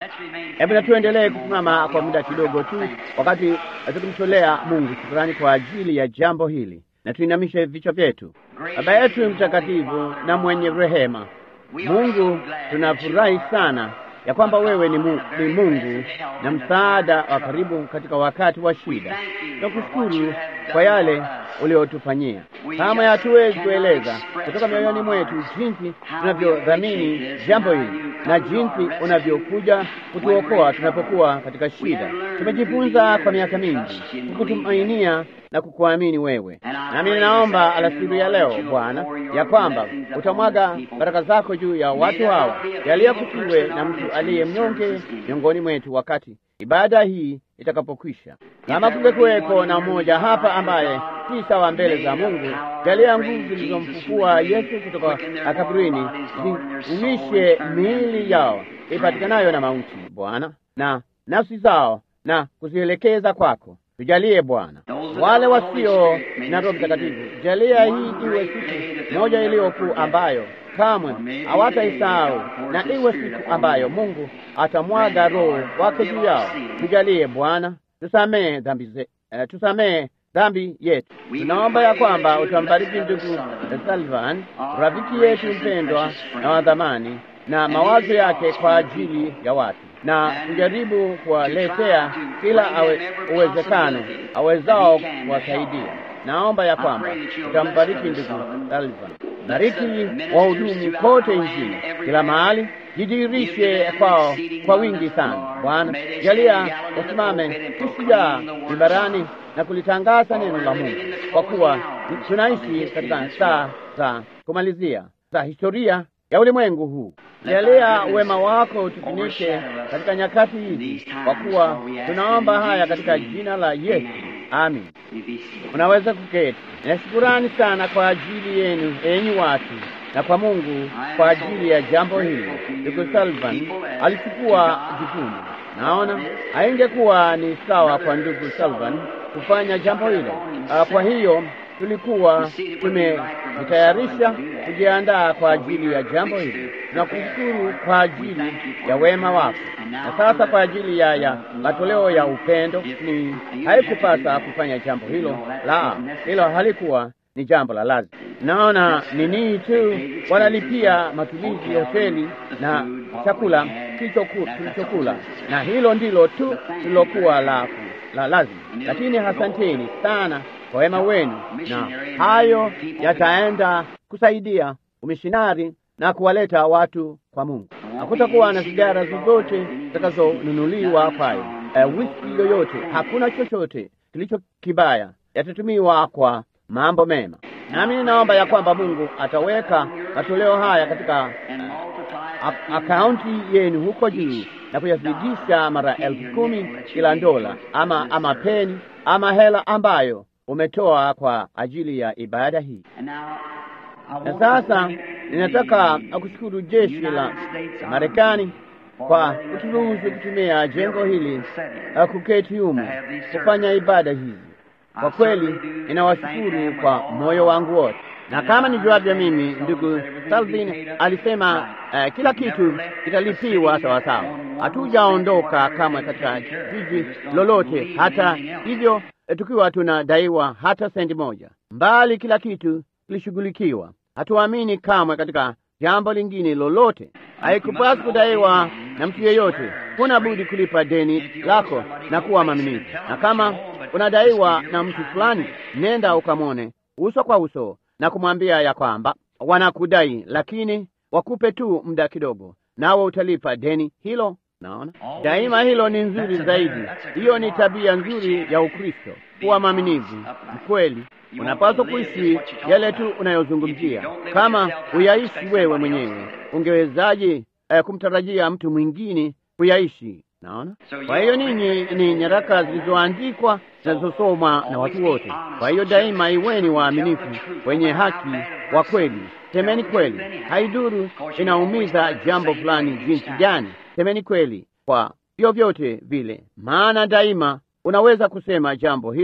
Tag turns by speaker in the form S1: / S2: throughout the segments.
S1: Hebu na tuendelee kusimama kwa muda kidogo tu, wakati tukimtolea Mungu shukrani kwa ajili ya jambo hili, na tuinamishe vichwa vyetu. Baba yetu mtakatifu na mwenye rehema, Mungu, tunafurahi sana ya kwamba wewe ni, mu, ni Mungu na msaada wa karibu katika wakati wa shida. Tunakushukuru kwa yale uliotufanyia. Kama hatuwezi kueleza kutoka mioyoni mwetu jinsi tunavyodhamini jambo hili na jinsi unavyokuja kutuokoa tunapokuwa katika shida. Tumejifunza kwa miaka mingi kukutumainia na kukuamini wewe, nami ninaomba alasiri ya leo Bwana ya kwamba utamwaga baraka zako juu ya watu hawa, yaliyokusiwe na mtu aliye mnyonge miongoni mwetu wakati ibada hii itakapokwisha. Kama kungekuweko na mmoja hapa ambaye si sawa mbele za Mungu, jalia nguvu zilizomfufua Yesu kutoka kaburini ziuishe miili yao ipatikanayo na mauti, Bwana, na nafsi zao na kuzielekeza kwako. Tujalie Bwana, wale wasio na Roho Mtakatifu, jalia hii iwe siku moja iliyokuu ambayo kamwe hawataisahau na iwe siku ambayo Mungu atamwaga Roho wake juu yao. Tujalie Bwana, tusamee dhambi ze, uh, tusamee dhambi yetu. Tunaomba ya kwamba utambariki ndugu Salvan, rafiki yetu mpendwa na wa dhamani, na mawazo yake kwa ajili ya watu na kujaribu kuwaletea kila awe, uwezekano awezao kuwasaidia. Naomba ya kwamba utambariki ndugu Salvan, bariki wahudumu kote nchini, kila mahali, jidirishe kwao kwa wingi sana. Bwana, jalia wasimame kishujaa mibarani na kulitangaza neno la Mungu, kwa kuwa tunaishi katika saa za kumalizia za historia ya ulimwengu huu. Jalia wema wako utufunike katika nyakati hizi, kwa kuwa tunaomba haya katika jina la Yesu, amin. Unaweza kuketi. Na shukurani sana kwa ajili yenu enyi watu na kwa Mungu kwa ajili ya jambo hili. Ndugu Salvan alichukua jukumu. Naona haingekuwa ni sawa kwa ndugu Salvan kufanya jambo hilo. Kwa hiyo tulikuwa tumejitayarisha kujiandaa kwa ajili ya jambo hili. Tunakushukuru kwa ajili ya wema wako, na sasa kwa ajili ya ya matoleo ya upendo. Ni haikupasa kufanya jambo hilo, la hilo halikuwa ni jambo la lazima. Naona nini tu wanalipia matumizi ya hoteli na chakula tulichokula, na hilo ndilo tu lilokuwa la, la lazima. Lakini asanteni sana kwa wema wenu, na hayo yataenda kusaidia umishinari na kuwaleta watu kwa Mungu. Hakutakuwa na sigara zozote zitakazonunuliwa kwayo, uh, whisky yoyote, hakuna chochote kilicho kibaya, yatatumiwa kwa mambo mema. Nami ninaomba ya kwamba Mungu ataweka matoleo haya katika uh, akaunti yenu huko juu na kuyazidisha mara elfu kumi kila dola ama, ama peni ama hela ambayo umetoa kwa ajili ya ibada hii. Na sasa ninataka kushukuru jeshi la Marekani kwa kuturuhusu kutumia jengo hili kuketi humu kufanya ibada hizi. Kwa kweli ninawashukuru kwa moyo wangu wote, na kama nijuavyo mimi, ndugu Salvin alisema uh, kila kitu kitalipiwa sawasawa. Hatujaondoka kamwe katika jiji lolote, hata hivyo tukiwa tunadaiwa hata sendi moja, mbali kila kitu kilishughulikiwa. Hatuamini kamwe katika jambo lingine lolote. Haikupasi kudaiwa na mtu yeyote. Huna budi kulipa deni lako na kuwa mwaminifu, na kama unadaiwa na mtu fulani, nenda ukamwone uso kwa uso na kumwambia ya kwamba wanakudai, lakini wakupe tu muda kidogo, nawe utalipa deni hilo. Naona daima hilo ni nzuri zaidi. Hiyo ni tabia nzuri ya Ukristo, kuwa mwaminifu mkweli. Unapaswa kuishi yale tu unayozungumzia. Kama huyaishi wewe mwenyewe, ungewezaje eh, kumtarajia mtu mwingine kuyaishi? Naona. Kwa hiyo ninyi ni nyaraka zilizoandikwa zinazosomwa na watu wote. Kwa hiyo daima iweni waaminifu, wenye haki, wa kweli. Semeni kweli, haiduru inaumiza jambo fulani jinsi gani. Semeni kweli kwa vyovyote vile, maana daima unaweza kusema jambo hilo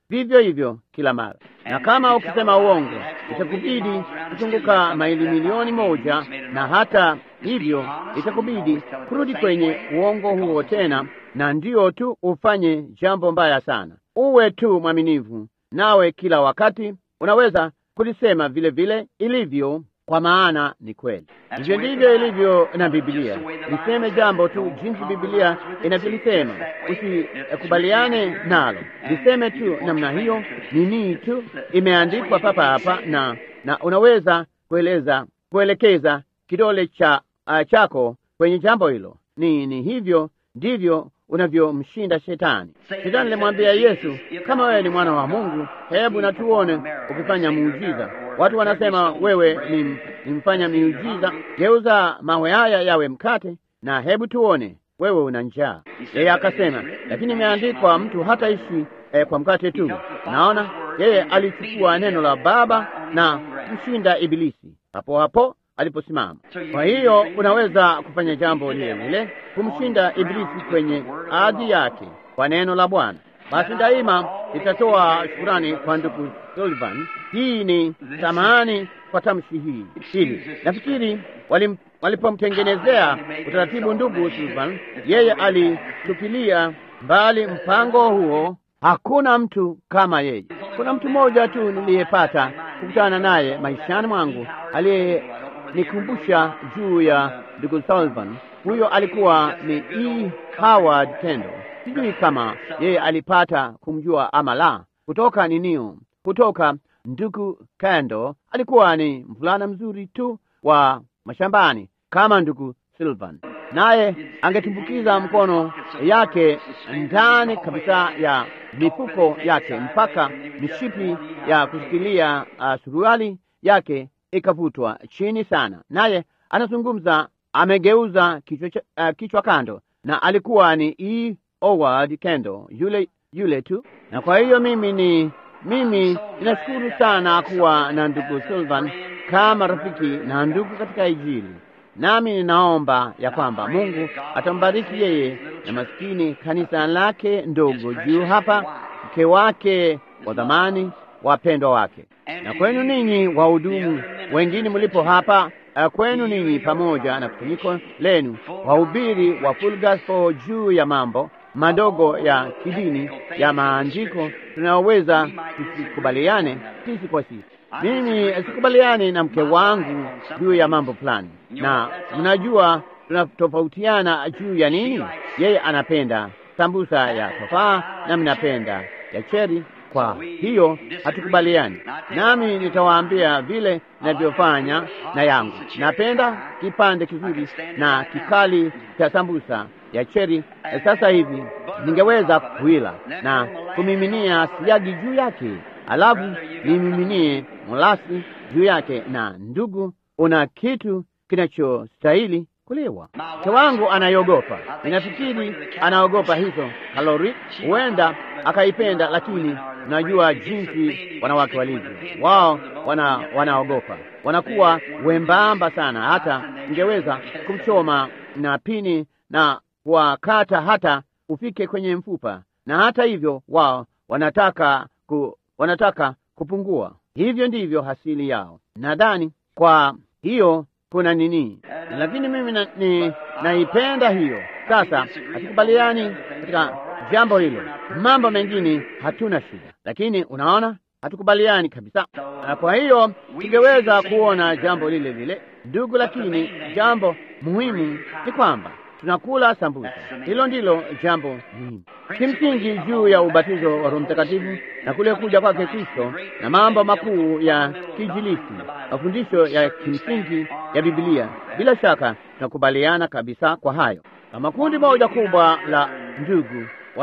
S1: vivyo hivyo kila mara. Na kama ukisema uongo, itakubidi kuzunguka maili milioni moja, na hata hivyo itakubidi kurudi kwenye uongo huo tena, na ndio tu ufanye jambo mbaya sana. Uwe tu mwaminifu, nawe kila wakati unaweza kulisema vile vile ilivyo, kwa maana ni kweli. Hivyo ndivyo ilivyo na Biblia. Liseme jambo tu jinsi Biblia inavyolisema, usikubaliane nalo, liseme tu namna hiyo. Nini tu imeandikwa papa hapa, na na unaweza kueleza kuelekeza kidole cha uh, chako kwenye jambo hilo. Ni ni hivyo ndivyo unavyomshinda Shetani. Shetani alimwambia Yesu, kama wewe ni mwana wa Mungu, hebu na tuone ukifanya muujiza. Watu wanasema wewe ni, ni mfanya miujiza, geuza mawe haya yawe mkate, na hebu tuone wewe una njaa. Yeye akasema, lakini imeandikwa, mtu hataishi eh, kwa mkate tu. Naona yeye alichukua neno la Baba na kumshinda Ibilisi hapo hapo aliposimama. Kwa hiyo unaweza kufanya jambo lile lile, kumshinda Ibilisi kwenye ardhi yake kwa neno la Bwana. Basi daima itatoa shukurani kwa ndugu Sullivan. Hii ni samahani kwa tamshi hii hili. Nafikiri walim, walipomtengenezea utaratibu ndugu Sullivan, yeye alitupilia mbali mpango huo. Hakuna mtu kama yeye. Kuna mtu mmoja tu niliyepata kukutana naye maishani mwangu aliye nikumbusha juu ya ndugu Sullivan. Huyo alikuwa ni E. Howard Kendall. Sijui kama yeye alipata kumjua ama la. Kutoka ninio, kutoka ndugu Kendall alikuwa ni mvulana mzuri tu wa mashambani kama ndugu Sullivan, naye angetumbukiza mkono yake ndani kabisa ya mifuko yake mpaka mishipi ya kushikilia uh, suruali yake ikavutwa chini sana, naye anazungumza amegeuza kichwa, uh, kichwa kando, na alikuwa ni E. Howard Kendall yule yule tu. Na kwa hiyo mimi ni mimi ninashukuru sana kuwa na ndugu Sullivan kama rafiki na ndugu katika Injili, nami ninaomba ya kwamba Mungu atambariki yeye na maskini kanisa lake ndogo juu hapa, mke wake wa dhamani, wapendwa wake na kwenu ninyi wahudumu wengine mlipo hapa, uh, kwenu ninyi pamoja na kusanyiko lenu wahubiri wa Full Gospel juu ya mambo madogo ya kidini ya maandiko, tunaweza tusikubaliane sisi kwa sisi. Mimi sikubaliani na mke wangu juu ya mambo fulani, na mnajua tunatofautiana juu ya nini. Yeye anapenda sambusa ya tofaa na mnapenda ya cheri kwa hiyo hatukubaliani, nami nitawaambia vile ninavyofanya na yangu. Napenda kipande kizuri na kikali cha sambusa ya cheri. Sasa hivi ningeweza kuila na kumiminia siagi juu yake, alafu nimiminie molasi juu yake. Na ndugu, una kitu kinachostahili kuliwa. Mke wangu anaiogopa, ninafikiri anaogopa hizo kalori, huenda akaipenda, lakini najua jinsi wanawake walivyo. Wao wana wanaogopa, wanakuwa wembamba sana, hata ingeweza kumchoma na pini na kuwakata hata ufike kwenye mfupa, na hata hivyo wao wanataka ku, wanataka kupungua. Hivyo ndivyo hasili yao. Nadhani kwa hiyo kuna nini, lakini mimi na, ni, naipenda hiyo. Sasa hatukubaliani katika jambo hilo, mambo mengine hatuna shida, lakini unaona, hatukubaliani kabisa. Na kwa hiyo tungeweza kuona jambo lile lile, ndugu, lakini jambo muhimu ni kwamba tunakula sambusa. Hilo ndilo jambo muhimu kimsingi juu ya ubatizo wa Roho Mtakatifu na kule kuja kwake Kristo na mambo makuu ya kijilisi, mafundisho ya kimsingi ya Biblia. Bila shaka tunakubaliana kabisa kwa hayo, kama kundi moja kubwa la ndugu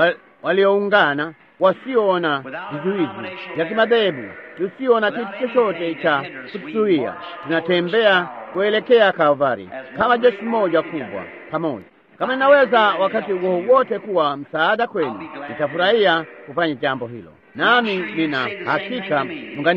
S1: walioungana wasioona vizuizi vya kimadhehebu, tusio na kitu chochote cha kutuzuia, tunatembea kuelekea Kalvari kama jeshi moja kubwa pamoja. Kama ninaweza wakati huo wote kuwa msaada kwenu, nitafurahia kufanya jambo hilo, nami nina hakika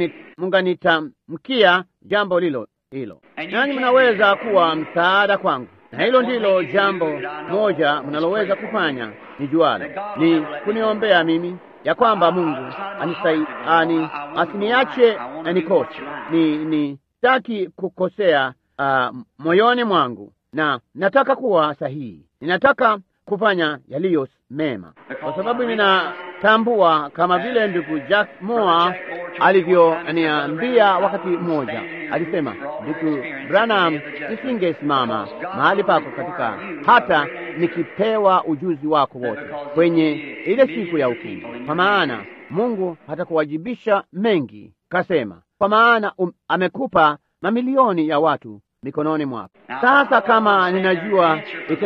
S1: munganitamkia jambo lilo hilo, nanyi mnaweza kuwa msaada kwangu, na hilo ndilo jambo moja mnaloweza kufanya ni jualo, ni kuniombea mimi ya kwamba Mungu anisai, ani, asiniache nikose. Ni, ni sitaki kukosea uh, moyoni mwangu na nataka kuwa sahihi. Ninataka kufanya yaliyo mema, kwa sababu ninatambua kama vile ndugu Jack Moore alivyoniambia wakati mmoja. Alisema, ndugu Branham, nisingesimama mahali pako katika hata nikipewa ujuzi wako wote kwenye ile siku ya hukumu, kwa maana Mungu hatakuwajibisha mengi. Kasema, kwa maana um, amekupa mamilioni ya watu mikononi mwako. Sasa kama ninajua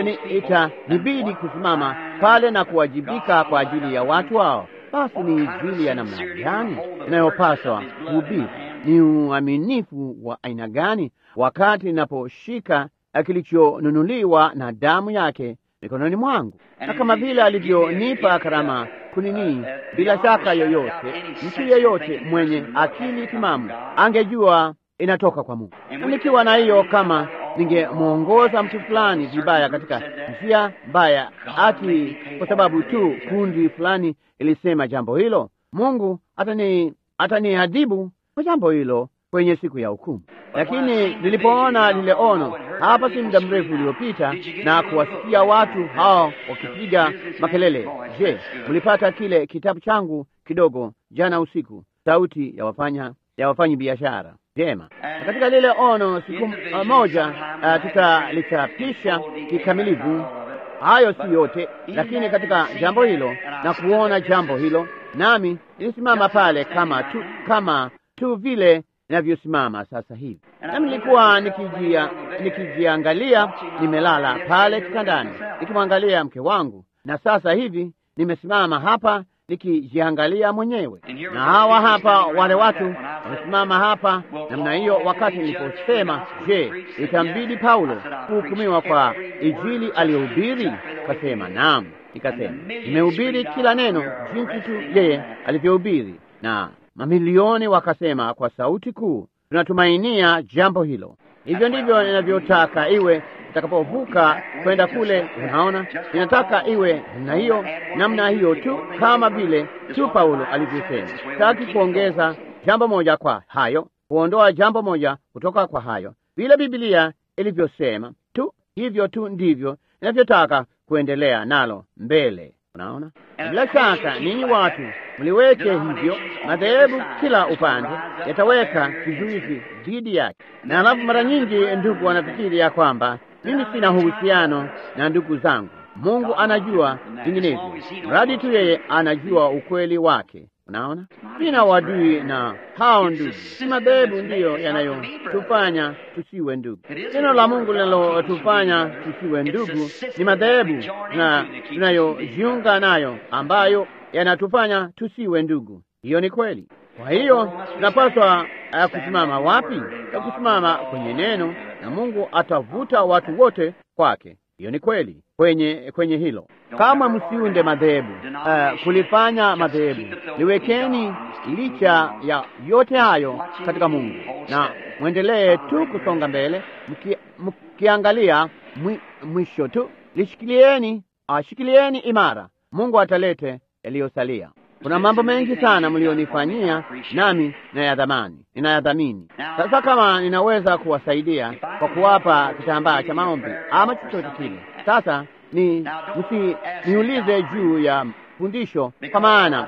S1: itanibidi kusimama pale na kuwajibika kwa ajili ya watu hao, basi ni injili ya namna gani inayopaswa kuhubiri? Ni uaminifu wa aina gani wakati ninaposhika kilichonunuliwa na damu yake mikononi mwangu? Na kama vile alivyonipa karama kunini, bila shaka yoyote, mtu yeyote mwenye akili timamu angejua inatoka kwa Mungu. Na nikiwa na hiyo, kama ningemwongoza mtu fulani vibaya katika njia mbaya, ati kwa sababu tu kundi fulani ilisema jambo hilo, Mungu atani ataniadhibu kwa jambo hilo kwenye siku ya hukumu. Lakini nilipoona lile ono hapa si muda mrefu uliopita na kuwasikia watu hao wakipiga makelele, je, mlipata kile kitabu changu kidogo jana usiku, sauti ya wafanya ya wafanyi biashara Jema. Na katika lile ono siku moja uh, tutalichapisha kikamilifu. Hayo si yote, lakini katika jambo hilo na kuona jambo hilo, nami nilisimama pale kama tu, kama tu vile ninavyosimama sasa hivi, nami nilikuwa nikijia, nikijiangalia, nimelala pale kitandani nikimwangalia mke wangu, na sasa hivi nimesimama hapa nikijiangalia mwenyewe, na hawa hapa wale watu wamesimama hapa namna hiyo. Wakati niliposema, je, itambidi Paulo kuhukumiwa kwa injili aliyohubiri? Kasema naam. Nikasema nimehubiri kila neno jinsi tu yeye alivyohubiri, na mamilioni wakasema kwa sauti kuu, tunatumainia jambo hilo. Hivyo ndivyo ninavyotaka iwe itakapovuka kwenda kule. Unaona, ninataka iwe namna hiyo, namna hiyo tu, kama vile tu Paulo alivyosema. Sitaki kuongeza jambo moja kwa hayo, kuondoa jambo moja kutoka kwa hayo, vile Biblia ilivyosema tu, hivyo tu ndivyo ninavyotaka kuendelea nalo mbele. Unaona, bila shaka ninyi watu mliweke hivyo, madhehebu kila upande yataweka kizuizi dhidi yake, na alafu mara nyingi ndugu wanafikiri ya kwamba mimi sina uhusiano na ndugu zangu. Mungu anajua vinginevyo, mradi tu yeye anajua ukweli wake. Unaona, sina wadui na hao ndugu. Si madhehebu ndiyo yanayotufanya tusiwe ndugu. Neno la Mungu linalotufanya tusiwe ndugu ni madhehebu na tunayojiunga nayo ambayo yanatufanya tusiwe ndugu. Hiyo ni kweli. Kwa hiyo tunapaswa uh, kusimama wapi? Ya kusimama kwenye neno, na Mungu atavuta watu wote kwake. Hiyo ni kweli kwenye kwenye hilo. Kama msiunde madhehebu uh, kulifanya madhehebu, liwekeni licha ya yote hayo katika Mungu, na mwendelee tu kusonga mbele, mki, mkiangalia mwi, mwisho tu. Lishikilieni, ashikilieni imara, Mungu atalete yaliyosalia. Kuna mambo mengi sana mlionifanyia, nami nayadhamani, ninayadhamini. Sasa kama ninaweza kuwasaidia kwa kuwapa kitambaa cha maombi ama chochote kile, sasa ni msi niulize juu ya fundisho, kwa maana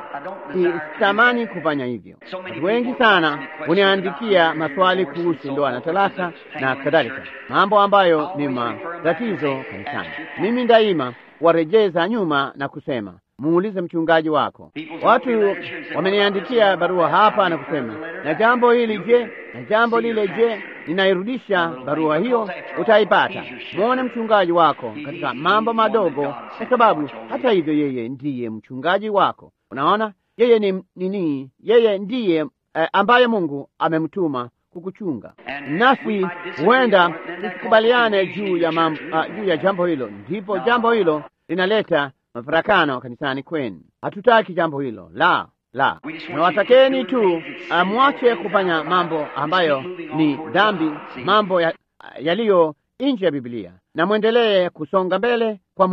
S1: sitamani kufanya hivyo. Watu wengi sana huniandikia maswali kuhusu ndoa na talaka na kadhalika, mambo ambayo ni matatizo kanisani. Mimi daima warejeza nyuma na kusema muulize mchungaji wako. Watu wameniandikia barua hapa na kusema, na jambo hili je, na jambo lile je. Ninairudisha barua hiyo, utaipata. Mwone mchungaji wako katika mambo madogo, kwa sababu hata hivyo yeye ndiye mchungaji wako. Unaona, yeye ni nini? Yeye ndiye eh, ambaye Mungu amemtuma kukuchunga. Nasi huenda tusikubaliane juu ya mambo, uh, juu ya jambo hilo, ndipo jambo hilo linaleta mafarakano kanisani kwenu. Hatutaki jambo hilo, la la. Nawatakeni tu mwache kufanya mambo ambayo ni dhambi, mambo yaliyo ya nje ya Biblia, na mwendelee kusonga mbele kwa Mungu.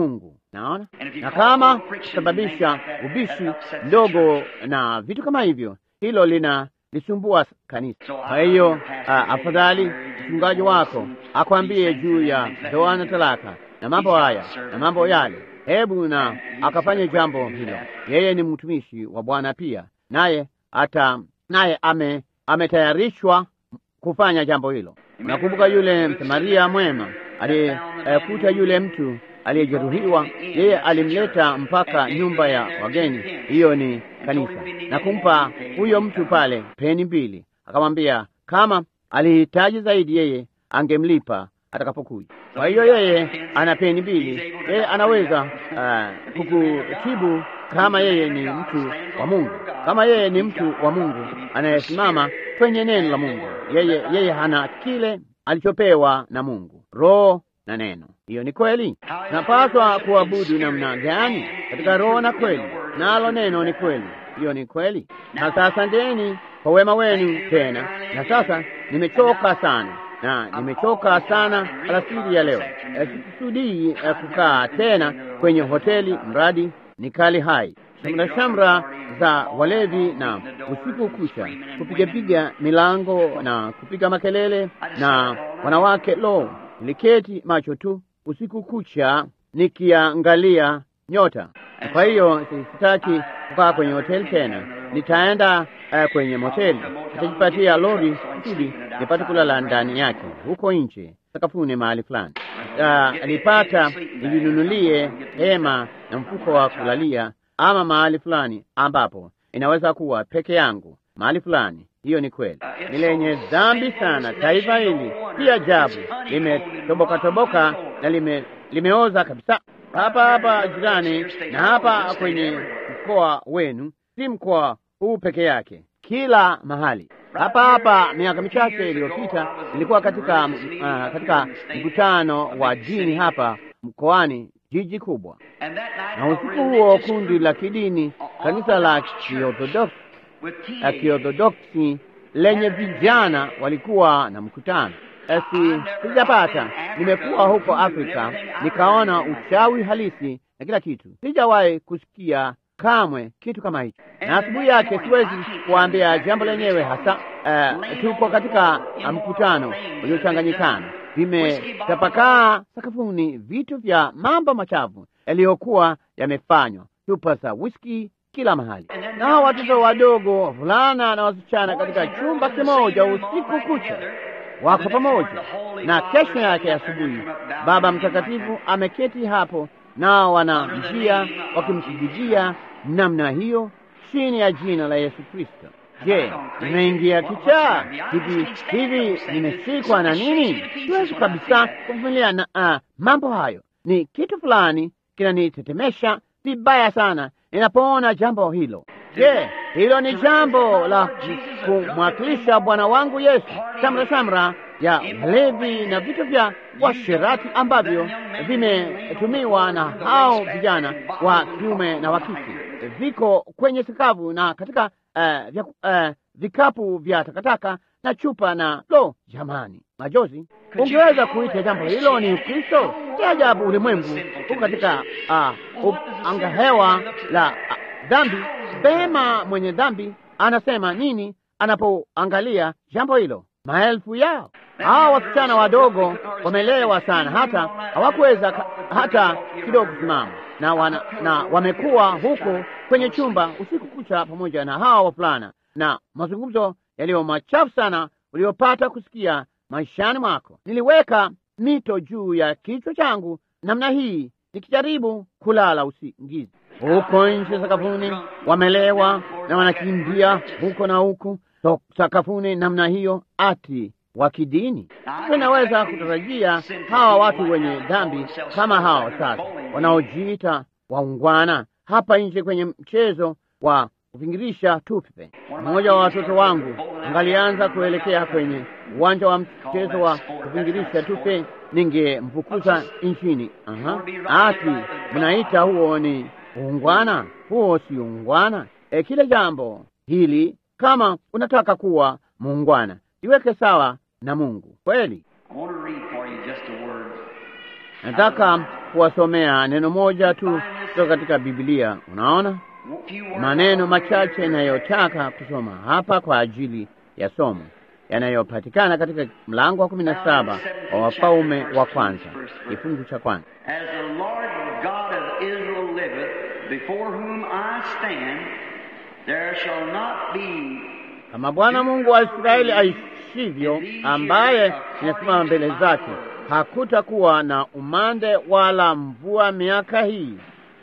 S1: Naona, na kama kusababisha ubishi mdogo na vitu kama hivyo, hilo lina lisumbua kanisa. Kwa hiyo afadhali mchungaji wako akwambie juu ya ndoa na talaka na mambo haya na mambo yale, hebu na akafanye jambo hilo. Yeye ni mtumishi wa Bwana pia, naye ata naye ame ametayarishwa kufanya jambo hilo. Nakumbuka yule Msamaria mwema aliyekuta yule mtu aliyejeruhiwa, yeye alimleta mpaka nyumba ya wageni, hiyo ni kanisa, na kumpa huyo mtu pale peni mbili, akamwambia kama alihitaji zaidi, yeye angemlipa atakapokuja. Kwa hiyo yeye ana peni mbili, yeye anaweza uh, kukutibu kama yeye ni mtu wa Mungu, kama yeye ni mtu wa Mungu anayesimama kwenye neno la Mungu. Yeye yeye hana kile alichopewa na Mungu, roho na neno. Hiyo ni kweli. Napaswa kuabudu namna gani? Katika roho na kweli, nalo neno ni kweli. Hiyo ni kweli. Na sasa ndeni kwa wema wenu tena. Na sasa nimechoka sana na nimechoka sana alasiri ya leo. Sikusudii kukaa tena kwenye hoteli, mradi ni kali hai shamra shamra za walevi na usiku kucha kupigapiga milango na kupiga makelele na wanawake. Lo, niliketi macho tu usiku kucha nikiangalia nyota. Kwa hiyo sitaki kukaa kwenye hoteli tena, nitaenda uh, kwenye moteli, nitajipatia lori kusudi nipate kulala ndani yake huko nje sakafuni mahali fulani. Uh, nipata nijinunulie hema na mfuko wa kulalia ama mahali fulani ambapo inaweza kuwa peke yangu mahali fulani. Hiyo ni kweli, ni lenye dhambi sana taifa hili, si ajabu limetoboka toboka na lime, limeoza kabisa, hapa hapa jirani na hapa kwenye mkoa wenu, si mkoa huu peke yake, kila mahali hapa hapa. Miaka michache iliyopita nilikuwa katika uh, katika mkutano wa dini hapa mkoani jiji kubwa, na usiku huo kundi la kidini kanisa la Kiorthodoksi lenye vijana walikuwa na mkutano. Esi sijapata, nimekuwa huko Afrika nikaona uchawi halisi na kila kitu. Sijawahi kusikia kamwe kitu kama hicho, na asubuhi yake siwezi kuambia jambo lenyewe hasa. Uh, tuko katika mkutano uliochanganyikana vimetapakaa sakafuni vitu vya mambo machafu yaliyokuwa yamefanywa, chupa za whisky kila mahali, nao watoto wadogo, wavulana na wasichana, katika chumba kimoja usiku kucha wako pamoja. Na kesho yake asubuhi, Baba Mtakatifu ameketi hapo, nao wana njia wakimsujujia namna hiyo chini ya jina la Yesu Kristo. Je, nimeingia kichaa hivi hivi? Nimeshikwa na nini? Siwezi kabisa kuvumilia na uh, mambo hayo. Ni kitu fulani kinanitetemesha vibaya sana ninapoona jambo hilo. Je, hilo ni jambo la kumwakilisha Bwana wangu Yesu, shamra shamra ya walevi na vitu vya washerati ambavyo vimetumiwa na hao vijana wa kiume na wa kike, viko kwenye sakafu na katika Uh, vya, uh, vikapu vya takataka na chupa na lo, jamani, majozi. Ungeweza kuita jambo hilo ni Ukristo? Si ajabu ulimwengu huko katika uh, angahewa la uh, dhambi. Bema, mwenye dhambi anasema nini anapoangalia jambo hilo? Maelfu yao hawa wasichana wadogo wamelewa sana, hata hawakuweza hata kidogo kusimama na, wana, na wamekuwa huko kwenye chumba usiku kucha pamoja na hawa wavulana na mazungumzo yaliyo machafu sana uliopata kusikia maishani mwako. Niliweka mito juu ya kichwa changu namna hii nikijaribu kulala usingizi. Huko nje sakafuni wamelewa na wanakimbia huko na huku so, sakafuni namna hiyo, ati wa kidini. Tunaweza kutarajia hawa watu wenye dhambi kama hao sasa wanaojiita waungwana hapa nje kwenye mchezo wa kuvingirisha tupe. Mmoja wa watoto wangu angalianza kuelekea kwenye uwanja wa mchezo wa kuvingirisha tupe, ningemfukuza nchini. Aha, ati mnaita huo ni uungwana? Huo si uungwana. E, kile jambo hili, kama unataka kuwa muungwana, iweke sawa na Mungu kweli. Nataka kuwasomea neno moja tu kutoka katika Biblia. Unaona maneno machache inayotaka kusoma hapa kwa ajili ya somo yanayopatikana katika mlango wa kumi na saba wa Wafalme wa kwanza kifungu cha kwanza.
S2: As the Lord God of Israel liveth, before whom I stand, there shall not be
S1: Kama Bwana Mungu wa Israeli aishivyo, ambaye inasimama mbele zake, hakutakuwa na umande wala mvua miaka hii,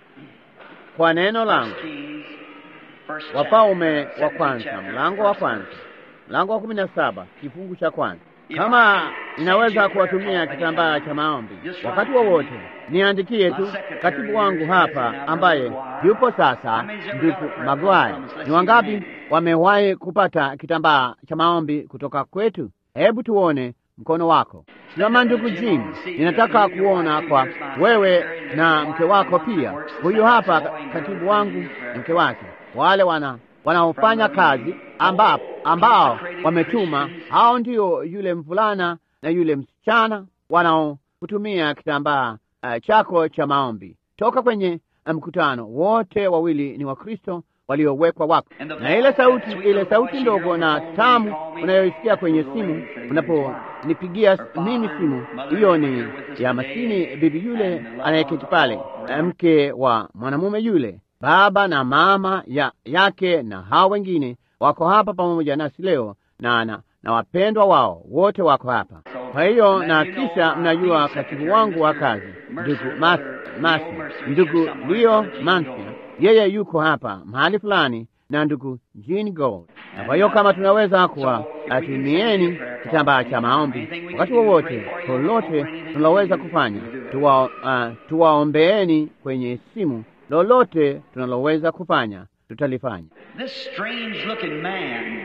S1: kwa neno langu.
S2: Kings, first
S1: Wafalme
S2: chapter,
S1: wa
S2: 17th
S1: kwanza,
S2: chapter,
S1: mlango wa
S2: first
S1: kwanza,
S2: verse.
S1: mlango wa kumi na saba kifungu cha kwanza. Kama inaweza kuwatumia kitambaa cha maombi wakati wowote, niandikie tu katibu wangu hapa ambaye yupo sasa, ndugu Magwai. Ni wangapi wamewahi kupata kitambaa cha maombi kutoka kwetu? Hebu tuone mkono wako. Kama ndugu Jim, ninataka kuona kwa wewe na mke wako pia. Huyu hapa katibu wangu na mke wake, wale wana wanaofanya kazi ambao, ambao wametuma. Hao ndio yule mvulana na yule msichana wanaokutumia kitambaa uh, chako cha maombi toka kwenye mkutano. Wote wawili ni Wakristo waliowekwa wako, na ile sauti ile sauti ndogo na tamu unayoisikia kwenye simu unaponipigia mimi simu, hiyo ni ya maskini bibi yule anayeketi pale, mke wa mwanamume yule baba na mama ya, yake na hao wengine wako hapa pamoja nasi leo na, na, na wapendwa wao wote wako hapa. Kwa hiyo na kisha mnajua katibu wangu wa kazi ndugu Mas, Masi, ndugu Leo Mansia, yeye yuko hapa mahali fulani na ndugu Jean Gold. Na kwa hiyo kama tunaweza kuwa atumieni kitambaa cha maombi wakati wowote, lolote tunaloweza kufanya, tuwa, uh, tuwaombeeni kwenye simu lolote tunaloweza kufanya tutalifanya.
S2: This strange looking man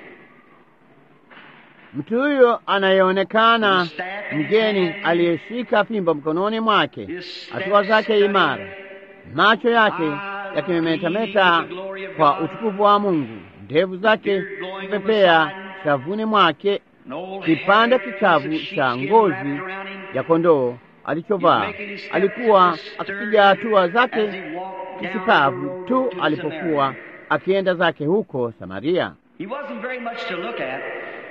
S1: Mtu huyo anayeonekana mgeni aliyeshika fimbo mkononi mwake, hatua zake imara, macho yake yakimemetameta kwa utukufu wa Mungu, ndevu zake kupepea shavuni mwake, kipande kichavu cha ngozi ya kondoo alichovaa. Alikuwa akipiga hatua zake kishupavu tu alipokuwa akienda zake huko Samaria.
S2: He wasn't very much to look at.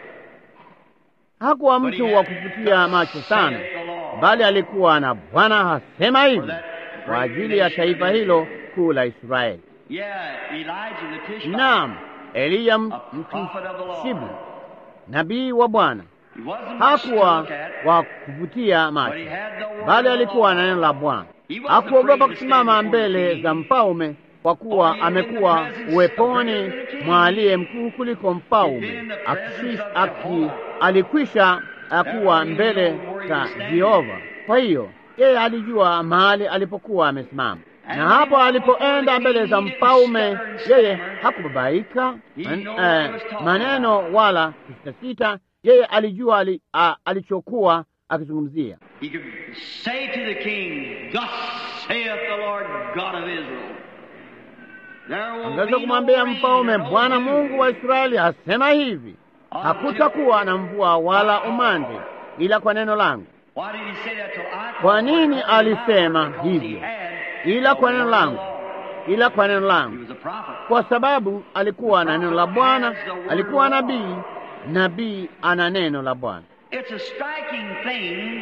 S1: Hakuwa mtu wa kuvutia macho sana, bali alikuwa na Bwana hasema hivi kwa ajili ya taifa hilo kuu la Israeli.
S2: Yeah, Elijah the Tishbite.
S1: Naam, Eliya Mtishibu, nabii wa Bwana,
S2: He wasn't much to
S1: hakuwa
S2: look at.
S1: wa kuvutia macho,
S2: But he had the word
S1: bali
S2: of the
S1: alikuwa
S2: Lord.
S1: na neno la Bwana.
S2: He wasn't
S1: Hakuogopa
S2: afraid to
S1: kusimama
S2: stand before the
S1: mbele
S2: king.
S1: za mfalme, kwa kuwa amekuwa uweponi mwa aliye mkuu kuliko mfalme. Akishi- aki- Alikwisha kuwa mbele za Jehova. Kwa hiyo yeye alijua mahali alipokuwa amesimama, na hapo alipoenda mbele za mfalme, yeye hakubabaika man, eh, maneno wala kusitasita. Yeye alijua ali, a, alichokuwa akizungumzia.
S2: He could say to the king, Thus saith the Lord God of Israel. There will
S1: Angeweza
S2: be no
S1: kumwambia
S2: rain
S1: mfalme,
S2: or no
S1: Bwana
S2: dew
S1: Mungu wa Israeli asema hivi, hakutakuwa na mvua wala umande ila kwa neno langu.
S2: Why did he say that till I
S1: Kwa nini alisema
S2: Because he
S1: hivyo?
S2: had
S1: Ila kwa
S2: the
S1: neno
S2: word of
S1: langu,
S2: the Lord.
S1: ila kwa neno
S2: He
S1: langu,
S2: was a prophet.
S1: kwa sababu alikuwa na neno la Bwana, alikuwa nabii, nabii ana neno la Bwana.
S2: It's a striking thing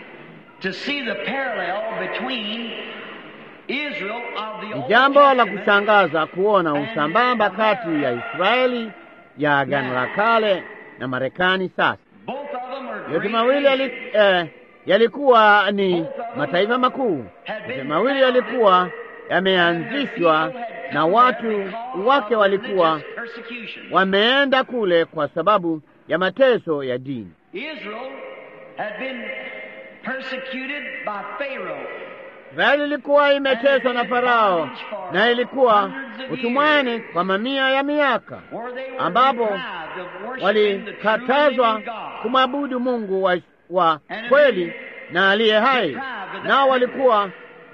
S2: to see the parallel between Israel of the
S1: Ni
S2: Old
S1: jambo la
S2: Testament
S1: kushangaza kuona usambamba kati ya Israeli ya Agano la Kale na Marekani sasa.
S2: Both of them are
S1: Yote
S2: great
S1: mawili yali,
S2: nations.
S1: eh, yalikuwa ni mataifa makuu. Yote mawili yalikuwa yameanzishwa na watu wake walikuwa
S2: persecution.
S1: wameenda kule kwa sababu ya mateso ya dini.
S2: Israel had been persecuted by Pharaoh.
S1: Israeli ilikuwa imeteswa na Farao na ilikuwa utumwani kwa mamia ya miaka,
S2: where they were
S1: ambapo
S2: deprived of worshiping the true
S1: walikatazwa
S2: living God.
S1: kumwabudu Mungu wa, wa kweli na aliye hai, nao walikuwa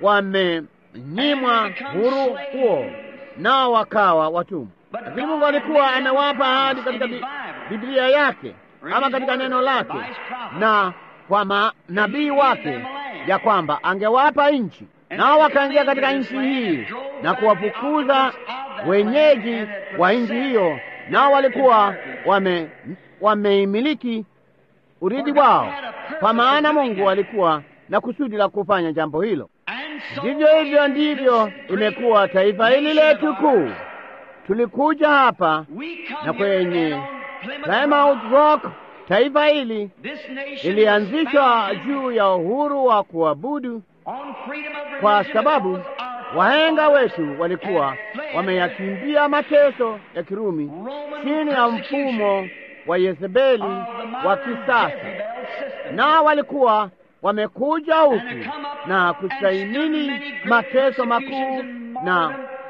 S1: wamenyimwa huru huo, nao wakawa watumwa. Lakini Mungu alikuwa amewapa ahadi katika Bi- Biblia yake ama katika neno lake na kwa manabii wake ya kwamba angewapa nchi, nao wakaingia katika nchi hii na kuwafukuza wenyeji wa nchi hiyo, nao walikuwa wame wameimiliki urithi wao, kwa maana Mungu alikuwa na kusudi la kufanya jambo hilo. Ndivyo hivyo ndivyo imekuwa taifa hili letu kuu. Tulikuja hapa na kwenye Plymouth Rock, taifa hili ilianzishwa juu ya uhuru wa kuabudu, kwa sababu wahenga wetu walikuwa wameyakimbia mateso ya Kirumi chini ya mfumo wa Yezebeli wa kisasa, na walikuwa wamekuja huku na kustahimili mateso makuu na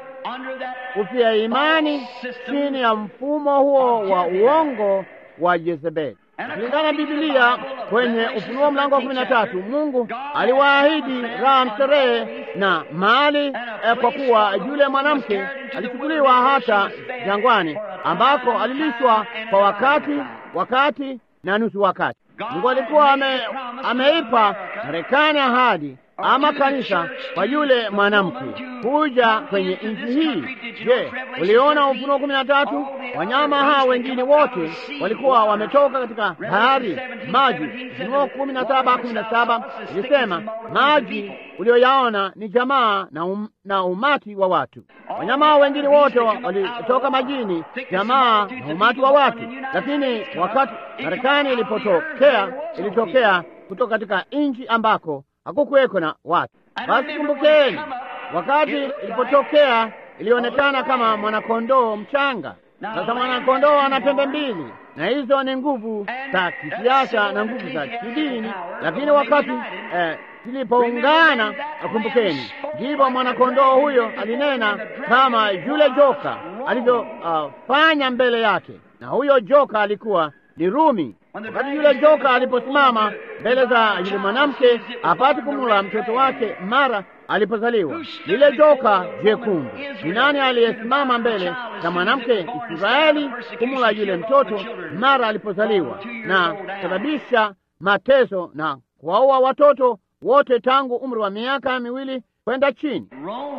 S1: kufia imani chini ya mfumo huo wa uongo wa Yezebeli. Kulingana na Biblia kwenye Ufunuo mlango wa kumi na tatu, Mungu aliwaahidi raha mstarehe na mali eh, kwa kuwa yule mwanamke alichukuliwa hata jangwani ambako alilishwa kwa wakati wakati na nusu wakati. Mungu alikuwa ame, ameipa Marekani ahadi ama kanisa kwa yule mwanamke kuja kwenye nchi hii. Je, uliona Ufunuo kumi na tatu? Wanyama hawa wengine wote walikuwa wametoka katika bahari maji. Ufunuo kumi na saba kumi na saba ilisema maji ulioyaona ni jamaa na, um, na umati wa watu. Wanyama hao wengine wote walitoka majini, jamaa na umati wa watu. Lakini wakati Marekani ilipotokea, ilitokea kutoka katika nchi ambako hakukuweko na watu. Basi kumbukeni, wakati ilipotokea ilionekana kama mwanakondoo mchanga. Sasa mwanakondoo ana pembe mbili, na hizo ni nguvu za kisiasa na nguvu za kidini. Lakini wakati eh, zilipoungana, kumbukeni, ndipo mwanakondoo huyo alinena kama yule joka alivyofanya uh, mbele yake, na huyo joka alikuwa ni Rumi. Wakati yule joka aliposimama mbele za yule mwanamke apate kumula mtoto wake mara alipozaliwa, lile joka jekundu, ni nani aliyesimama mbele za mwanamke Israeli kumula yule mtoto mara alipozaliwa, na kusababisha mateso na kuwaua watoto wote tangu umri wa miaka miwili kwenda chini?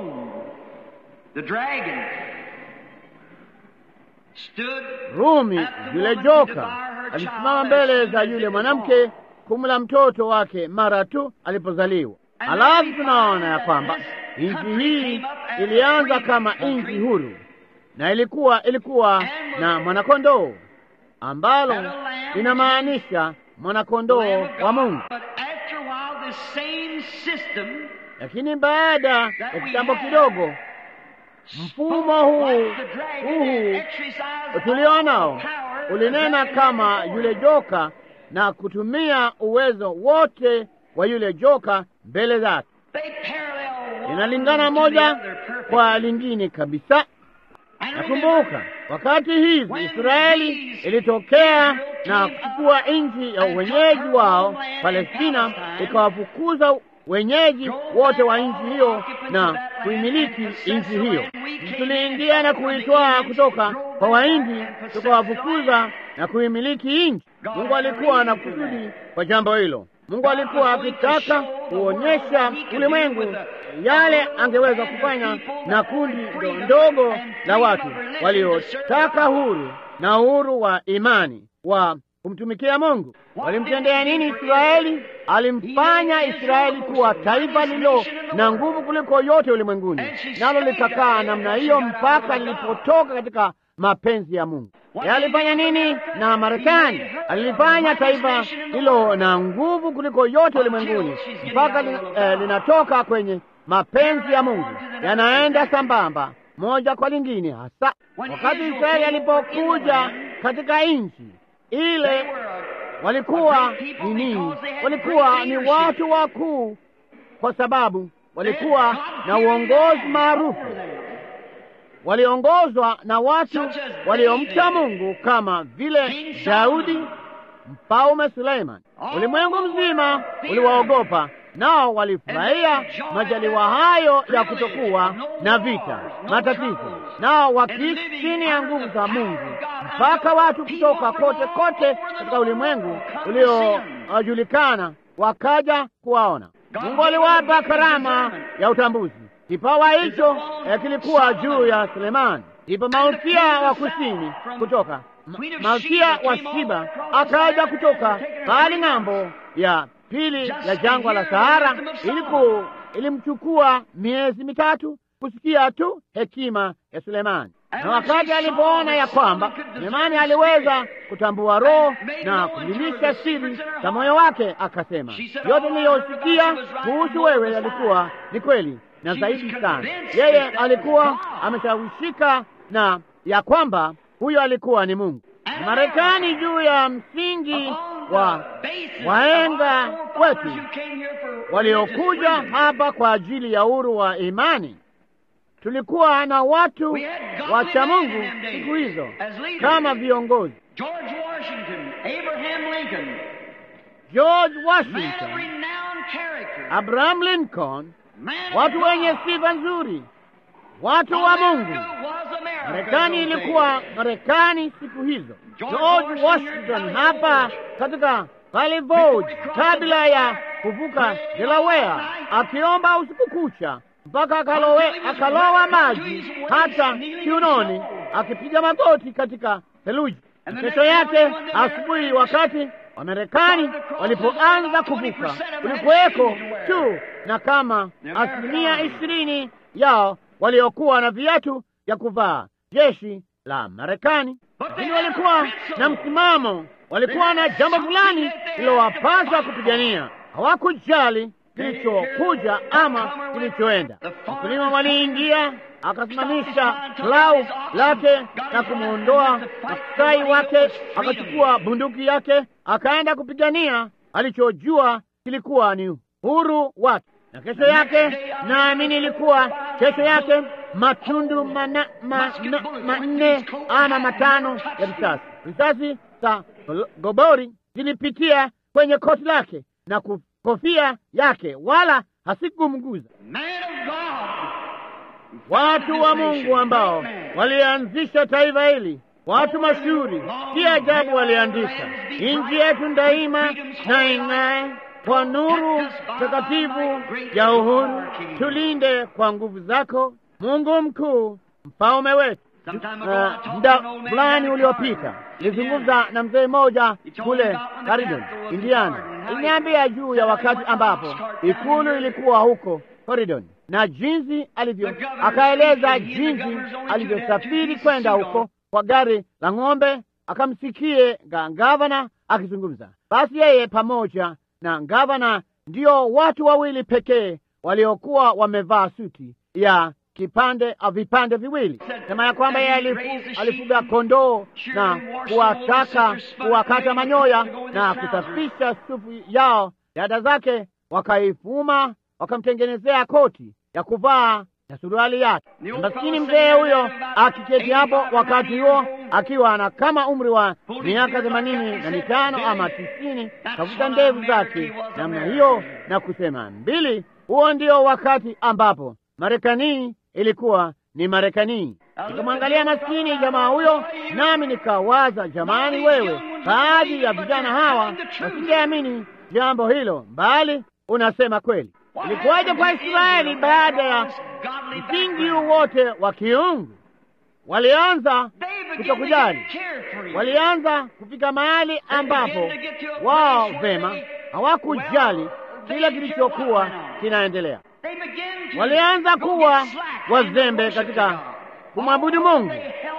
S1: Rumi, yule joka alisimama mbele za yule mwanamke kumla mtoto wake mara tu alipozaliwa. Alafu tunaona ya kwamba nchi hii ilianza kama nchi huru, na ilikuwa ilikuwa na mwanakondoo ambalo linamaanisha mwanakondoo wa Mungu. Lakini baada ya kitambo kidogo, mfumo huu huu tulionao ulinena kama yule joka na kutumia uwezo wote wa yule joka mbele zake. Linalingana moja kwa lingine kabisa. Nakumbuka wakati hivi Israeli ilitokea na kuchukua nchi ya wenyeji wao Palestina, ikawafukuza wenyeji wote wa nchi hiyo na kuimiliki nchi hiyo. Tuliingia na kuitwaa kutoka kwa Wahindi, tukawafukuza na kuimiliki nchi. Mungu alikuwa na kusudi kwa jambo hilo. Mungu alikuwa akitaka kuonyesha ulimwengu yale angeweza kufanya na kundi ndogo la watu waliotaka huru na uhuru wa imani wa kumtumikia Mungu. Walimtendea nini Israeli? Alimfanya Israeli kuwa taifa lililo na nguvu kuliko yote ulimwenguni, nalo likakaa namna hiyo mpaka lilipotoka katika mapenzi ya Mungu. Alifanya nini na Marekani? Alilifanya taifa hilo na nguvu kuliko yote ulimwenguni mpaka li, eh, linatoka kwenye mapenzi ya Mungu, yanaenda sambamba moja kwa lingine. Hasa wakati Israeli alipokuja katika nchi ile, walikuwa ni nini? Walikuwa ni watu wakuu, kwa sababu walikuwa na uongozi maarufu waliongozwa na watu waliomcha Mungu kama vile Daudi, mfalme Suleiman. Ulimwengu mzima uliwaogopa, nao walifurahia majaliwa hayo ya kutokuwa na vita, matatizo, nao wakiishi chini ya nguvu za Mungu, mpaka watu kutoka kote kote katika ulimwengu uliojulikana wakaja kuwaona. Mungu aliwapa karama ya utambuzi. Kipawa hicho eh, kilikuwa juu ya Sulemani. Ndipo malkia wa kusini kutoka ma- malkia wa Shiba akaja kutoka pale ng'ambo ya pili ya jangwa la Sahara. Iliku ilimchukua miezi mitatu kusikia tu hekima ya Sulemani, na wakati alipoona ya kwamba Sulemani aliweza kutambua roho na kudilisha siri za moyo wake, akasema yote niliyosikia kuhusu wewe yalikuwa ni kweli na zaidi sana. Yeye alikuwa ameshawishika na ya kwamba huyo alikuwa ni Mungu. Na Marekani juu ya msingi wa wahenga wetu waliokuja hapa kwa ajili ya uhuru wa imani. Tulikuwa na watu wacha Mungu siku hizo kama viongozi.
S2: George Washington, Abraham Lincoln,
S1: George
S2: man of
S1: Washington,
S2: renowned character,
S1: Abraham Lincoln,
S2: man of
S1: watu
S2: God.
S1: wenye sifa nzuri, watu wa Mungu.
S2: America was America
S1: Marekani
S2: those
S1: ilikuwa
S2: days.
S1: Marekani siku hizo.
S2: George
S1: George
S2: Washington
S1: Washington
S2: here at
S1: hapa
S2: Valley
S1: katika Valley Forge, kabla ya kuvuka Delaware, akiomba usiku kucha mpaka akalowe, akalowa maji hata kiunoni, akipiga magoti katika theluji. Kesho yake asubuhi, wakati Wamarekani walipoanza kuvuka, kulikuweko tu na kama asilimia ishirini yao waliokuwa na viatu vya kuvaa jeshi la Marekani, lakini walikuwa na msimamo, walikuwa na jambo fulani lilowapasa kupigania. Hawakujali kilichokuja ama kilichoenda. Wakulima waliingia, akasimamisha plau lake na kumwondoa maksai wake, akachukua bunduki yake, akaenda kupigania alichojua kilikuwa ni uhuru wake. Na kesho yake, naamini ilikuwa kesho yake, matundu mana, ma, na, manne ama matano ya risasi risasi za gobori zilipitia kwenye koti lake na ku- kofia yake, wala hasikumguza.
S2: Man of God.
S1: Watu wa Mungu ambao walianzisha taifa hili, watu mashuhuri, si ajabu waliandika, nchi yetu daima na ing'ae kwa nuru takatifu ya uhuru, tulinde kwa nguvu zako, Mungu mkuu, mfalme wetu. Uh, muda fulani uliopita nilizungumza na mzee mmoja kule Caridon, Indiana. Iliniambia juu ya wakati ambapo ikulu ilikuwa huko Caridon na jinsi alivyo, akaeleza jinsi alivyosafiri kwenda huko kwa gari la ng'ombe, akamsikie ga- gavana akizungumza. Basi yeye pamoja na gavana ndio watu wawili pekee waliokuwa wamevaa suti ya kipande au vipande viwili, sema ya kwamba yeye alifu, alifuga kondoo na kuwataka kuwakata manyoya na kusafisha sufu yao. Dada zake wakaifuma wakamtengenezea koti ya kuvaa na suruali yake. Na Maskini mzee huyo akiketi hapo wakati huo akiwa na kama umri wa miaka themanini na mitano ama tisini, kavuta ndevu zake namna hiyo na kusema mbili. Huo ndio wakati ambapo Marekani ilikuwa ni Marekani. Nikamwangalia maskini jamaa huyo, nami nikawaza, jamani, wewe, baadhi ya vijana hawa wasingeamini jambo hilo, bali unasema kweli. Ilikuwaje kwa Israeli baada ya msingi huu wote wa kiungu? Walianza kutokujali, walianza kufika mahali ambapo wao vema hawakujali kile kilichokuwa kinaendelea. Walianza kuwa wazembe katika kumwabudu Mungu,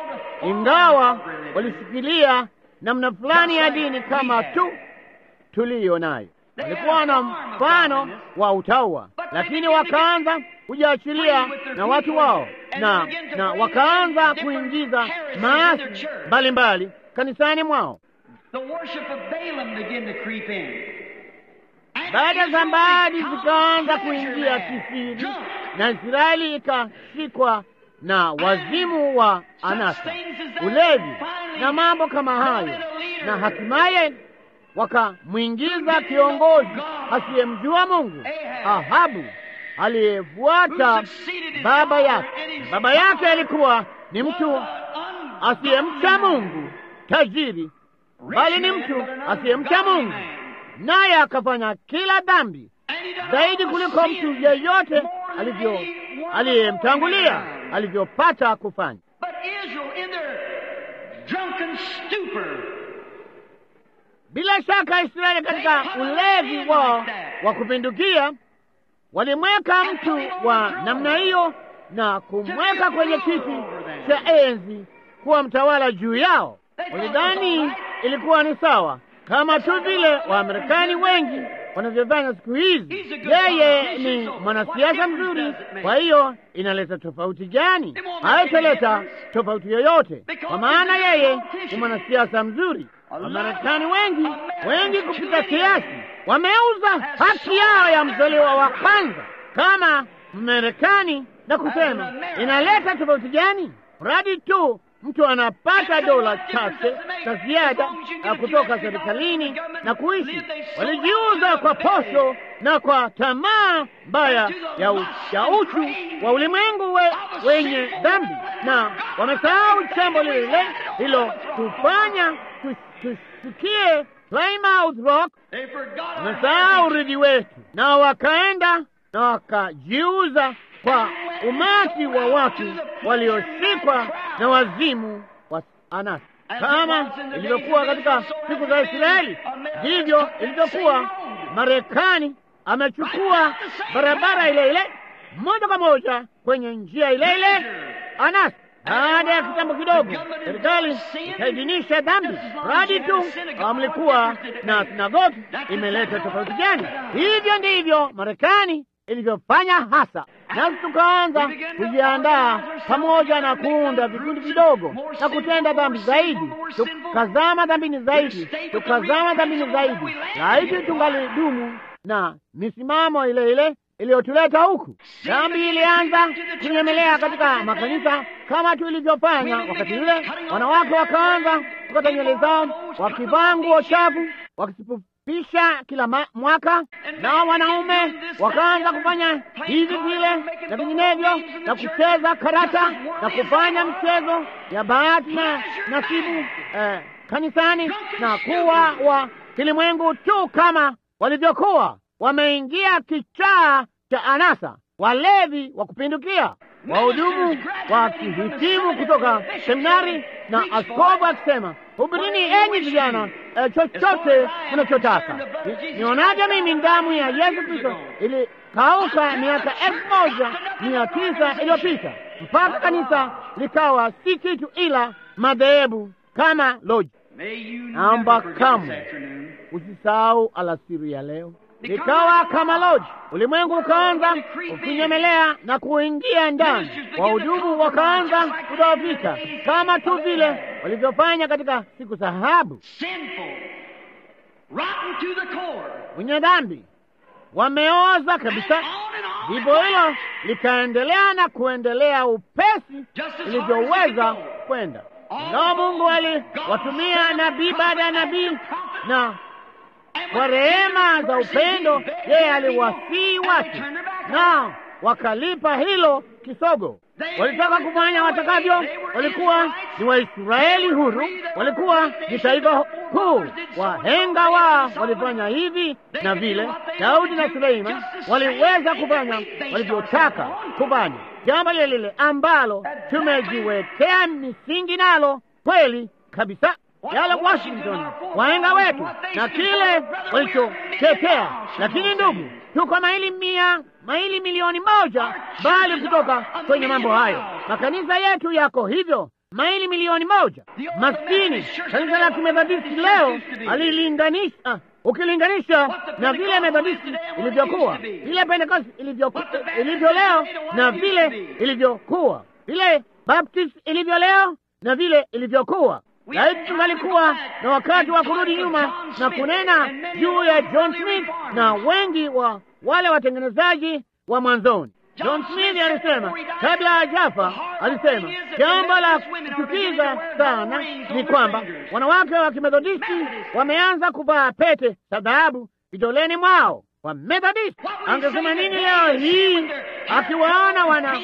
S1: ingawa walishikilia namna fulani ya dini kama tu tuliyo nayo. Walikuwa na mfano wa utaua, lakini wakaanza kujiachilia na watu wao na, na wakaanza kuingiza maasi mbalimbali kanisani mwao.
S2: The worship of Balaam began to creep in.
S1: Baada za mbali zikaanza kuingia kisiri, na Israeli ikashikwa na wazimu wa anasa, ulevi na mambo kama hayo, na hatimaye wakamwingiza kiongozi asiyemjua Mungu, Ahabu, aliyefuata baba yake. Baba yake alikuwa ni mtu asiyemcha Mungu, tajiri, bali ni mtu asiyemcha Mungu, naye akafanya kila dhambi zaidi kuliko mtu yeyote alivyo aliyemtangulia alivyopata kufanya.
S2: But Israel, in their drunken stupor,
S1: Bila shaka Israeli katika ulevi wao wa kupindukia walimweka mtu wa namna hiyo na kumweka kwenye kiti cha enzi kuwa mtawala juu yao. Walidhani ilikuwa ni sawa, kama tu vile Waamerikani wengi wanavyofanya siku hizi. Yeye ni mwanasiasa mzuri, kwa hiyo inaleta tofauti gani? Haitaleta tofauti yoyote, kwa maana yeye ni mwanasiasa mzuri. Wamarekani wengi wengi kupita kiasi wameuza haki yao ya mzaliwa wa kwanza kama Mmarekani na kusema inaleta tofauti gani? Mradi tu mtu anapata dola chache za ziada ya kutoka serikalini na kuishi. Walijiuza kwa posho na kwa tamaa mbaya ya, u, ya uchu wa ulimwengu we, wenye dhambi, na wamesahau jambo lile lile hilo tufanya tusikie Plymouth Rock.
S2: they forgot
S1: Wamesahau urithi wetu, na wakaenda na wakajiuza kwa umati wa watu walioshikwa na wazimu wa anasa. Kama ilivyokuwa katika siku za Israeli, ndivyo ilivyokuwa. Marekani amechukua barabara ile ile moja kwa moja kwenye njia ile ile anasa. Baada ya kitambo kidogo, serikali ikaidhinisha dhambi. Radi tu mlikuwa na sinagogi, imeleta tofauti gani? Hivyo ndivyo Marekani ilivyofanya hasa, nasi tukaanza kujiandaa pamoja na kuunda vikundi vidogo na kutenda dhambi zaidi, tukazama dhambini zaidi, tukazama dhambini zaidi. Laiti tungalidumu na misimamo ile ile iliyotuleta huku. Dhambi ilianza kunyemelea katika makanisa kama tu ilivyofanya wakati ule. Wanawake wakaanza kukata nywele zao, wakivaa nguo chafu, wakisifupisha kila ma mwaka, na wanaume wakaanza kufanya hivi vile na vinginevyo, na kucheza karata na kufanya mchezo ya bahati na nasibu eh, kanisani na kuwa wa kilimwengu tu kama walivyokuwa wameingia kichaa cha anasa, walevi wa kupindukia, wahudumu wakihitimu kutoka seminari na askofu akisema, hubirini enyi vijana eh, chochote mnachotaka. Nionaje mimi damu ya Yesu Kristo ilikauka miaka elfu moja mia tisa iliyopita mpaka kanisa likawa si kitu ila madhehebu kama loji.
S2: May you
S1: Naomba
S2: never forget this
S1: kamwe
S2: afternoon.
S1: Usisahau alasiri ya leo likawa kama loji. Ulimwengu ukaanza ukinyemelea na kuingia ndani, wahudumu wakaanza kudhoofika kama tu vile walivyofanya katika siku za Ahabu.
S2: Sinful. Rotten to the core.
S1: Wenye dhambi wameoza kabisa.
S2: On and on.
S1: Ndipo hilo likaendelea na kuendelea upesi ilivyoweza kwenda, ingawa Mungu aliwatumia nabii baada ya nabii na kwa rehema za upendo yeye aliwasii watu na wakalipa hilo kisogo. Walitaka kufanya watakavyo, walikuwa ni Waisraeli huru, walikuwa ni taifa kuu. Wahenga wao walifanya hivi na vile. Daudi na Suleiman waliweza kufanya walivyotaka kufanya, jambo lile lile ambalo tumejiwekea misingi nalo kweli kabisa yale Washington wahenga wetu na kile walichotetea. Lakini ndugu, tuko maili mia maili milioni moja bali kutoka kwenye mambo hayo. Makanisa yetu yako hivyo maili milioni moja. Maskini kanisa la Kimethodisti leo alilinganisha ukilinganisha na vile Methodisti ilivyokuwa, vile Pentekoste ilivyoku- ilivyo leo na vile ilivyokuwa, vile Baptist ilivyo leo na vile ilivyokuwa. Laiti tungalikuwa na wakati wa kurudi nyuma na kunena juu ya John Smith na wengi wa wale watengenezaji wa mwanzoni. John Smith alisema kabla hajafa, alisema jambo la kuchukiza sana ni kwamba wanawake wa Kimethodisti wameanza kuvaa pete za dhahabu vidoleni mwao. Wa Methodisti angesema nini leo hii akiwaona wana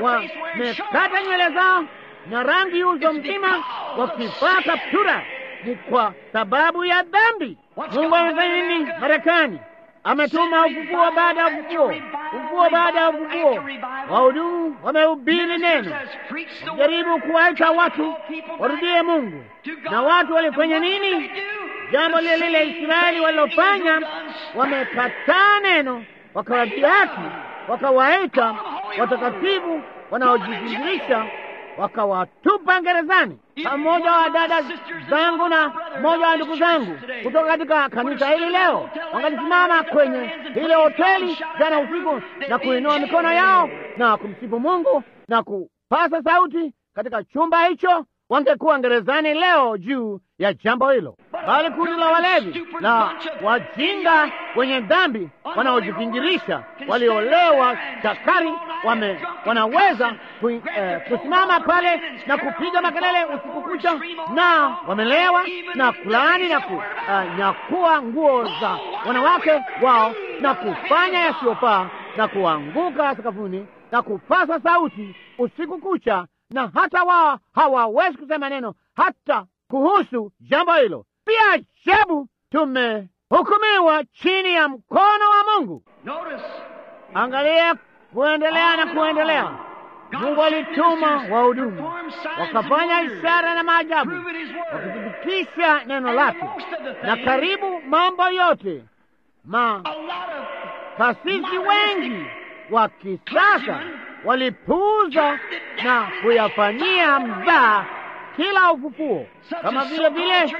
S1: wamekata nywele zao na rangi uso mzima wakivaa kaptura? Ni kwa sababu ya dhambi. Mungu amefanya nini Marekani? ametuma ufufuo baada ya ufufuo, ufufuo baada ya ufufuo. Wahudumu wamehubiri neno, jaribu kuwaita watu warudie Mungu, na watu walifanya nini? Jambo lile lile Israeli walilofanya, wamekataa neno, wakawadhihaki, wakawaita watakatifu wanaojizingirisha, wakawatupa gerezani. Mmoja wa dada zangu na mmoja wa ndugu zangu kutoka katika kanisa hili leo wangalisimama kwenye ile hoteli jana usiku na kuinua mikono yao na kumsifu Mungu na kupasa sauti katika chumba hicho, wangekuwa gerezani leo juu ya jambo hilo. Bali kundi la walevi na wajinga wenye dhambi wanaojivingirisha, waliolewa chakari, wame wanaweza ku, eh, kusimama pale na kupiga makelele usiku kucha, na wamelewa na kulaani na kunyakua uh, nguo za wanawake wao na kufanya yasiyofaa na kuanguka sakafuni na kupasa sauti usiku kucha, na hata wao hawawezi kusema neno hata kuhusu jambo hilo. Pia ajabu, tumehukumiwa chini ya mkono wa Mungu. Angalia kuendelea na kuendelea. Mungu alituma wahudumu wakafanya ishara na maajabu, wakithibitisha neno lake, na karibu mambo yote makasisi wengi wa kisasa walipuuza na kuyafanyia mzaa kila ufufuo, kama vile vile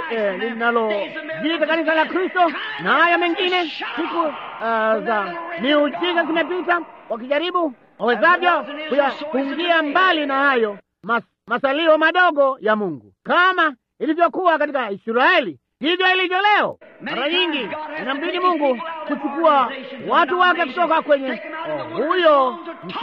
S1: linalojiita kanisa la Kristo na haya mengine. Siku uh, za miujiza zimepita, wakijaribu wawezavyo kuyapungia mbali na hayo mas, masalio madogo ya Mungu, kama ilivyokuwa katika Israeli, hivyo ilivyo leo. Mara nyingi inambidi Mungu kuchukua watu wake kutoka kwenye oh, huyo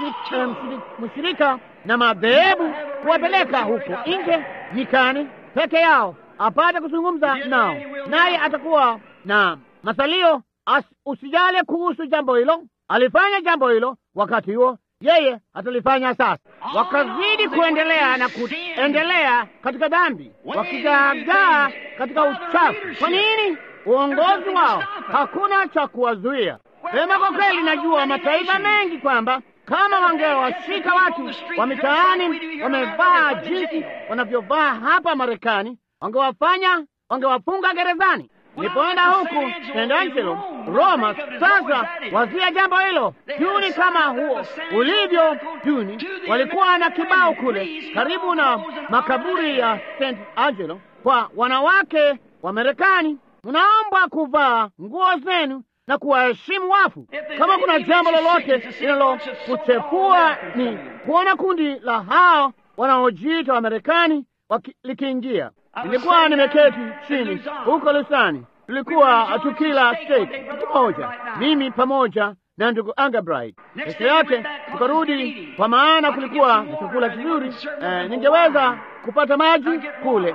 S1: mshirika na madhehebu kuwapeleka huko nje nyikani peke yao, apate kuzungumza nao, naye atakuwa na masalio. Usijale kuhusu jambo hilo, alifanya jambo hilo wakati huo, yeye atalifanya sasa. Wakazidi kuendelea na kuendelea katika dhambi, wakigaagaa katika uchafu. Kwa nini? Uongozi wao hakuna cha kuwazuia. Sema kwa kweli, najua mataifa mengi kwamba kama wangewashika watu wa mitaani wamevaa jinsi wanavyovaa hapa Marekani, wangewafanya wangewafunga gerezani. Nilipoenda huku San Angelo, Roma, sasa wazia jambo hilo Juni kama huo ulivyo Juni, walikuwa na kibao kule karibu na makaburi ya St Angelo kwa wanawake wa Marekani, mnaombwa kuvaa nguo zenu na kuwaheshimu wafu. Kama kuna jambo lolote linalokuchefua ni kuona kundi la hao wanaojiita Wamarekani likiingia. Nilikuwa nimeketi chini huko Lusani, tulikuwa tukila steak pamoja, mimi pamoja na ndugu Angabright. Kesho yake tukarudi, kwa maana kulikuwa na chakula kizuri. Eh, ningeweza kupata maji kule,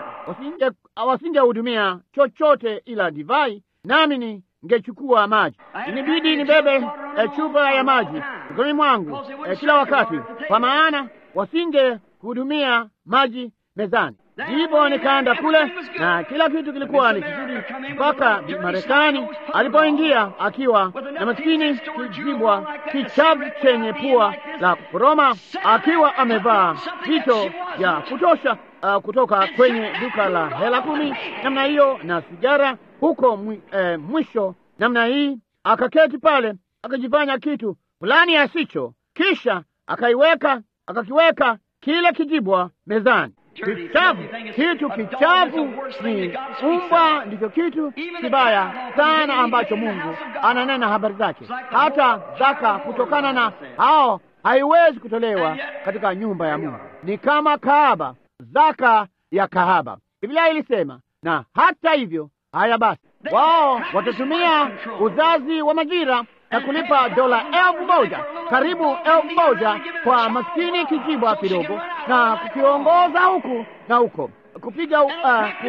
S1: wasingehudumia chochote ila divai, nami ni ngechukua maji. Inibidi nibebe eh, chupa ya maji mikononi mwangu eh, kila wakati, kwa maana wasinge kuhudumia maji mezani. Ndipo nikaenda kule na kila kitu kilikuwa ni kizuri, mpaka Marekani alipoingia akiwa na maskini kijibwa kichavu chenye pua la kukoroma, akiwa amevaa vito vya kutosha uh, kutoka kwenye duka la hela kumi namna hiyo na sigara huko mwi, eh, mwisho namna hii, akaketi pale akajifanya kitu fulani asicho, kisha akaiweka akakiweka kile kijibwa mezani kichafu. Kitu kichafu ni umba, ndicho kitu kibaya sana ambacho Mungu ananena habari zake. Hata zaka kutokana na hao haiwezi kutolewa katika nyumba ya Mungu, ni kama kahaba, zaka ya kahaba. Biblia ilisema, na hata hivyo, haya basi, wao watatumia uzazi wa majira na kulipa dola elfu moja karibu elfu moja kwa maskini kijibwa kidogo, na kukiongoza huku na huko, kupiga uh,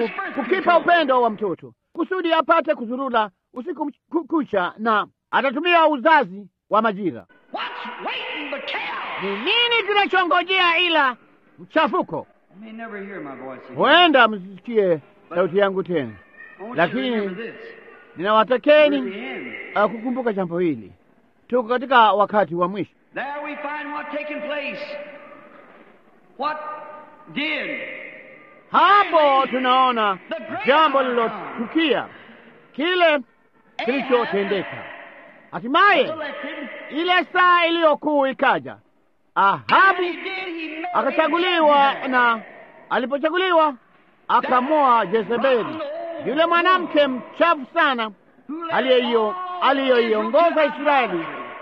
S1: kukipa upendo wa mtoto kusudi apate kuzurula usiku kucha, na atatumia uzazi wa majira. Ni nini kinachongojea ila mchafuko? Huenda msisikie sauti yangu tena, lakini ninawatakeni
S2: We're the end.
S1: uh, kukumbuka jambo hili. Tuko katika wakati wa mwisho.
S2: There we find what taking place. What did
S1: Hapo tunaona jambo lililotukia, kile kilichotendeka. Hatimaye
S2: selected?
S1: ile saa iliyokuu ikaja, Ahabu
S2: He did, he married
S1: akachaguliwa,
S2: Jezebel.
S1: na alipochaguliwa akamoa Jezebeli, yule mwanamke mchafu sana
S2: Who led
S1: aliyeio-
S2: all
S1: aliyoiongoza
S2: Israel
S1: Israeli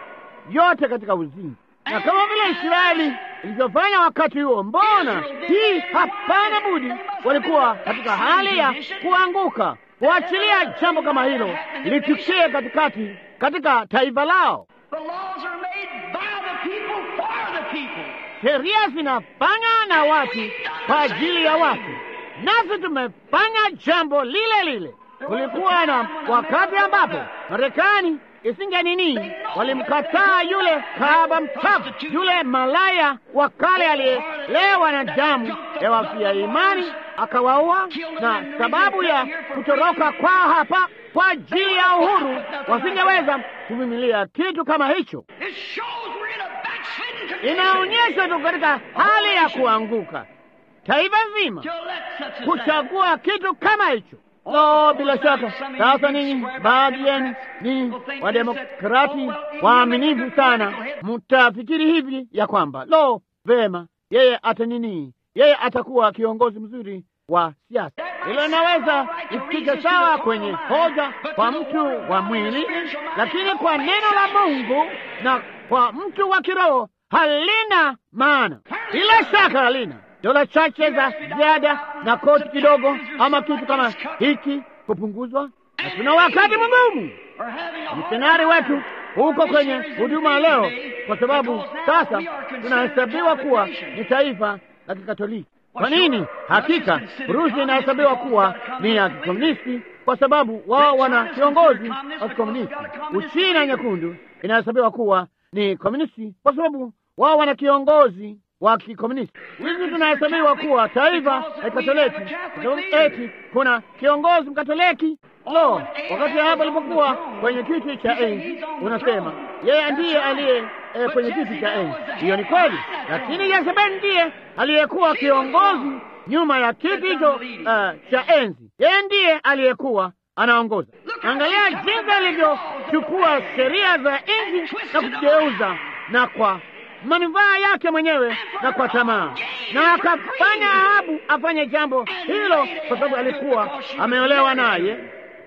S1: yote katika uzinzi. Na kama vile Israeli ilivyofanya wakati huo, mbona hii hapana budi walikuwa katika hali ya kuanguka, kuachilia jambo kama hilo litukie katikati katika taifa lao.
S2: The laws are made by the people for the people.
S1: Sheria zinafanywa na watu kwa ajili ya watu, nasi tumefanya jambo lile lile. Kulikuwa na wakati ambapo Marekani isinge nini, walimkataa yule kahaba mchafu, yule malaya wa kale aliyelewa na damu ya wafia imani, akawaua, na sababu ya kutoroka kwao hapa kwa ajili ya uhuru wasingeweza kuvumilia kitu kama hicho.
S2: It shows we're in a backslidden condition.
S1: Inaonyesha tu katika hali ya kuanguka taifa zima
S2: To let such as that.
S1: kuchagua kitu kama hicho. No, bila shaka sasa ninyi baadhi yenu ninyi wademokrati waaminifu sana mtafikiri hivi ya kwamba lo, vema, yeye ata nini, yeye atakuwa kiongozi mzuri wa siasa. Hilo linaweza isikike sawa kwenye hoja kwa mtu wa mwili, lakini kwa neno la Mungu na kwa mtu wa kiroho halina maana. Bila shaka halina dola chache za ziada na koti kidogo ama kitu kama hiki kupunguzwa, na tuna wakati mgumu.
S2: We're having a hard
S1: Msenari
S2: time.
S1: wetu huko kwenye huduma leo, kwa sababu sasa tunahesabiwa kuwa ni taifa la Kikatoliki. Kwa nini? Hakika Urusi inahesabiwa kuwa ni ya kikomunisti kwa sababu wao wana kiongozi wa kikomunisti. Uchina nyekundu inahesabiwa kuwa ni komunisti kwa sababu wao wana kiongozi wa kikomunisti. Sisi tunahesabiwa kuwa taifa la Katoliki kwa sababu eti kuna kiongozi mkatoliki. Lo, wakati hapo alipokuwa kwenye kiti cha enzi, unasema yeye ndiye aliye eh, kwenye kiti cha enzi. Hiyo ni kweli, lakini Yezebeli ndiye aliyekuwa kiongozi nyuma ya kiti hicho uh, cha enzi. Yeye ndiye aliyekuwa anaongoza. Angalia jinsi alivyochukua sheria za nchi na kugeuza na kwa manufaa yake mwenyewe na kwa tamaa, na akafanya Ahabu afanye jambo hilo kwa sababu alikuwa ameolewa naye,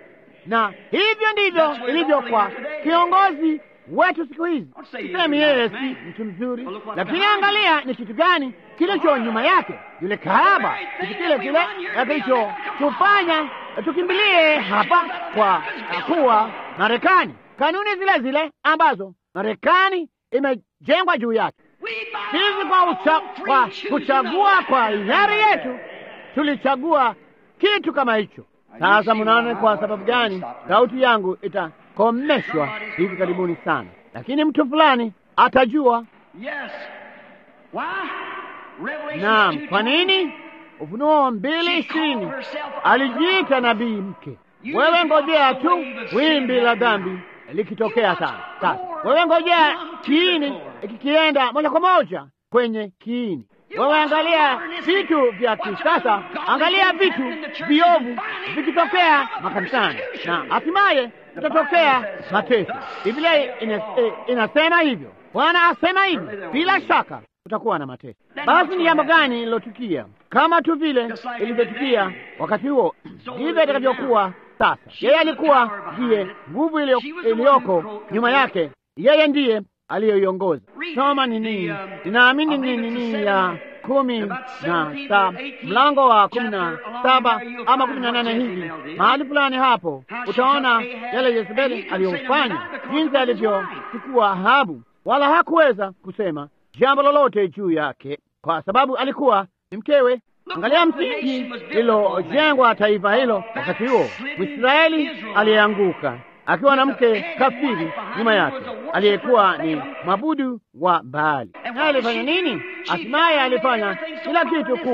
S1: na hivyo ndivyo ilivyo kwa kiongozi wetu siku hizi. Sisemi yeye si mtu mzuri, lakini angalia ni kitu gani kilicho nyuma yake, yule kahaba, kitu kile kile kilichotufanya tukimbilie hapa kwa kuwa Marekani, kanuni zile zile ambazo Marekani imejengwa juu yake. Sisi kwa, ucha, kwa kuchagua kwa hiari yetu tulichagua kitu kama hicho. Sasa mnaona kwa sababu gani sauti yangu itakomeshwa hivi karibuni sana, lakini mtu fulani atajua.
S2: Yes. Why? Revelation
S1: Naam,
S2: 2:20.
S1: kwa nini? Ufunuo mbili ishirini alijiita nabii mke. Wewe ngojea tu wimbi la dhambi likitokea sana. Sasa wewe ngojea kiini kikienda moja kwa moja kwenye kiini. Wewe angalia vitu vya kisasa, angalia vitu viovu vikitokea makanisani, na hatimaye itatokea mateso. Biblia ina, eh, inasema hivyo, Bwana asema hivyo, bila shaka kutakuwa na mateso. Basi ni jambo gani lilotukia? Kama tu vile ilivyotukia wakati huo, ndivyo itakavyokuwa sasa. Yeye alikuwa ndiye nguvu iliyo- iliyoko nyuma yake, yeye ndiye aliyoiongoza. Soma ni nini? Ninaamini ni nini ya kumi na saba mlango wa kumi na saba ama kumi na nane hivi, mahali fulani hapo utaona yale Yezebeli aliyofanya, jinsi alivyochukua Ahabu, wala hakuweza kusema jambo lolote juu yake kwa sababu alikuwa ni mkewe. Angalia msingi lilojengwa taifa hilo wakati huo. Mwisraeli aliyeanguka akiwa na mke kafiri nyuma yake aliyekuwa ni mwabudu wa Baali. Naye alifanya nini? Hatimaye alifanya kila kitu kuwa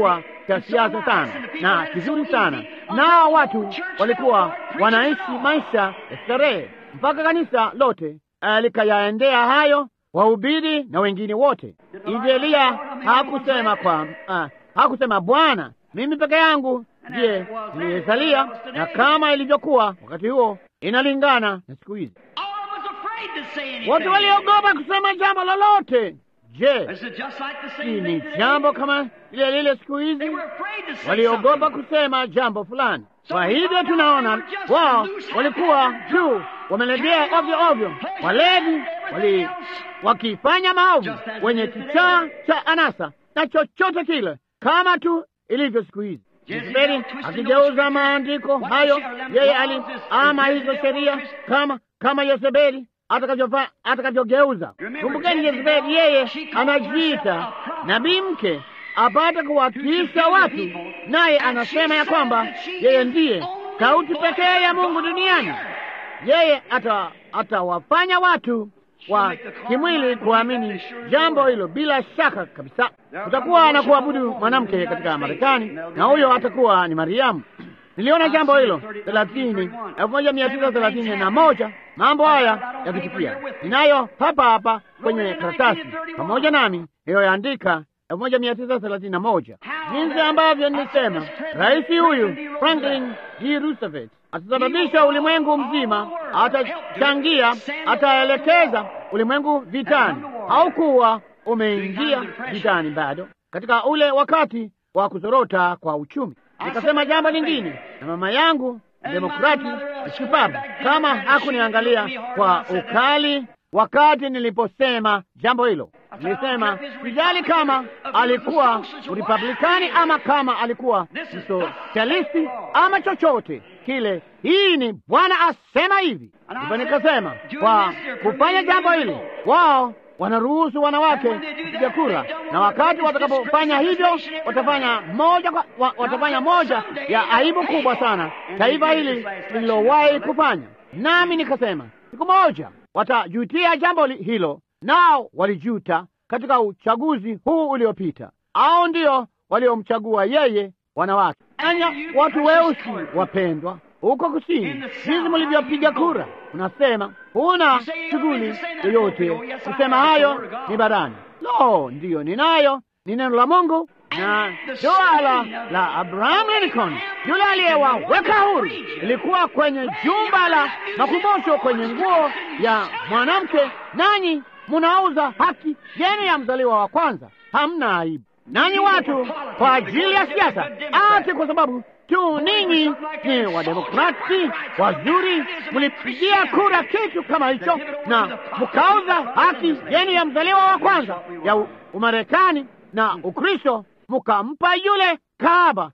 S1: cha siasa sana na kizuri sana, nao watu walikuwa wanaishi maisha ya starehe mpaka kanisa lote uh, likayaendea hayo, wahubiri na wengine wote. Hivi Eliya hakusema kwa uh, hakusema Bwana, mimi peke yangu ndiye niliyesalia, na kama ilivyokuwa wakati huo inalingana na siku hizi.
S2: All was afraid to say anything.
S1: Watu waliogopa kusema jambo lolote. Je,
S2: Is it just like the
S1: si
S2: same
S1: ni
S2: thing today?
S1: jambo kama lile lile siku
S2: They
S1: hizi?
S2: were afraid to say
S1: Waliogopa
S2: something.
S1: kusema jambo fulani. Kwa hivyo tunaona wao walikuwa tu wamelegea ovyo ovyo, walevi wali wakifanya maovu, wenye kichaa cha anasa na chochote kile, kama tu ilivyo siku hizi. Jezebeli akigeuza maandiko hayo, yeye ali ama hizo sheria kama kama Yezebeli atakavyofa- atakavyogeuza. Kumbukeni, Yezebeli yeye anajiita nabii mke apate kuwakilisha watu, naye anasema ya kwamba yeye ndiye sauti pekee ya Mungu duniani. Yeye ata atawafanya watu wa kimwili kuamini jambo hilo bila shaka kabisa. Kutakuwa na kuabudu mwanamke katika Marekani, na huyo atakuwa ni Mariamu. Niliona jambo hilo thelathini elfu moja mia tisa thelathini na moja mambo haya yakitukia. Ninayo hapa hapa kwenye karatasi pamoja nami iliyoandika elfu moja mia tisa thelathini na moja jinsi ambavyo nilisema, rais huyu Franklin D. Roosevelt atasababisha ulimwengu mzima, atachangia, ataelekeza ulimwengu vitani. Haukuwa umeingia vitani bado katika ule wakati wa kuzorota kwa uchumi. Nikasema jambo lingine, na mama yangu demokrati shupavu kama hakuniangalia kwa ukali wakati niliposema jambo hilo. Nilisema sijali kama alikuwa Republikani ama kama alikuwa msosialisti ama chochote kile, hii ni Bwana asema hivi. Ndipo nikasema kwa kufanya jambo hili wao wanaruhusu wanawake kupiga kura, na wakati watakapofanya hivyo watafanya moja kwa, wa, watafanya moja ya aibu kubwa sana taifa hili lililowahi kufanya. Nami nikasema siku moja watajutia jambo li- hilo, nao walijuta katika uchaguzi huu uliopita. Au ndio waliomchagua yeye, wanawake. Anya watu weusi wapendwa huko kusini, jinsi mlivyopiga kura, unasema huna shughuli yoyote kusema hayo ni barani. Lo, ndiyo ninayo, ni neno la Mungu na suala la Abraham Lincoln, yule aliyewaweka huru, ilikuwa kwenye jumba la makumbusho kwenye nguo ya mwanamke, nanyi munauza haki yenu ya mzaliwa wa kwanza. Hamna aibu nanyi watu kwa ajili ya siasa, ati kwa sababu tu ninyi ni wademokrati wazuri, mlipigia kura kitu kama hicho na mkauza haki yenu ya mzaliwa wa kwanza ya U- Umarekani na Ukristo, mkampa yule kahaba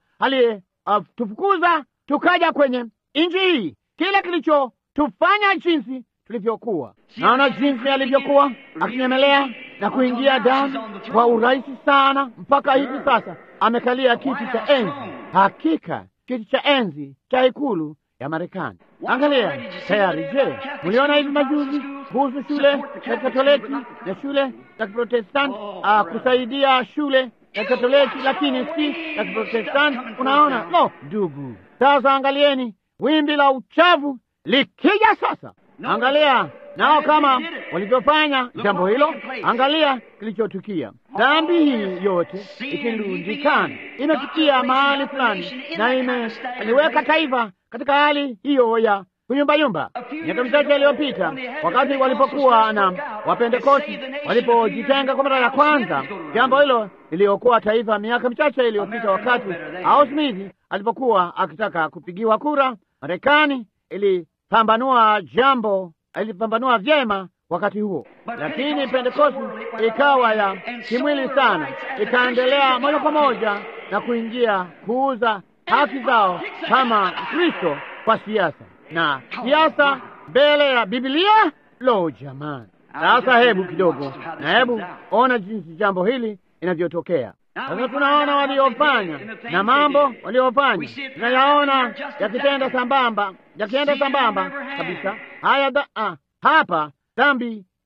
S1: aliyetufukuza tukaja kwenye nchi hii, kile kilichotufanya jinsi tulivyokuwa. Naona jinsi alivyokuwa akinyemelea na kuingia ndani kwa urahisi sana, mpaka hivi sasa amekalia kiti cha enzi, hakika kiti cha enzi cha ikulu ya Marekani. Angalia tayari. Je, mliona hivi majuzi kuhusu shule ya Katoliki na shule za Kiprotestanti ah, kusaidia shule ya Katoliki lakini si ya Kiprotestanti? Unaona, no ndugu. Sasa angalieni wimbi la uchafu likija sasa. Angalia nao kama walivyofanya jambo hilo, angalia kilichotukia. Dhambi hii yote ikirundikana, imefikia mahali fulani na imeliweka taifa katika hali hiyo ya kuyumbayumba. Miaka michache iliyopita, wakati walipokuwa na Wapentekosti walipojitenga kwa mara ya kwanza, jambo hilo liliokuwa taifa miaka michache iliyopita, wakati Al Smith alipokuwa akitaka kupigiwa kura, Marekani ilipambanua jambo, ilipambanua vyema wakati huo, lakini Pentekosti ikawa ya kimwili sana, ikaendelea moja kwa moja na kuingia kuuza haki zao kama Kristo kwa siasa na siasa mbele ya Biblia. Lo, jamani! Sasa hebu kidogo, na hebu ona jinsi jambo hili inavyotokea. Sasa tunaona waliofanya na mambo waliofanya, tunayaona yakitenda sambamba, yakienda sambamba kabisa. Haya da, ah, hapa dhambi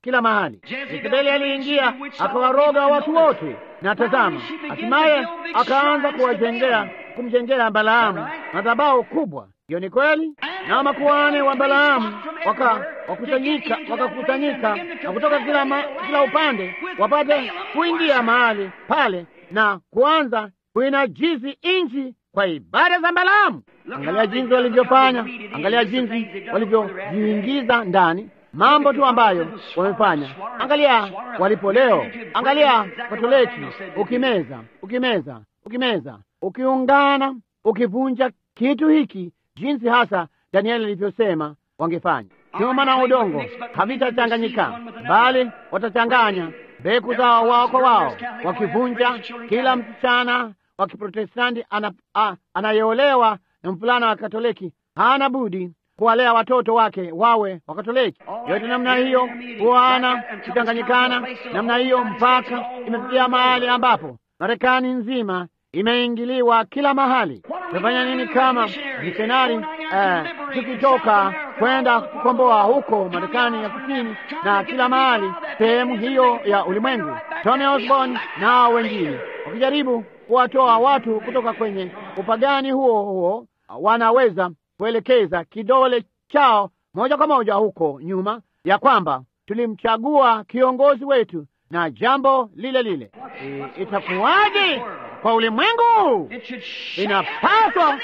S1: kila mahali. Yezebeli aliingia akawaroga watu wote, na tazama, hatimaye akaanza kuwajengea kumjengea Balaamu madhabahu kubwa. Hiyo ni kweli. Na makuhani wa Balaamu wakakusanyika wakakusanyika na kutoka kila, ma, kila upande wapate kuingia mahali pale na kuanza kuinajizi nchi kwa ibada za Balaamu. Angalia jinsi walivyofanya, angalia jinsi walivyojiingiza ndani mambo tu ambayo wamefanya. Angalia walipo leo, angalia Katoliki, ukimeza ukimeza ukimeza, ukiungana, ukivunja kitu hiki, jinsi hasa Danieli alivyosema wangefanya. Chuma na udongo havitachanganyika, bali watachanganya mbegu zao wao kwa wao, wakivunja. Kila msichana wa Kiprotestanti ana, anayeolewa na mvulana wa Katoliki hana budi kuwalea watoto wake wawe Wakatoliki. Yote namna hiyo kuana kuchanganyikana namna hiyo, mpaka imefikia mahali ambapo Marekani nzima imeingiliwa kila mahali. Tutafanya nini kama misionari eh, tukitoka kwenda kukomboa huko Marekani ya kusini na kila mahali sehemu hiyo ya ulimwengu, Tony Osborne nao wengine wakijaribu kuwatoa watu kutoka kwenye upagani huo huo, wanaweza kuelekeza kidole chao moja kwa moja huko nyuma, ya kwamba tulimchagua kiongozi wetu na jambo lile lile. E, itakuwaje kwa ulimwengu? Inapaswa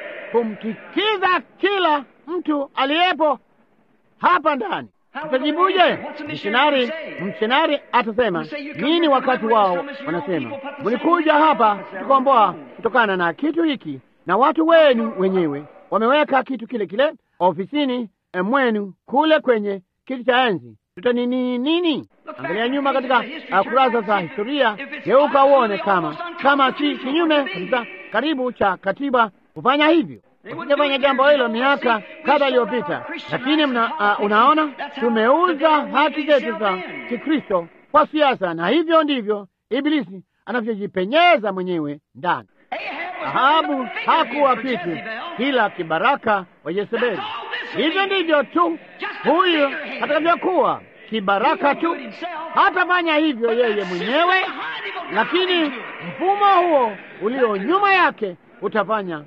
S1: kumtikiza kila mtu aliyepo hapa ndani. Tutajibuje? Mishonari, mshonari atasema nini wakati wao wanasema mlikuja hapa kukomboa kutokana na kitu hiki, na watu wenu wenyewe wameweka kitu kile kile ofisini mwenu kule kwenye kiti cha enzi. Tutanini nini? Angalia nyuma katika uh, kurasa za historia, geuka uone kama kama si kinyume kabisa karibu cha katiba kufanya hivyo. Usingefanya jambo hilo miaka kadha iliyopita, lakini mna, uh, unaona tumeuza haki zetu za Kikristo kwa siasa, na hivyo ndivyo Ibilisi anavyojipenyeza mwenyewe ndani. Ahabu hakuwa kitu kila kibaraka wa Yezebeli. Hivyo ndivyo tu huyu atakavyokuwa kibaraka tu, hatafanya hivyo yeye mwenyewe, lakini mfumo huo ulio nyuma yake utafanya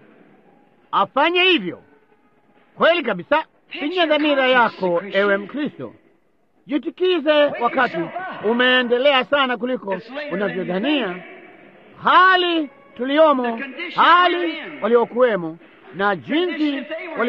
S1: afanye hivyo. Kweli kabisa. Pinya dhamira yako, ewe Mkristo, jitikize wakati umeendelea sana kuliko unavyodhania. Hali tuliomo, hali waliokuwemo, na jinsi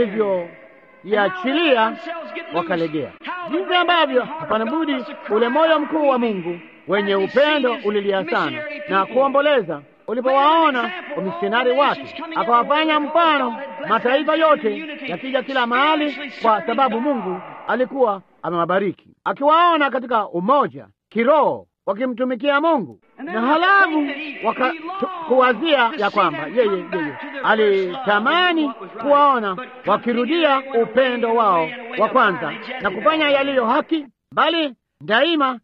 S1: walivyoiachilia wakalegea, jinsi ambavyo hapana budi ule moyo mkuu wa Mungu wenye upendo ulilia sana na kuomboleza ulipowaona wamisionari wake, akawafanya mfano mataifa yote yakija kila mahali, kwa sababu Mungu alikuwa amewabariki, akiwaona katika umoja kiroho wakimtumikia Mungu, na halafu wakakuwazia ya kwamba yeye yeye alitamani kuwaona wakirudia upendo wao wa kwanza na kufanya yaliyo haki, bali daima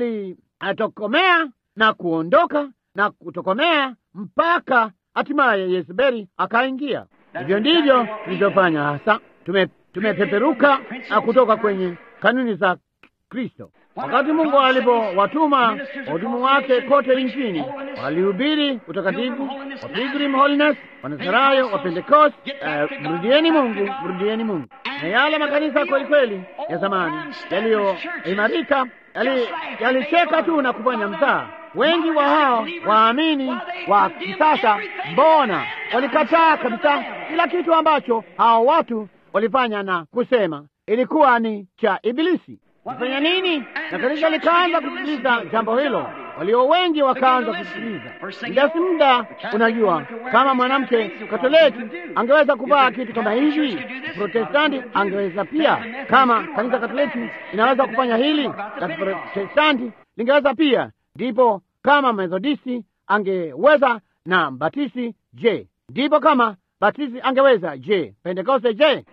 S1: walitokomea na kuondoka na kutokomea mpaka hatimaye Yezebeli akaingia. Hivyo ndivyo tulivyofanya hasa, tumepeperuka tume kutoka kwenye kanuni za Kristo. Wakati Mungu alipowatuma wahudumu wake kote nchini, walihubiri utakatifu wa Pilgrim Holiness, Wanazarayo wa Pentecost, uh, mrudieni Mungu, mrudieni Mungu. Na yale makanisa kweli kweli ya zamani yaliyoimarika yalicheka yali tu na kufanya mtaa wengi wa hao waamini wa kisasa, mbona walikataa kabisa kila kitu ambacho hao watu walifanya na kusema ilikuwa ni cha Ibilisi. Kufanya nini? Na kanisa likaanza kusikiliza jambo hilo, walio wengi wakaanza kusikiliza. Muda si muda, unajua, kama mwanamke Katoliki angeweza kuvaa kitu kama hivi, Protestanti angeweza pia. Kama kanisa Katoliki inaweza kufanya hili, la Protestanti lingeweza pia. Ndipo kama Methodisti angeweza na Batisi, je, ndipo kama Batisi angeweza, je, Pentekoste, je?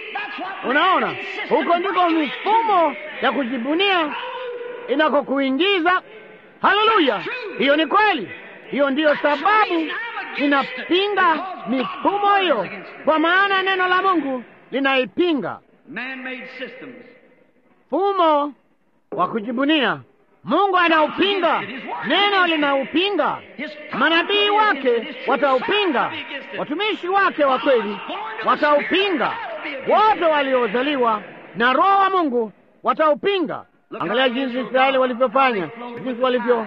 S1: Unaona, huko ndiko mifumo ya kujibunia inakokuingiza. Haleluya! Hiyo ni kweli. Hiyo ndiyo sababu ninapinga mifumo hiyo, kwa maana neno la Mungu linaipinga fumo wa kujibunia. Mungu anaupinga, neno linaupinga, manabii wake wataupinga, watumishi wake wa kweli wataupinga, wote waliozaliwa na Roho wa Mungu wataupinga. Angalia jinsi Israeli walivyofanya, jinsi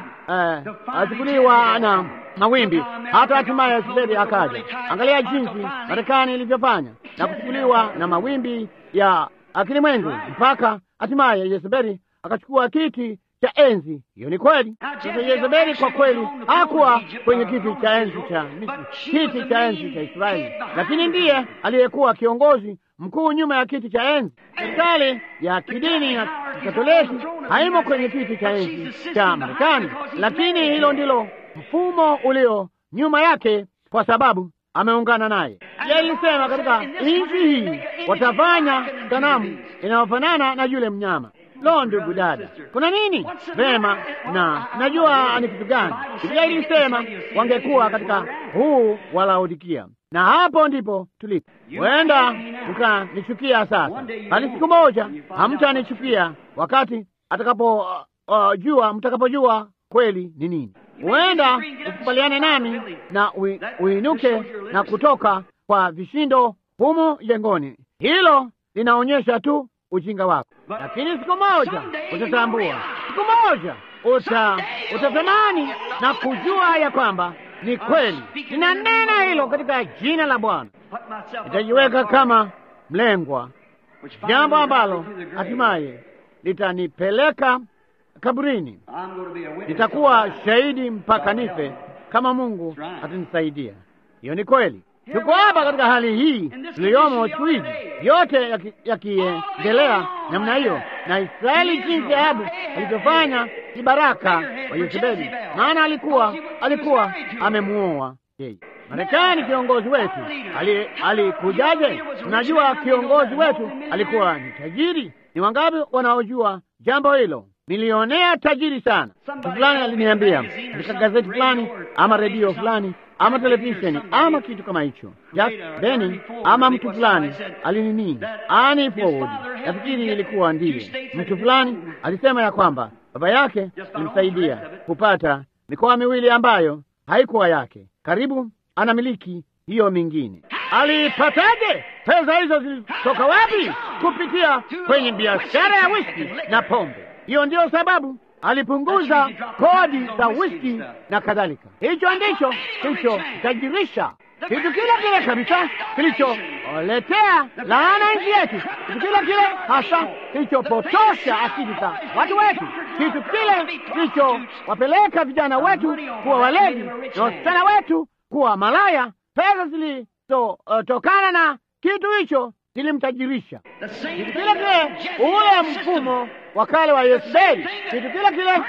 S1: walivyochukuliwa na mawimbi, hata hatimaye Yezebeli akaja. Angalia jinsi Marekani ilivyofanya na kuchukuliwa na mawimbi ya kilimwengu, mpaka hatimaye Yezebeli akachukua kiti cha enzi. Hiyo ni kweli. Sasa Yezebeli kwa kweli hakuwa kwenye kiti cha enzi cha kiti cha enzi cha Israeli, lakini ndiye aliyekuwa kiongozi mkuu nyuma ya kiti cha enzi. Serikali ya kidini ya Katoliki haimo kwenye kiti cha enzi cha Marekani, lakini hilo ndilo mfumo ulio nyuma yake, kwa sababu ameungana naye. Yeye alisema katika nchi hii watafanya sanamu inayofanana na yule mnyama. Lo, ndugu dada, kuna nini? Vema, na najua ni kitu gani. Biblia ilisema wangekuwa katika huu wa Laodikia, na hapo ndipo tulipo. Huenda mkanichukia sasa, bali siku moja hamtanichukia wakati atakapojua uh, uh, mtakapojua kweli ni nini. Huenda usikubaliane nami na ui, uinuke na kutoka kwa vishindo humu jengoni. Hilo linaonyesha tu ujinga wako, lakini siku moja utatambua, siku moja uta utatamani na kujua ya kwamba ni kweli. Ninanena hilo katika jina la Bwana. Nitajiweka kama mlengwa, jambo ambalo hatimaye litanipeleka kaburini. Nitakuwa shahidi mpaka nife, kama Mungu atanisaidia. Hiyo ni kweli. Tuko hapa katika hali hii tuliyomo siku hizi, yote yakiendelea namna hiyo, na Israeli jinsi Ahabu alivyofanya kibaraka wa Yezebeli, maana alikuwa alikuwa amemuoa yeye. Marekani, kiongozi wetu alikujaje? Ali unajua, kiongozi wetu alikuwa ni tajiri. Ni wangapi wanaojua jambo hilo? Milionea tajiri sana. Mtu fulani aliniambia katika gazeti fulani ama redio fulani ama televisheni ama kitu kama hicho, Jack Benny ama mtu fulani alinini ani forward, nafikiri ilikuwa ndiye mtu fulani alisema ya kwamba baba yake alimsaidia kupata mikoa miwili ambayo haikuwa yake, karibu anamiliki hiyo mingine. Alipataje pesa hizo? Zilitoka wapi? Kupitia kwenye biashara ya whisky na pombe. Hiyo ndiyo sababu alipunguza kodi za whisky na kadhalika. Hicho ndicho kilichotajirisha, kitu kile kile kabisa kilicholetea laana nchi yetu, kitu kile kile hasa kilichopotosha akili za watu wetu, kitu kile kilichowapeleka vijana wetu kuwa walevi na wasichana wetu kuwa malaya. Pesa zilizotokana uh, na kitu hicho zilimtajirisha. Kitu kile kile ule mfumo wa kale wa Yezebeli, kitu kile kile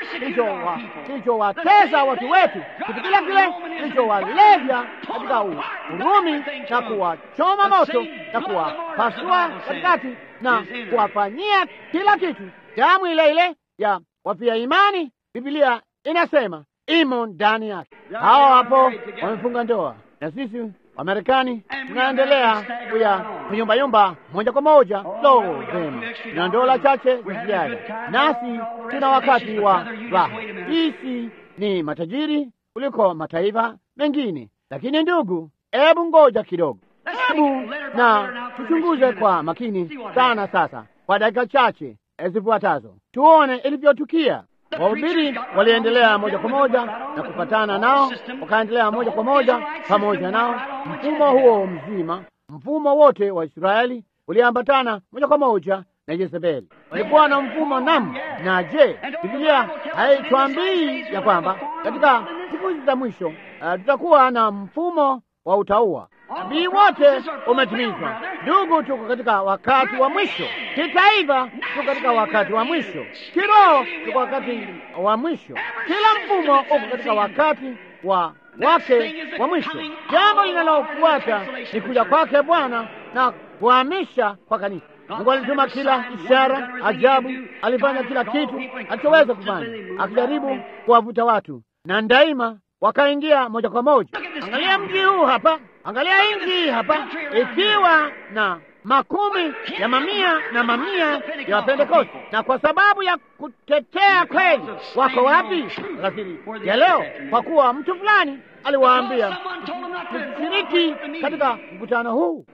S1: kilichowatesa watu wetu, kitu kile kile kilichowalevya katika Urumi na kuwachoma moto na kuwapasua katikati na kuwafanyia kila kitu, damu ile ile ya wafia imani, Biblia inasema imo ndani yake. Hao hapo wamefunga ndoa na sisi Wamarekani tunaendelea kuya kuyumbayumba moja kwa moja. Lo, vema, na dola chache ziada, nasi tuna wakati wa raha. Sisi ni matajiri kuliko mataifa mengine, lakini ndugu, hebu ngoja kidogo, hebu na tuchunguze kwa makini sana sasa, kwa dakika chache zifuatazo, tuone ilivyotukia. Wahubiri waliendelea moja kwa moja na kupatana nao, wakaendelea moja kwa moja pamoja nao. Mfumo huo mzima, mfumo wote wa Israeli uliambatana moja kwa moja na Yezebeli. Walikuwa na mfumo nam. Na je, Biblia haitwambii ya kwamba katika siku hizi za mwisho uh, tutakuwa na mfumo wa utaua? Nabii wote umetimizwa. Ndugu, tuko katika wakati wa mwisho. Kitaifa tuko katika wakati wa mwisho. Kiroho tuko wakati wa mwisho. Kila mfumo uko katika wakati wa wake wa mwisho. Jambo linalofuata ni kuja kwake Bwana na kuhamisha kwa kanisa. Mungu alituma kila ishara ajabu, alifanya kila kitu alichoweza kufanya, akijaribu kuwavuta watu, na daima wakaingia moja kwa moja. Angalia mji huu hapa, angalia nchi hii hapa, ikiwa na makumi ya mamia na mamia ya Wapentekosti, na kwa sababu ya kutetea kweli, wako wapi alasiri ya leo? Kwa kuwa mtu fulani aliwaambia msishiriki katika mkutano huu.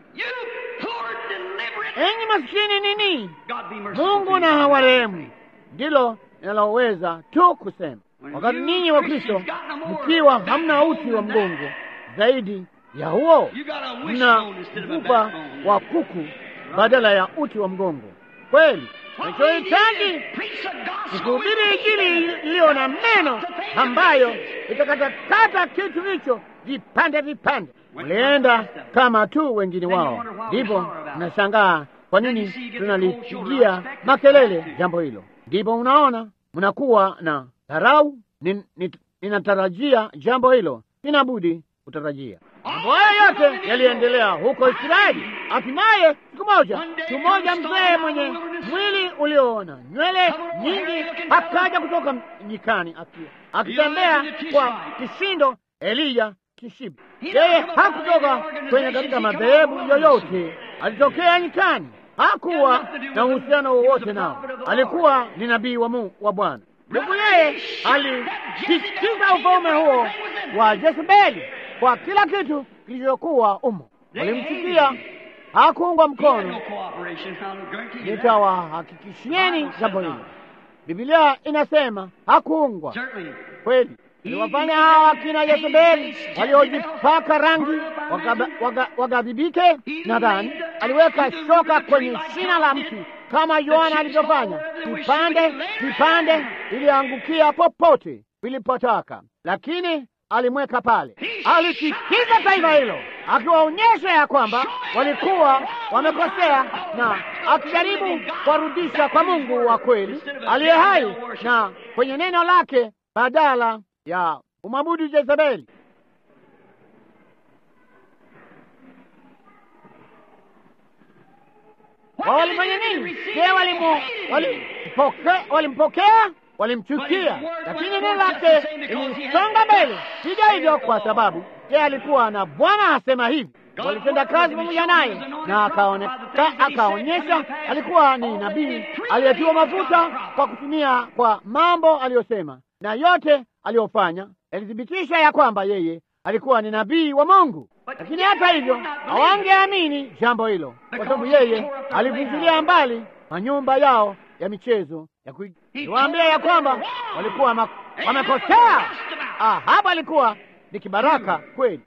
S1: Enyi maskini nini, Mungu na hawarehemu, ndilo ninaloweza tu kusema. Wakati ninyi wa Kristo mkiwa hamna uti wa mgongo zaidi ya huo, mna mfupa wa kuku badala ya uti wa mgongo. Kweli nachohitaji ni kuhubiri Injili iliyo na meno ambayo itakatakata kitu hicho vipande vipande. Mlienda kama tu wengine wao, ndipo mnashangaa kwa nini tunalipigia makelele jambo hilo. Ndipo unaona mnakuwa na dharau. Ninatarajia jambo hilo, sina budi kutarajia. Mambo hayo yote yaliendelea huko Israeli. Hatimaye siku moja, mtu mmoja mzee mwenye mwili ulioona nywele nyingi akaja kutoka nyikani akitembea kwa kishindo, Eliya Kishibi. Yeye hakutoka kwenye katika madhehebu yoyote, alitokea nyikani, hakuwa na uhusiano wowote nao. Alikuwa ni nabii wa Mungu wa Bwana. Ndugu yeye alisisitiza ufalme huo wa Jezebeli kwa kila kitu kilichokuwa umo. Walimchukia, hakuungwa mkono. Nitawahakikishieni jambo hilo, Biblia inasema hakuungwa kweli. Iliwafanya hawa akina Yezebeli waliojipaka rangi wagadhibike. Nadhani aliweka shoka kwenye shina la mti kama Yohana alivyofanya, vipande vipande iliangukia popote vilipotaka, lakini alimweka pale. Alitikiza taifa hilo akiwaonyesha ya kwamba walikuwa wamekosea, na akijaribu kuwarudisha kwa Mungu wa kweli aliye hai na kwenye neno lake badala ya umwabudu Jezebeli. Walifanya nini? Je, walimpokea? Walimchukia, lakini neno lake lilisonga mbele. Sija hivyo kwa sababu yeye alikuwa na Bwana asema hivi. Walitenda kazi pamoja naye na akaonyesha alikuwa ni nabii aliyetiwa mafuta kwa kutumia kwa mambo aliyosema na yote aliyofanya yalithibitisha ya kwamba yeye alikuwa ni nabii wa Mungu. Lakini hata hivyo hawangeamini jambo hilo, kwa sababu yeye alivunjilia mbali manyumba yao ya michezo ya kuwaambia ya kwamba walikuwa wamekosea. Ah, hapa alikuwa ni kibaraka kweli,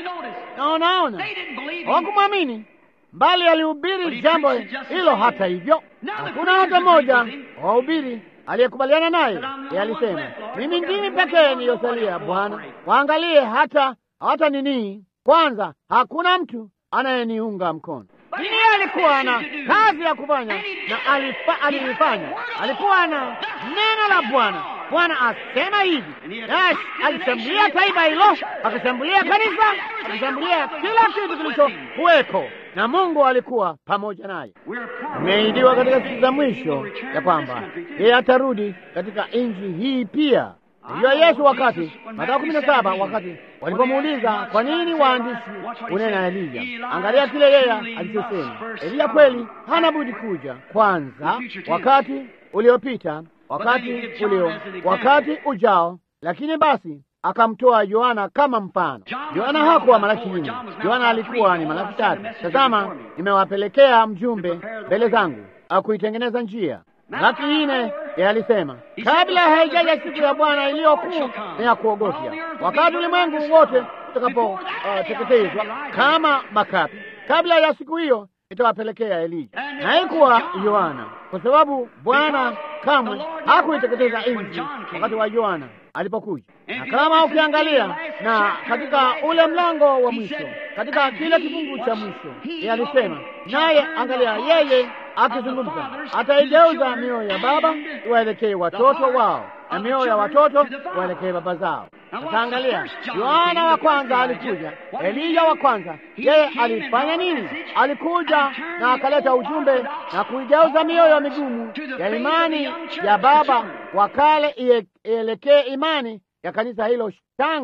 S1: na unaona hawakumwamini, mbali alihubiri jambo hilo. Hata hivyo hakuna hata mmoja wahubiri aliyekubaliana naye. Yeye alisema mimi ndimi pekee niliyosalia, Bwana, waangalie hata hata nini kwanza, hakuna mtu anayeniunga mkono. Lakini yeye alikuwa na kazi ya kufanya na alifa, alilifanya. Alikuwa na neno la Bwana. Bwana asema hivi, naye alishambulia taifa hilo, akashambulia kanisa, akashambulia kila kitu kilichokuweko, na Mungu alikuwa pamoja naye. Imeidiwa katika siku za mwisho ya kwamba yeye atarudi katika nchi hii pia. Hiyo Yesu wakati Mathayo kumi na saba wakati walipomuuliza kwa nini waandishi unena Elija, angalia kile yeye alichosema. Elija kweli hana budi kuja kwanza, wakati uliopita, wakati ulio, wakati ujao. Lakini basi akamtoa Yohana kama mfano. Yohana hakuwa Malaki nne, Yohana alikuwa ni Malaki tatu. Tazama, nimewapelekea mjumbe mbele zangu akuitengeneza njia Malaki nne alisema kabla haijaja siku ya Bwana iliyo kuu na ya kuogofya, wakati ulimwengu wote utakapoteketezwa uh, kama makapi, kabla ya siku hiyo itawapelekea Elija. Na haikuwa Yohana, kwa sababu Bwana kamwe hakuiteketeza nchi wakati wa Yohana alipokuja. Na kama ukiangalia na katika ule mlango wa mwisho, katika kile kifungu cha mwisho, yeye alisema naye, angalia, yeye akizungumza ataigeuza mioyo ya baba iwaelekee watoto wao na mioyo ya watoto waelekee baba zao. Sasa angalia, Yohana wa kwanza alikuja, Eliya wa kwanza, yeye alifanya nini? Alikuja na akaleta ujumbe na kuigeuza mioyo migumu ya imani ya baba wa kale ielekee imani ya kanisa hilo changa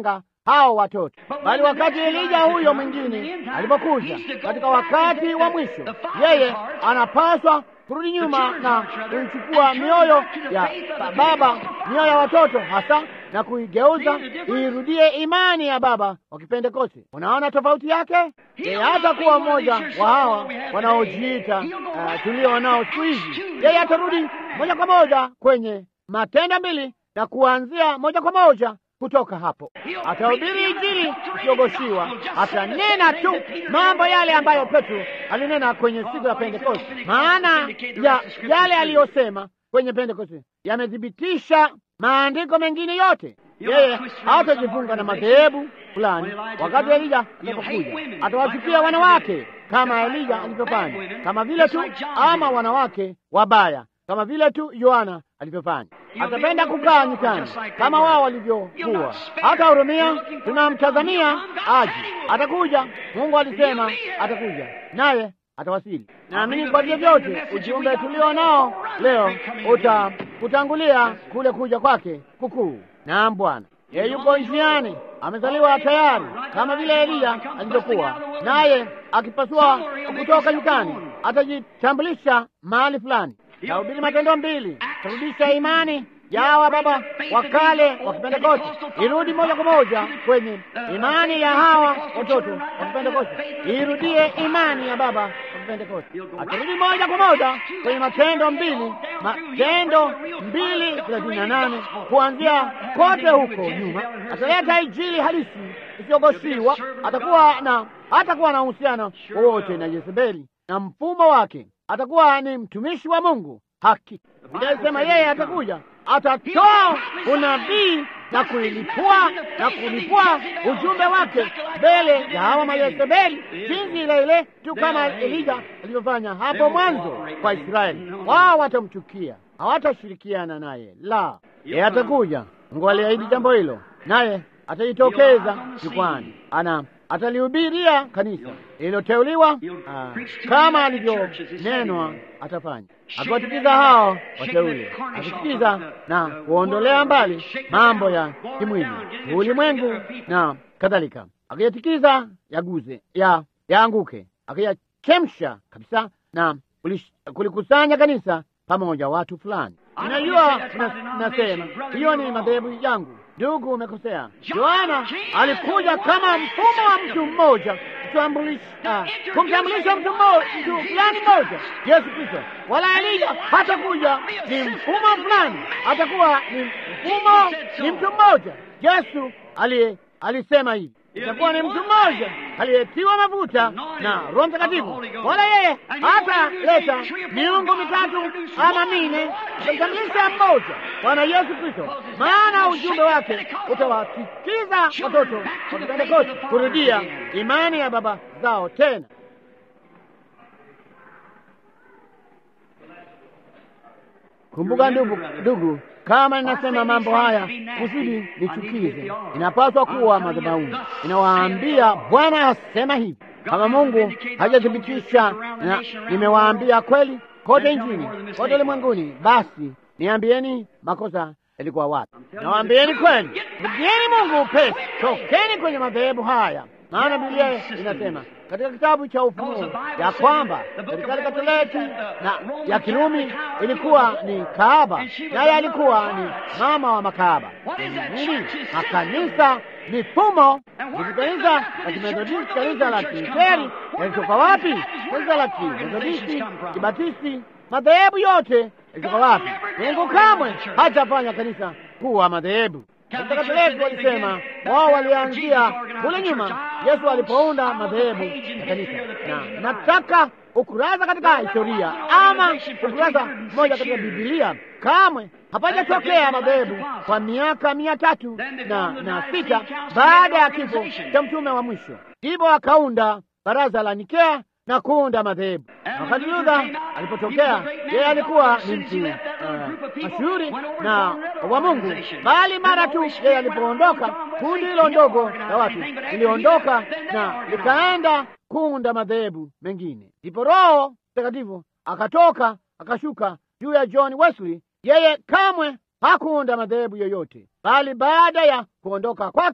S1: hao watoto, bali wakati Elija huyo mwingine alipokuja katika wakati wa mwisho, yeye anapaswa kurudi nyuma na kuichukua mioyo ya baba, mioyo ya watoto hasa, na kuigeuza iirudie imani ya baba wa Kipentekoste. Unaona tofauti yake? Yeye hata kuwa mmoja wa hawa wanaojiita uh, tulio nao siku hizi. Yeye atarudi moja kwa moja kwenye Matendo mbili na kuanzia moja kwa moja kutoka hapo atahubiri Injili isiyogoshiwa, atanena tu mambo yale ambayo Petro alinena kwenye siku ya Pentekoste. Maana ya yale aliyosema kwenye Pentekoste yamethibitisha maandiko mengine yote. Yeye hatajifunga na madhehebu fulani. Wakati Elija alipokuja, atawachukia wanawake kama Elija alivyofanya, kama vile tu, ama wanawake wabaya kama vile tu Yohana alivyofanya. Atapenda kukaa nyikani kama wao walivyokuwa. Hata hurumia, tunamtazamia aje. Atakuja, Mungu alisema atakuja, naye atawasili. Naamini kwa vyovyote ujumbe tulio nao leo uta kutangulia kule kuja kwake kukuu. Naam, Bwana yeye yuko njiani, amezaliwa tayari kama vile Eliya alivyokuwa, naye akipasua kutoka nyikani atajitambulisha mahali fulani Tahubiri Matendo mbili, tarudisha imani ya hawa baba wa kale wa Kipentekoste, irudi moja kwa moja kwenye imani ya hawa watoto wa Kipentekoste, irudie imani ya baba wa Kipentekoste, atarudi moja kwa moja kwenye Matendo mbili, Matendo mbili thelathini na nane kuanzia kote huko nyuma, ataleta Injili halisi isiyogoshiwa. Atakuwa na hatakuwa na uhusiano wowote na Yezebeli na mfumo wake atakuwa ni mtumishi wa Mungu haki. Biblia inasema yeye atakuja, atatoa unabii na kuilipua na kulipua ujumbe wake mbele ya hawa Mayezebeli, jinsi ile ile tu kama Elija alivyofanya hapo mwanzo kwa Israeli. Wao watamchukia, hawatashirikiana naye, la, yeye atakuja. Mungu aliahidi jambo hilo, naye atajitokeza jukwani, ana atalihubiria kanisa lililoteuliwa kama alivyonenwa atafanya, akiwatikiza hao wateule, akitikiza na kuondolea mbali mambo ya kimwili, ulimwengu na kadhalika, akiyatikiza yaguze ya yaanguke, akiyachemsha kabisa na kulikusanya kanisa pamoja watu fulani. Ninajua nasema hiyo ni madhehebu yangu. Ndugu, umekosea. Yohana alikuja kama mfumo wa mtu mmoja kumtambulisha mtu mtu fulani mmoja, Yesu Kristo. Wala Elija hatakuja ni mfumo fulani, atakuwa ni mfumo, ni mtu mmoja. Yesu aliye alisema hivi, itakuwa ni mtu mmoja aliyetiwa mafuta na Roho Mtakatifu. Wala yeye hataleta miungu mitatu ama mine, atamtambulisha mmoja, Bwana Yesu Kristo, maana ujumbe wake utawatikiza watoto wa Pentekoste kurudia imani ya baba zao tena. Kumbuka ndugu, ndugu, kama ninasema mambo haya kusudi nichukize, inapaswa kuwa madhabahuni. Inawaambia Bwana asema hivi. Kama Mungu hajathibitisha na nimewaambia kweli kote nchini, kote ulimwenguni, basi niambieni makosa yalikuwa wapi? Nawaambieni kweli, rudieni Mungu upesi, tokeni kwenye madhehebu haya, maana Biblia inasema katika kitabu cha Ufunuo ya kwamba serikali Katoliki na ya Kirumi ilikuwa ni kahaba, naye alikuwa ni mama wa makahaba. Nini? Makanisa, mifumo hivi. Kanisa la Kimethodisti, kanisa la Kilutheri yalitoka wapi? Kanisa la Kimethodisti, Kibatisti, madhehebu yote yalitoka wapi? Mungu kamwe hajafanya kanisa kuwa madhehebu. Watakatifu walisema wao walianzia kule nyuma, Yesu alipounda madhehebu ya kanisa, na nataka ukurasa katika historia ama ukurasa mmoja katika Biblia, kamwe hapajatokea madhehebu kwa miaka mia tatu na, na sita baada ya kifo cha mtume wa mwisho, ndipo akaunda baraza la Nikea na kuunda madhehebu. Wakati Luther alipotokea, yeye alikuwa ni mtu uh, mashuhuri na wa Mungu, bali mara tu yeye alipoondoka, kundi hilo ndogo la watu liliondoka na likaenda kuunda madhehebu mengine. Ndipo Roho Mtakatifu akatoka akashuka juu ya John Wesley. Yeye kamwe hakuunda madhehebu yoyote, bali baada ya kuondoka kwake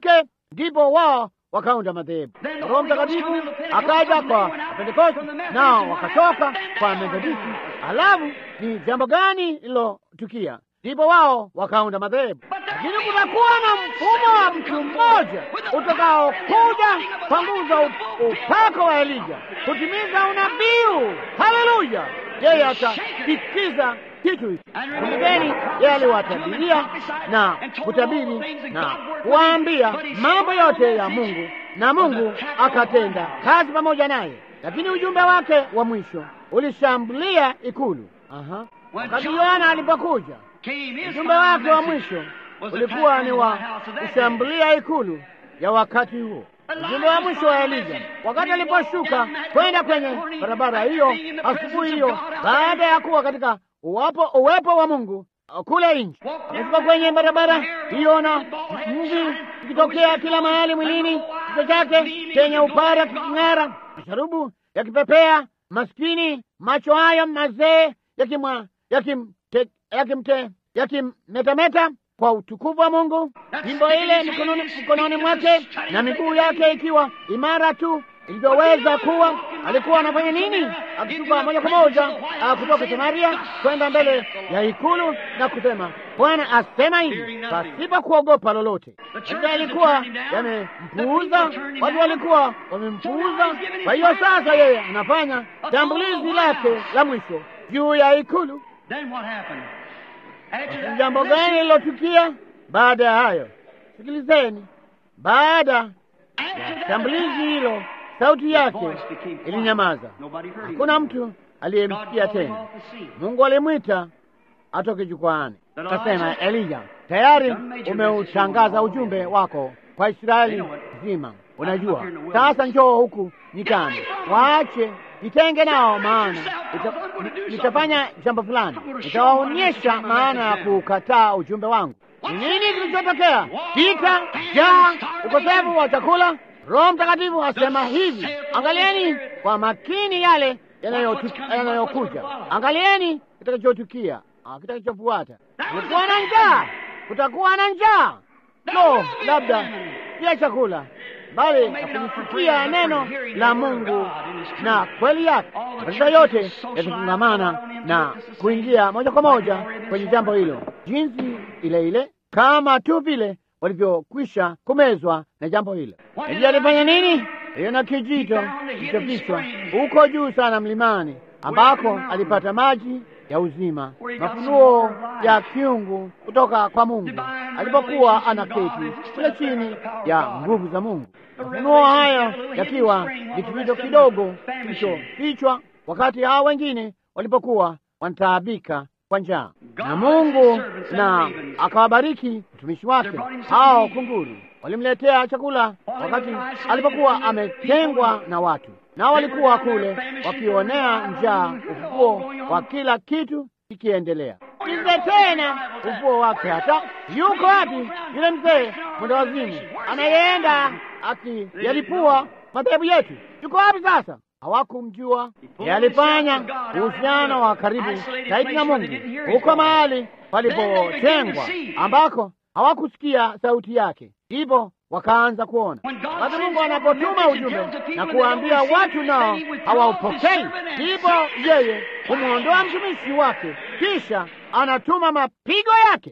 S1: ndipo wao wakaunda madhehebu. Roho Mtakatifu akaja kwa Pentekoste, nao wakatoka kwa Methodisti. Alafu ni jambo gani lilotukia? Ndipo wao wakaunda madhehebu. Lakini kutakuwa na mfumo wa mtu mmoja utakaokuja kwa nguvu za upako wa Elija kutimiza unabii. Haleluya! Yeye atatikiza kitu hiki. Kumbukeni, yeye aliwatabiria na kutabiri na kuwaambia mambo yote ya Mungu, na Mungu akatenda kazi pamoja naye. Lakini ujumbe wake wa mwisho ulishambulia ikulu. Aha. Wakati Yohana alipokuja, ujumbe wake wa mwisho ulikuwa ni wa kushambulia ikulu ya wakati huo. Ujumbe wa mwisho wa Elija wakati aliposhuka kwenda kwenye barabara hiyo asubuhi hiyo, baada ya kuwa katika uwapo uwepo wa Mungu kule nje, akashuka kwenye barabara hiyo na mvi ikitokea kila mahali mwilini, kichwa chake chenye upara kiking'ara, masharubu yakipepea, maskini macho hayo mazee yakimwa yakimte yakimte yakimmetameta kwa utukufu wa Mungu, jimbo ile mikononi mkononi mwake na miguu yake ikiwa imara tu ilivyoweza kuwa. Alikuwa anafanya nini? Akishuka moja kwa moja kutoka Samaria kwenda mbele ya ikulu na kusema, Bwana asema hivi, pasipo kuogopa lolote. Maisha yalikuwa yamempuuza, watu walikuwa wamempuuza. Kwa hiyo sasa yeye anafanya shambulizi lake la mwisho juu ya ikulu. Jambo gani lilotukia baada ya hayo? Sikilizeni, baada ya shambulizi hilo, sauti yake ilinyamaza, hakuna mtu aliyemsikia tena. Mungu alimwita atoke jukwaani, akasema, Elija, tayari umeutangaza ujumbe wako kwa Israeli nzima. Unajua, sasa njoo huku nyikani, waache jitenge nao, maana nitafanya jambo fulani, nitawaonyesha maana ya kukataa ujumbe wangu. Ni nini kilichotokea? Vita, njaa, ukosefu wa chakula. Roho Mtakatifu asema hivi, angalieni kwa makini yale yanayokuja, angalieni kitakachotukia, kitakachofuata. Kulikuwa na njaa, kutakuwa na njaa. No, labda pia chakula bali akulisikia neno la Mungu na kweli yake. Mataifa yote yatafungamana na kuingia moja kwa moja kwenye jambo hilo, jinsi ile ile kama tu vile walivyokwisha kumezwa na jambo hilo. Elia alifanya nini? Hiyo na kijito kilichofichwa huko juu sana mlimani, ambako alipata maji ya uzima, mafunuo ya kiungu kutoka kwa Mungu alipokuwa anaketi kule chini ya nguvu za Mungu. Mafunuo hayo yakiwa ni kijito kidogo kilichofichwa, wakati hao wengine walipokuwa wanataabika kwa njaa, na Mungu na akawabariki mtumishi wake. Hao kunguru walimletea chakula wakati alipokuwa ametengwa na watu nao walikuwa kule wakionea njaa ufufuo wa kila kitu kikiendelea. Kize tena ufufuo wake, hata yuko wapi yule mzee mwenda wazimu anayeenda akiyalipua madhehebu yetu? Yuko wapi sasa? Hawakumjua. Yeye alifanya uhusiano wa karibu zaidi na Mungu huko mahali palipotengwa, ambako hawakusikia sauti yake, ndipo wakaanza kuona. Wakati Mungu anapotuma ujumbe na kuwaambia watu nao hawaupokei, ndipo yeye humwondoa mtumishi wake, kisha anatuma mapigo yake,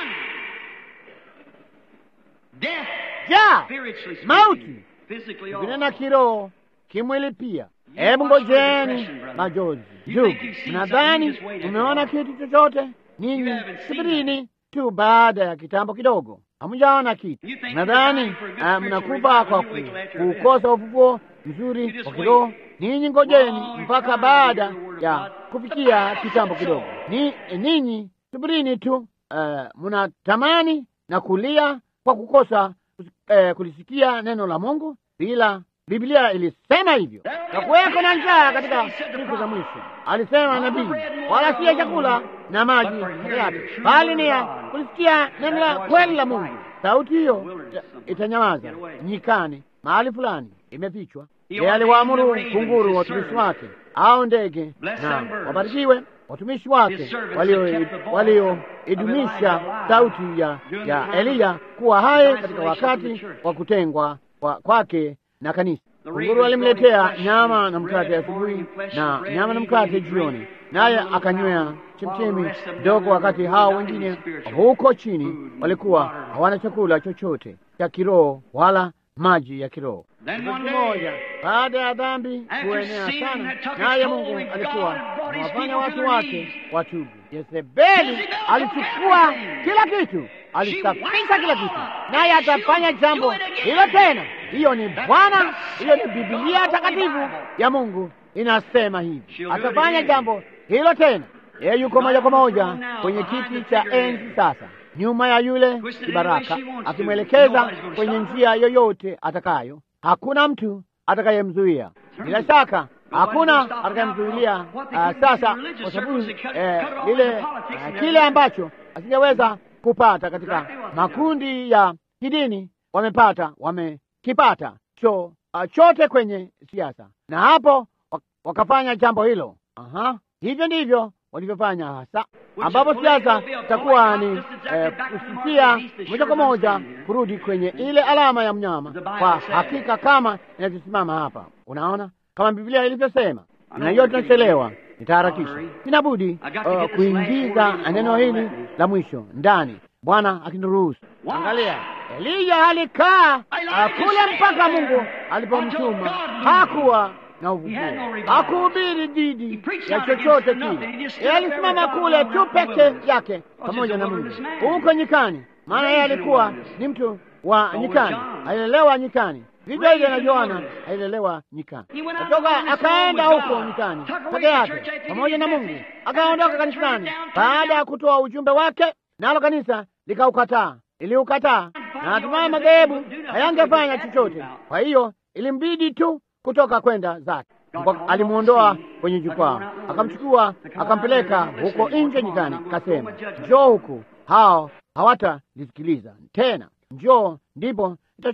S1: jaa, mauti, kinena kiroho, kimwili pia. Hebu ngojeni majozi. Ndugu, mnadhani umeona kitu chochote? Ninyi subirini tu, baada ya kitambo kidogo Hamujaona kitu. Nadhani mnakufa kwa kukosa ufufuo mzuri wa kiroho. Ninyi ngojeni mpaka baada ya kufikia kitambo kidogo. Ni ninyi subirini tu. Uh, mnatamani na kulia kwa kukosa uh, kulisikia neno la Mungu, bila Biblia ilisema hivyo, na kuweko na njaa katika siku za mwisho, alisema nabii, wala siya chakula na maji peke yake, bali ni ya kulisikia neno la kweli la Mungu. Sauti hiyo itanyamaza nyikani, mahali fulani imefichwa. Yeye aliwaamuru kunguru watumishi wake au ndege, na wabarikiwe watumishi wake walioidumisha sauti ya, ya Eliya kuwa hai katika wakati wa kutengwa kwake na kanisa. Kunguru alimletea nyama na mkate asubuhi na nyama na mkate jioni, naye akanywea chemchemi ndogo, wakati hao wengine huko chini walikuwa hawana chakula chochote cha kiroho wala maji ya kiroho. Moja baada ya dhambi kuenea sana, naye Mungu alikuwa anawafanya watu wake watubu. Yezebeli alichukua kila kitu, alisafisha kila kitu, naye atafanya jambo hilo tena. Hiyo ni Bwana, hiyo ni Biblia takatifu ya Mungu inasema hivi, atafanya jambo hilo tena. Yeye yuko moja kwa moja kwenye kiti cha enzi sasa, nyuma ya yule kibaraka, akimwelekeza kwenye njia yoyote atakayo. Hakuna mtu atakayemzuia. Bila shaka hakuna atakayemzuilia uh, sasa, kwa sababu eh, lile uh, kile ambacho asingeweza kupata katika makundi ya kidini wamepata, wamekipata cho uh, chote kwenye siasa, na hapo wakafanya jambo hilo. Aha, hivyo ndivyo walivyofanya hasa, ambapo siasa itakuwa ni eh, kusikia moja kwa moja kurudi kwenye ile alama ya mnyama, kwa hakika kama inavyosimama hapa. Unaona, kama Biblia ilivyosema, na hiyo tunachelewa, nitaharakisha, inabudi uh, kuingiza neno hili la mwisho ndani, Bwana akiniruhusu. Angalia, Eliya alikaa uh, kule mpaka Mungu alipomtuma, hakuwa na uvuguo, hakuhubiri dhidi ya chochote kile. Yeye alisimama kule tu peke yake pamoja na Mungu huko nyikani, maana yeye alikuwa ni mtu wa nyikani, alilelewa nyikani. Vivyo hivyo na Yohana alilelewa nyikani, kutoka akaenda huko nyikani peke yake pamoja na Mungu, akaondoka kanisani baada ya kutoa ujumbe wake, nalo kanisa likaukataa, iliukataa, na hatimaye madhehebu hayangefanya chochote. Kwa hiyo ilimbidi tu kutoka kwenda zake. Alimwondoa kwenye jukwaa, akamchukua akampeleka huko nje nyikani, kasema, njoo huku, hao hawatalisikiliza tena, njoo, ndipo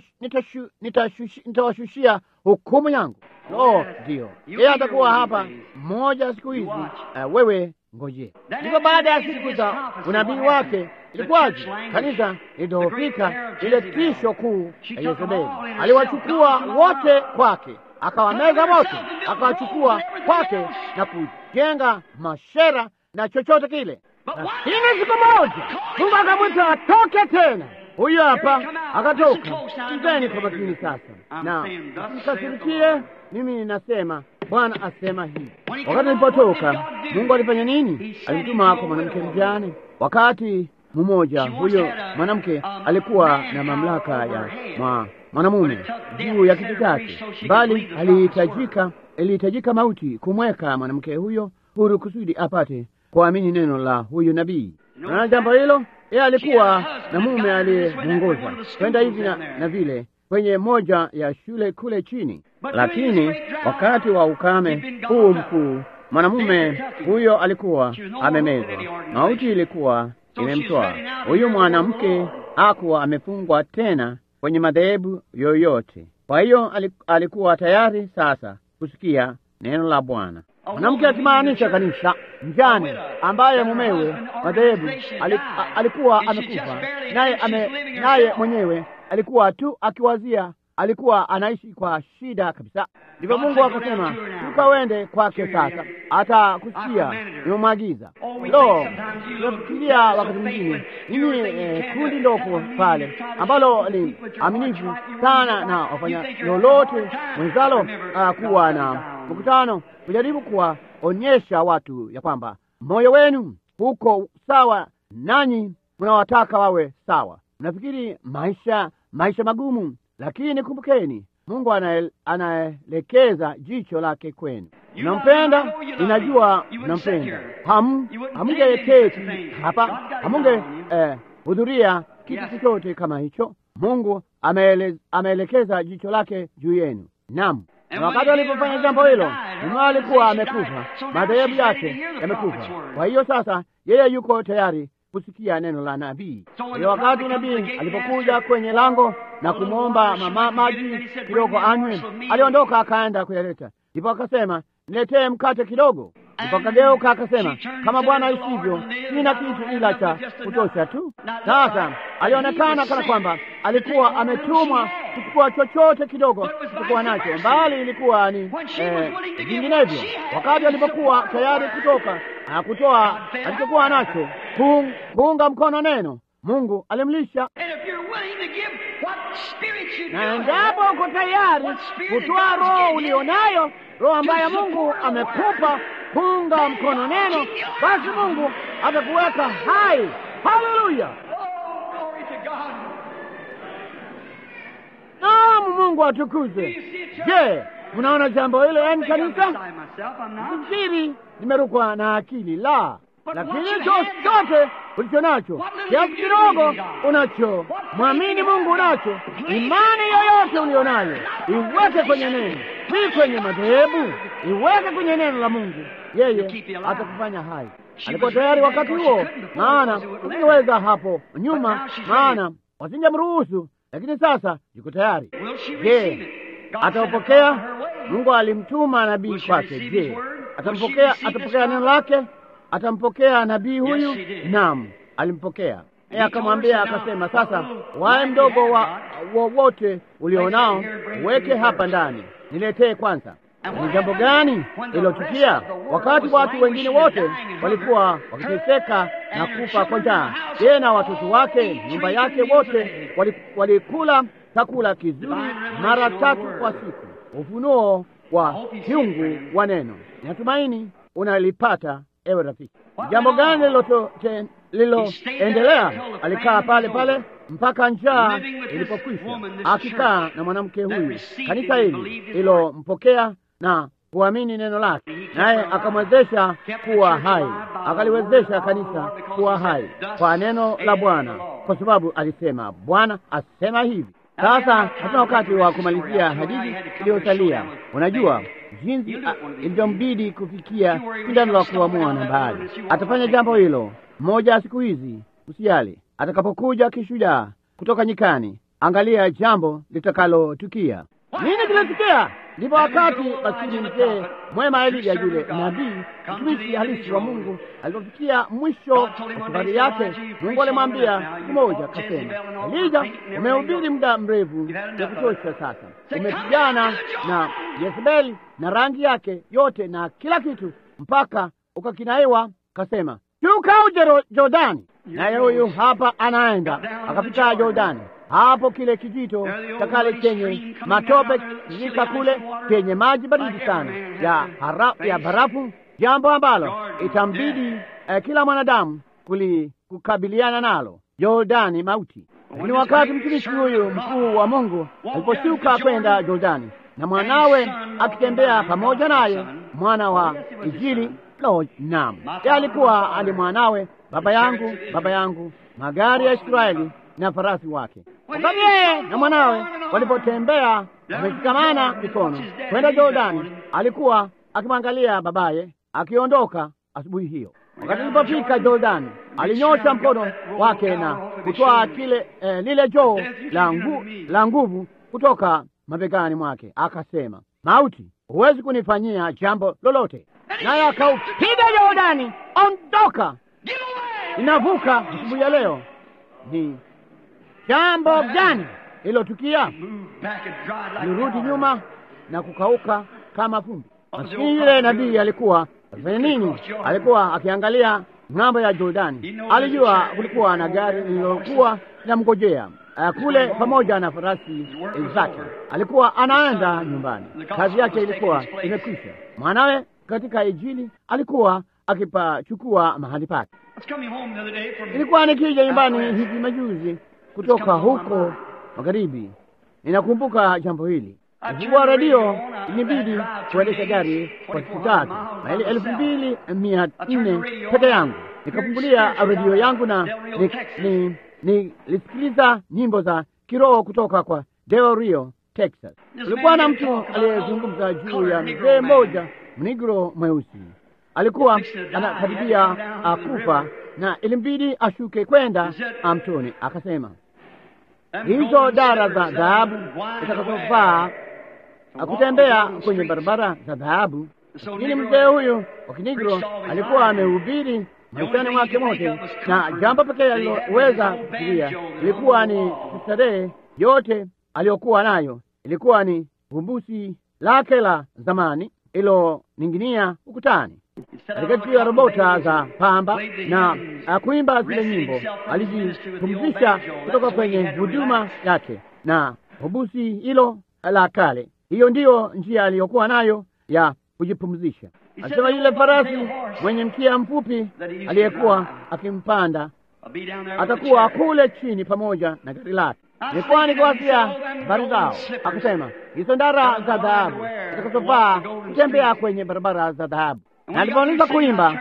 S1: nitawashushia hukumu yangu. Oh, ndiyo, yeye atakuwa hapa mmoja siku hizi. Uh, wewe ngoje. Ndipo baada ya siku za unabii wake ilikuwaje? Kanisa ilidhoofika, ile tisho kuu ya Yezebeli. Aliwachukua wote kwake akawameza wote, akawachukua kwake na kujenga mashera na chochote kile. Lakini siku moja Mungu akamwita atoke tena. Huyo hapa akatoka. Sikizeni kwa makini sasa, na mkasirikie. Mimi ninasema Bwana asema hivi, wakati nilipotoka, Mungu alifanya nini? Alimtuma kwa mwanamke mjane. Wakati mmoja, huyo mwanamke alikuwa na mamlaka ya mwa mwanamume juu ya kitu chake, bali alihitajika ilihitajika mauti kumweka mwanamke huyo huru kusudi apate kuamini neno la huyu nabii. Na jambo hilo, yeye alikuwa na mume aliyemwongoza kwenda hivi na, na vile kwenye moja ya shule kule chini, lakini wakati wa ukame huu mkuu mwanamume huyo alikuwa amemezwa, mauti ilikuwa imemtoa huyu mwanamke, hakuwa amefungwa tena kwenye madhehebu yoyote. Kwa hiyo alikuwa tayari sasa kusikia neno la Bwana. Mwanamke akimaanisha kanisa mjane ambaye mumewe madhehebu alikuwa amekufa, naye ame, naye mwenyewe alikuwa tu akiwazia, alikuwa anaishi kwa shida kabisa. Ndivyo Mungu akasema, tukawende kwake sasa, atakusikia nimemwagiza. Lo, tunafikiria wakati mwingine nini, eh, kundi ndoko pale ambalo ni aminifu sana na wafanya lolote mwenzalo, uh, kuwa na mkutano kujaribu kuwaonyesha watu ya kwamba moyo wenu huko sawa, nanyi mnawataka wawe sawa. Mnafikiri maisha maisha magumu, lakini kumbukeni, Mungu anaelekeza jicho lake kwenu. Mnampenda, ninajua mnampenda. Ham hamungeketi hapa, hamunge hudhuria eh, kitu chochote kama hicho. Mungu ameele, ameelekeza jicho lake juu yenu. Naam, na wakati alipofanya jambo hilo, mume alikuwa amekufa, madhehebu yake yamekufa. Kwa hiyo sasa yeye yuko tayari kusikia neno la nabii. Kwa hiyo wakati nabii alipokuja kwenye lango na kumwomba mama maji kidogo anywe, aliondoka akaenda kuyaleta. Ndipo akasema, niletee mkate kidogo. Ndipo akageuka akasema, kama Bwana isivyo, sina kitu ila cha kutosha tu. Sasa alionekana kana kwamba alikuwa ametumwa kuchukua chochote kidogo kuchukua nacho, mbali ilikuwa ni eh, vinginevyo. Wakati alipokuwa tayari kutoka na kutoa alichokuwa nacho, kuung- kuunga mkono neno, Mungu alimlisha na endapo uko tayari kutoa roho ulionayo, roho ambayo Mungu amekupa kuunga mkono neno, basi Mungu atakuweka hai. Haleluya! Naam, Mungu atukuzwe. Je, unaona jambo hilo, yaani kanisa? Fikiri nimerukwa na akili la lakini chochote ulicho nacho, kiasi kidogo unacho, mwamini Mungu unacho, imani yoyote ulionayo iweke kwenye neno, si kwenye madhehebu, iweke kwenye neno la Mungu. Yeye atakufanya hai. Alikuwa tayari wakati huo, maana usingeweza hapo nyuma, maana wasingemruhusu, lakini sasa yuko tayari. Je, ataupokea? Mungu alimtuma nabii kwake. Je, atampokea? Atapokea neno lake? Atampokea nabii huyu? Naam, alimpokea. Yeye akamwambia akasema, sasa wae mdogo wa wowote ulionao uweke hapa ndani, niletee kwanza. Ni jambo gani lilotukia? Wakati watu wengine wote walikuwa wakiteseka na kufa kwa njaa, yeye na watoto wake, nyumba yake, wote walikula chakula kizuri mara tatu kwa siku. Ufunuo wa kiungu wa neno. Natumaini unalipata ewe rafiki. Jambo gani liloendelea? Alikaa pale pale mpaka njaa ilipokwisha, akikaa na mwanamke huyu. Kanisa hili lilompokea na kuamini neno lake, naye akamwezesha kuwa hai, akaliwezesha kanisa kuwa hai kwa neno la Bwana, kwa sababu alisema, Bwana asema hivi. Sasa hatuna wakati wa kumalizia hadithi iliyosalia. Unajua jinsi ilivyombidi kufikia shindano la kuamua na mbali. Atafanya jambo hilo mmoja ya siku hizi, usijali. Atakapokuja kishujaa kutoka nyikani, angalia jambo litakalotukia. Nini kilitukia? Ndipo wakati maskini mzee mwema Elija, yule nabii mtumishi halisi wa Mungu, alipofikia mwisho wa safari yake, Mungu alimwambia siku moja, akasema, Elija, umehubiri muda mrefu ya kutosha. Sasa umepigana na Yezebeli na rangi yake yote na kila kitu, mpaka ukakinaiwa. Kasema, shuka uje Jordani. Naye huyu hapa anaenda, akapita Jordani hapo kile kijito cha kale chenye matope kizika kule chenye maji baridi sana ya, hara, ya barafu, jambo ambalo itambidi eh, kila mwanadamu kuli kukabiliana nalo, Jordani mauti. Lakini wakati mtumishi huyu mkuu wa Mungu aliposhuka kwenda Jordani na mwanawe akitembea pamoja naye, mwana wa Injili lo, naam, ye alikuwa ali mwanawe, baba yangu, baba yangu, magari ya Israeli na farasi wake. Wakati yeye na mwanawe walipotembea wameshikamana mikono kwenda Jordani, alikuwa akimwangalia babaye akiondoka asubuhi hiyo. Wakati alipofika Jordani, alinyosha mkono wake na kutoa kile eh, lile joo la ngu, la nguvu kutoka mabegani mwake, akasema, mauti, huwezi kunifanyia jambo lolote. Naye akaupiga Jordani, ondoka, inavuka asubuhi ya leo. Ni jambo gani lilotukia? Alirudi nyuma na kukauka kama vumbi. Maskini yule nabii alikuwa akifanya nini? Alikuwa akiangalia ng'ambo ya Jordani. Alijua kulikuwa na gari lililokuwa linamngojea kule pamoja na farasi zake. Alikuwa anaenda nyumbani, kazi yake ilikuwa imekwisha. Mwanawe katika Injili alikuwa akipachukua mahali pake. Ilikuwa nikija nyumbani hivi majuzi kutoka huko magharibi, ninakumbuka jambo hili. Nilikuwa redio, inibidi kuendesha gari kwa siku tatu, maili elfu mbili mia nne peke yangu. Nikafungulia redio yangu na nilisikiliza ni, ni nyimbo za kiroho kutoka kwa Del Rio, Texas. Kulikuwa na mtu aliyezungumza juu ya mzee mmoja mnigro mweusi, alikuwa anakaribia kufa na ilimbidi ashuke kwenda mtoni. Akasema hizo dara za dhahabu zitakazofaa kutembea kwenye barabara za dhahabu Lakini mzee huyu wa Kinigro alikuwa amehubiri maishani mwake mote, na jambo pekee aliloweza kufikiria ilikuwa ni kustarehe. Yote aliyokuwa nayo ilikuwa ni vumbusi lake la zamani iloning'inia ukutani katika juu ya robota za pamba na akuimba zile nyimbo. Alijipumzisha kutoka kwenye huduma yake na hubusi hilo la kale. Hiyo ndiyo njia aliyokuwa nayo ya kujipumzisha. Alisema yule farasi mwenye mkia mfupi aliyekuwa akimpanda atakuwa kule chini pamoja na gari lake. Nilikuwa nikiwasia habari zao, akasema hizo ndara za dhahabu zitakazovaa kutembea kwenye barabara za dhahabu. Na aliponiza kuimba,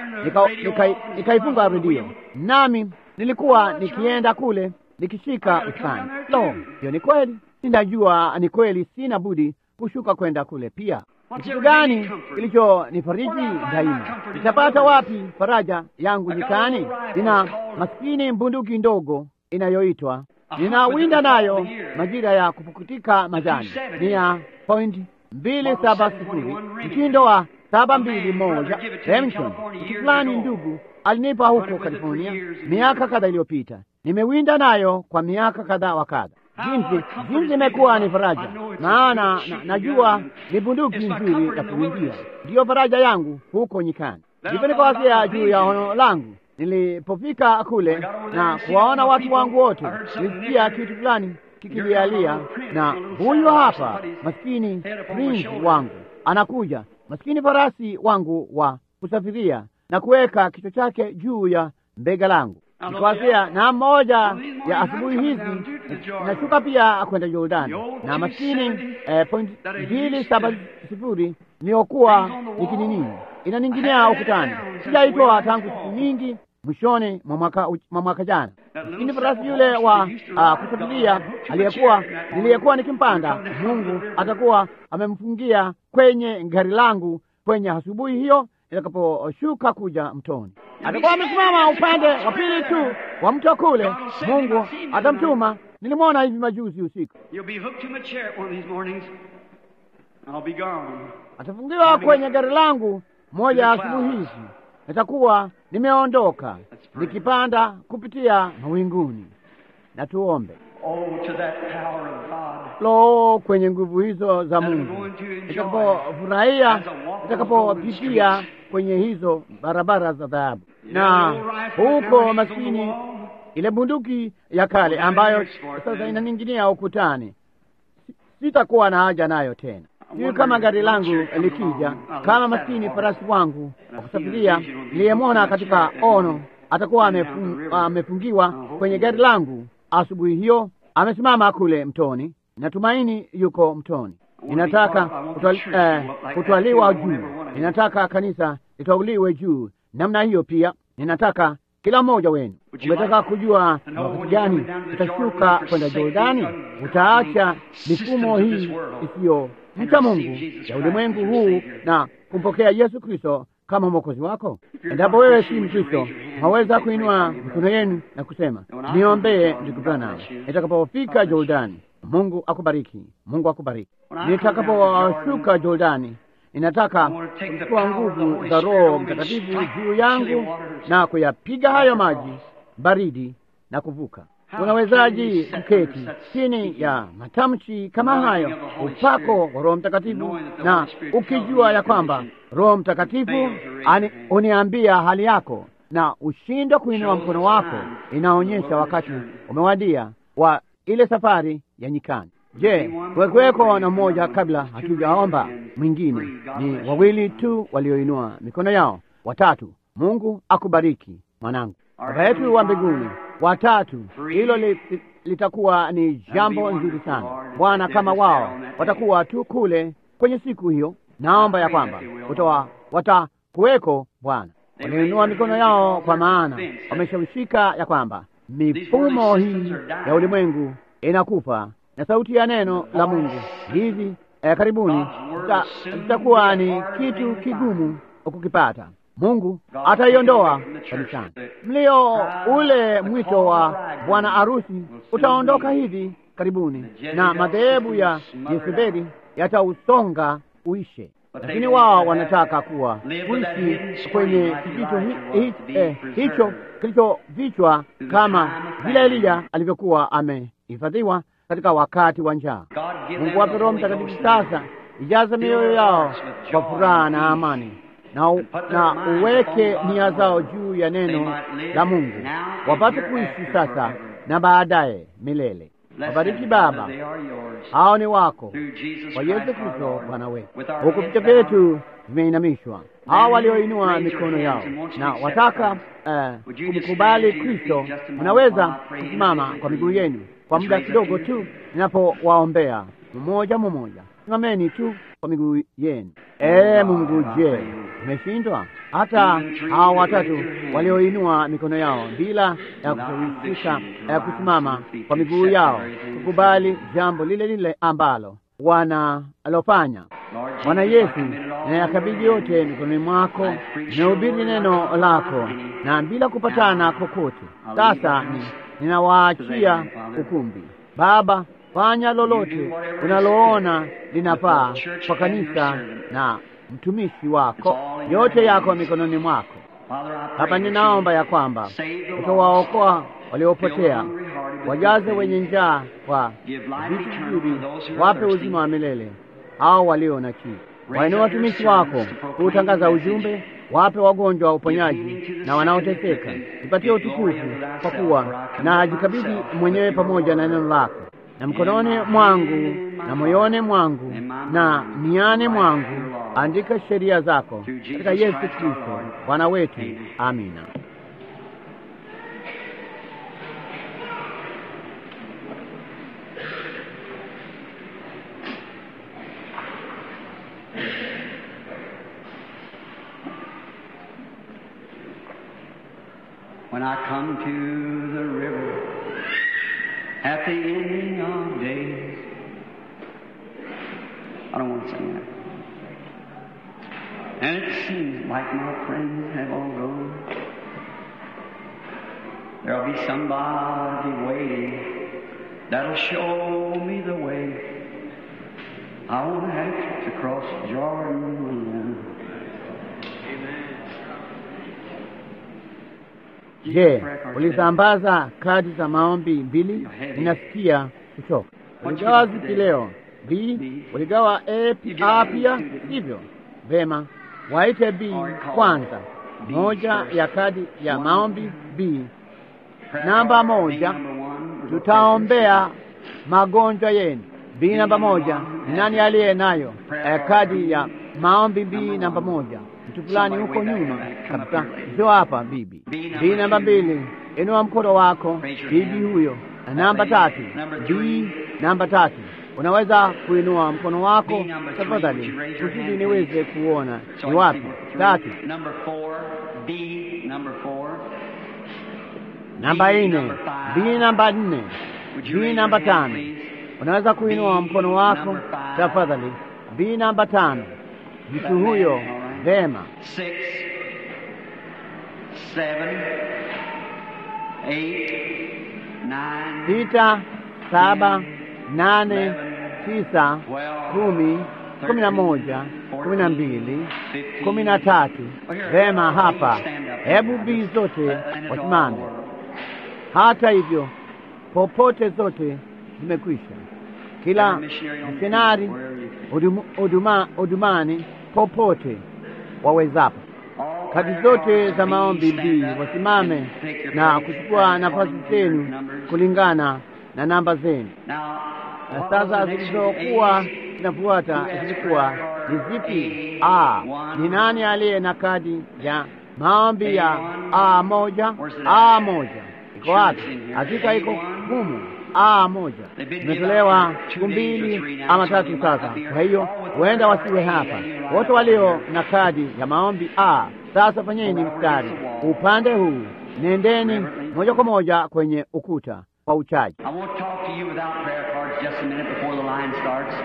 S1: nikaifunga nika redio, nami nilikuwa nikienda kule nikishika usani. Lo, hiyo ni kweli, sinajua ni kweli, sina budi kushuka kwenda kule pia. Ni kitu gani kilichonifariji daima? Nitapata wapi faraja yangu nyikani? Nina maskini bunduki ndogo inayoitwa ninawinda nayo majira ya kupukutika majani, ni ya point mbili saba sifuri mtindo wa saba mbili moja Remington. Mtu fulani ndugu alinipa huko California miaka kadha iliyopita. Nimewinda nayo kwa miaka kadha wa kadha. Jinsi jinsi imekuwa ni faraja, maana na, najua ni bunduki nzuri ya kuwindia. Ndiyo faraja yangu huko nyikani. Ndipo nikawasia juu ya ono langu nilipofika kule na kuwaona watu wangu wote, nilisikia kitu fulani kikilialia, na huyu hapa maskini prinsi wangu anakuja, maskini farasi wangu wa kusafiria na kuweka kichwa chake juu ya mbega langu. Nikawasia na mmoja ya asubuhi hizi nashuka pia kwenda Jordani na maskini eh, point mbili saba sifuri niliyokuwa nikinini inaninginia ukutani, sijaitoa tangu siku nyingi mwishoni mwa mwaka jana. Lakini farasi yule wa uh, kusafiria aliyekuwa niliyekuwa nikimpanda, Mungu atakuwa amemfungia kwenye gari langu kwenye asubuhi hiyo itakaposhuka kuja mtoni. Atakuwa amesimama upande wa pili tu wa mto kule. Mungu atamtuma. Nilimwona hivi majuzi usiku, atafungiwa kwenye gari langu moja ya asubuhi hizi nitakuwa nimeondoka nikipanda kupitia mawinguni. Na tuombe. Lo, kwenye nguvu hizo za Mungu, nitakapofurahia, nitakapopitia kwenye hizo barabara za dhahabu, na huko maskini, ile bunduki ya kale ambayo sasa inaninginia ukutani, sitakuwa na haja nayo tena. Sijui kama gari langu likija, kama maskini farasi wangu wa kusafiria niliyemwona katika ono atakuwa amefungiwa kwenye gari langu asubuhi hiyo, amesimama kule mtoni. Natumaini yuko mtoni. Ninataka kutwaliwa juu, ninataka kanisa litwauliwe juu namna hiyo. Pia ninataka kila mmoja wenu, ungetaka kujua ni wakati gani utashuka kwenda Jordani, utaacha mifumo hii isiyo mcha Mungu ya ulimwengu huu na kumpokea Yesu Kristo kama mwokozi wako. Endapo wewe si Mkristo, haweza kuinua mikono yenu na kusema niombee ndugu Branham nitakapofika Jordani. Mungu akubariki, Mungu akubariki. Nitakaposhuka Jordani, ninataka kuchukua nguvu za Roho Mtakatifu juu yangu na kuyapiga hayo maji baridi na kuvuka. Unawezaji kuketi chini ya matamshi kama hayo, upako wa Roho Mtakatifu, na ukijua ya kwamba Roho Mtakatifu uniambia hali yako na ushindwe kuinua mkono wako, inaonyesha wakati umewadia wa ile safari ya nyikani. Je, wekuweko na mmoja kabla hatujaomba? Mwingine ni wawili tu walioinua mikono yao, watatu. Mungu akubariki mwanangu. Baba yetu wa mbinguni, watatu, hilo li, litakuwa ni jambo nzuri sana Bwana, kama wao watakuwa tu kule kwenye siku hiyo. Naomba ya kwamba utawa watakuweko Bwana, waliinua mikono yao, kwa maana wameshawishika ya kwamba mifumo hii ya ulimwengu inakufa na sauti ya neno la Mungu hivi eh, karibuni zitakuwa ni kitu kigumu kukipata. Mungu ataiondoa kanisani. Mlio ule mwito wa bwana arusi utaondoka hivi karibuni, na madhehebu ya Yezebeli yatausonga uishe. lakini wao wanataka kuwa kuishi kwenye kijicho hi, hi, eh, hicho kilichovichwa kama vile Elija alivyokuwa amehifadhiwa katika wakati wa njaa. Mungu wape Roho Mtakatifu sasa, ijaze mioyo yao kwa furaha na amani na, u, na uweke nia zao juu ya neno la Mungu, wapate kuishi sasa na baadaye milele. Wabariki Baba, hao ni wako kwa Yesu Kristo Bwana wetu. Huku vichwa vyetu vimeinamishwa, hao walioinua mikono yao na wataka uh, kumkubali Kristo, mnaweza kusimama kwa miguu yenu kwa muda kidogo tu, ninapowaombea mmoja mmoja. Simameni tu kwa miguu yenu. Ee Mungu, je, umeshindwa? Hata hao watatu walioinua mikono yao bila ya kushawisika ya kusimama kwa miguu yao kukubali jambo lile lile ambalo wanalofanya. Bwana Yesu, nayakabidhi yote mikononi mwako, ninahubiri neno lako na bila kupatana kokote. Sasa ni ninawaachia ukumbi. Baba, fanya lolote unaloona linafaa kwa kanisa na mtumishi wako, yote yako mikononi mwako. Baba, ninaomba ya kwamba utawaokoa waliopotea, wajaze wenye njaa kwa vitu vizuri, wape uzima wa milele hao walio na kiu. Wainua watumishi wako kuutangaza ujumbe, wape wagonjwa uponyaji na wanaoteseka. Nipatie utukufu kwa kuwa na ajikabidhi mwenyewe pamoja na neno lako na mkononi mwangu na moyoni mwangu na niani mwangu, andika sheria zako katika Yesu Kristo Bwana wetu. Amina.
S2: When I come to the river at the ending of days. I don't want to sing that. And it seems like my friends have all gone. There'll be somebody waiting that'll show me the way. I won't have to cross Jordan alone.
S1: Je, ulisambaza kadi za maombi mbili? Ninasikia kuchoka. Uligawa zipi leo? B. Uligawa A, A pia, sivyo? Vema, waite B kwanza. Moja ya kadi ya maombi B. Namba moja, tutaombea magonjwa yenu. B namba moja, ni nani aliye nayo eh, kadi ya maombi B namba moja? Mtu fulani huko nyuma kabisa, sio hapa bibi. B namba mbili, inua mkono wako bibi huyo. Na namba tatu, B namba tatu, unaweza kuinua mkono wako tafadhali, kusudi niweze kuona ni wapi. Tatu,
S2: Number four, B, number four.
S1: namba nne, B namba nne, B namba tano, unaweza kuinua mkono wako tafadhali. B namba tano, mtu huyo. Vema.
S2: Six, seven, eight, nine,
S1: sita, saba, nane, tisa, kumi, kumi na moja, kumi na mbili, kumi na tatu. Vema, hapa hebu bii zote wasimame. Hata hivyo, popote zote zimekwisha. Kila misionari hudum- huduma- hudumani popote wawezapo kadi zote za maombi mbii wasimame na kuchukua nafasi zenu kulingana na namba zenu.
S2: Now,
S1: Na sasa zilizokuwa zinafuata zilikuwa ni zipi? A, ni nani aliye na kadi ya maombi ya A moja? A moja iko wapi? Hakika iko humu. A moja imetolewa siku mbili ama tatu sasa, kwa hiyo huenda wasiwe hapa. Wote walio na kadi ya maombi A, sasa fanyeni mstari upande huu, nendeni moja kwa moja kwenye ukuta wa uchaji.
S2: I won't talk to you without prayer cards just a minute before the line starts.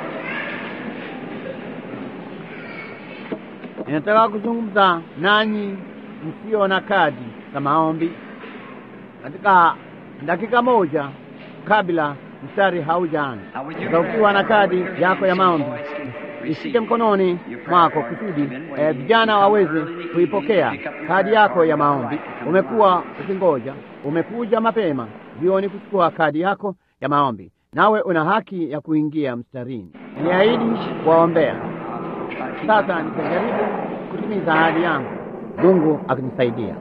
S1: Ninataka kuzungumza nanyi msio na kadi za maombi katika dakika moja kabla mstari haujaanza. Sasa ukiwa na kadi yako ya maombi ishike mkononi mwako kusudi eh, vijana waweze kuipokea kadi yako ya maombi. Umekuwa ukingoja, umekuja mapema jioni kuchukua kadi yako ya maombi, nawe una haki ya kuingia mstarini. Niahidi kuwaombea. Sasa nitajaribu kutimiza ahadi yangu, Mungu akinisaidia.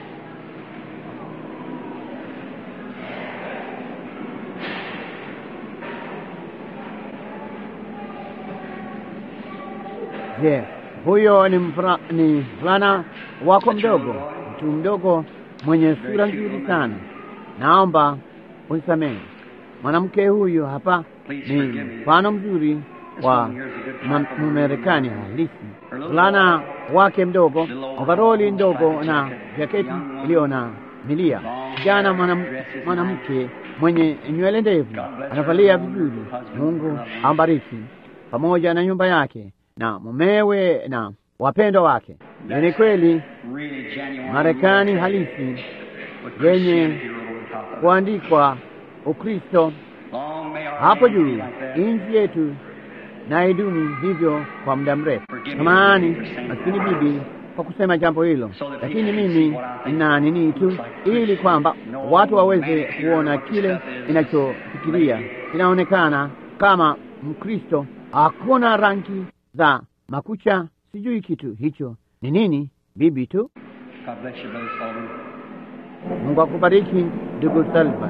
S1: Je, huyo ni mvula- ni mvulana wako mdogo, mtu mdogo mwenye sura nzuri sana. Naomba unisamehe. Mwanamke huyu hapa ni mfano mzuri wa ma- Mmarekani halisi. Mvulana wake mdogo, ovaroli ndogo na jaketi iliyo na milia. Kijana mwanam- mwanamke mwenye nywele ndefu anavalia vizuri. Mungu ambariki pamoja na nyumba yake na mumewe na wapendwa wake. Hiyo ni kweli
S2: Really genuine.
S1: Marekani halisi yenye kuandikwa Ukristo
S2: Long may our
S1: hapo
S2: name be
S1: juu.
S2: like that.
S1: Nchi yetu na idumu hivyo kwa muda mrefu. Samahani maskini bibi kwa kusema jambo hilo, lakini mimi nina nini tu, ili kwamba watu waweze kuona kile ninachofikiria. Inaonekana kama Mkristo, hakuna rangi za makucha, sijui kitu hicho ni nini, bibi tu.
S2: God bless you, Brother Sullivan.
S1: Mungu akubariki ndugu Sullivan.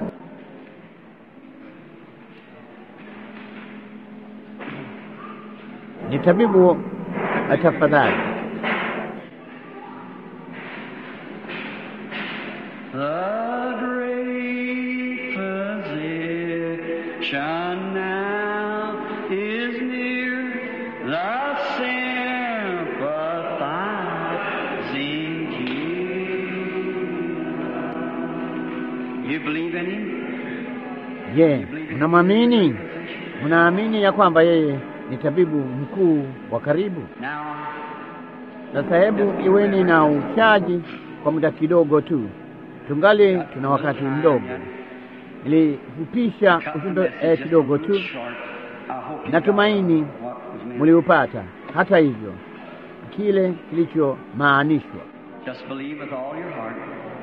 S1: Ni tabibu tafadhali.
S2: The great physician now is near, the sympathizing King. You believe in him?
S1: Je, unamwamini? Unaamini ya kwamba yeye ni tabibu mkuu wa karibu?
S2: Now,
S1: Sasa hebu iweni na uchaji kwa muda kidogo tu, tungali tuna wakati mdogo. Nilifupisha ujumbe eh, kidogo tu, natumaini mliupata. Hata hivyo, kile kilichomaanishwa
S2: Just believe with all your heart.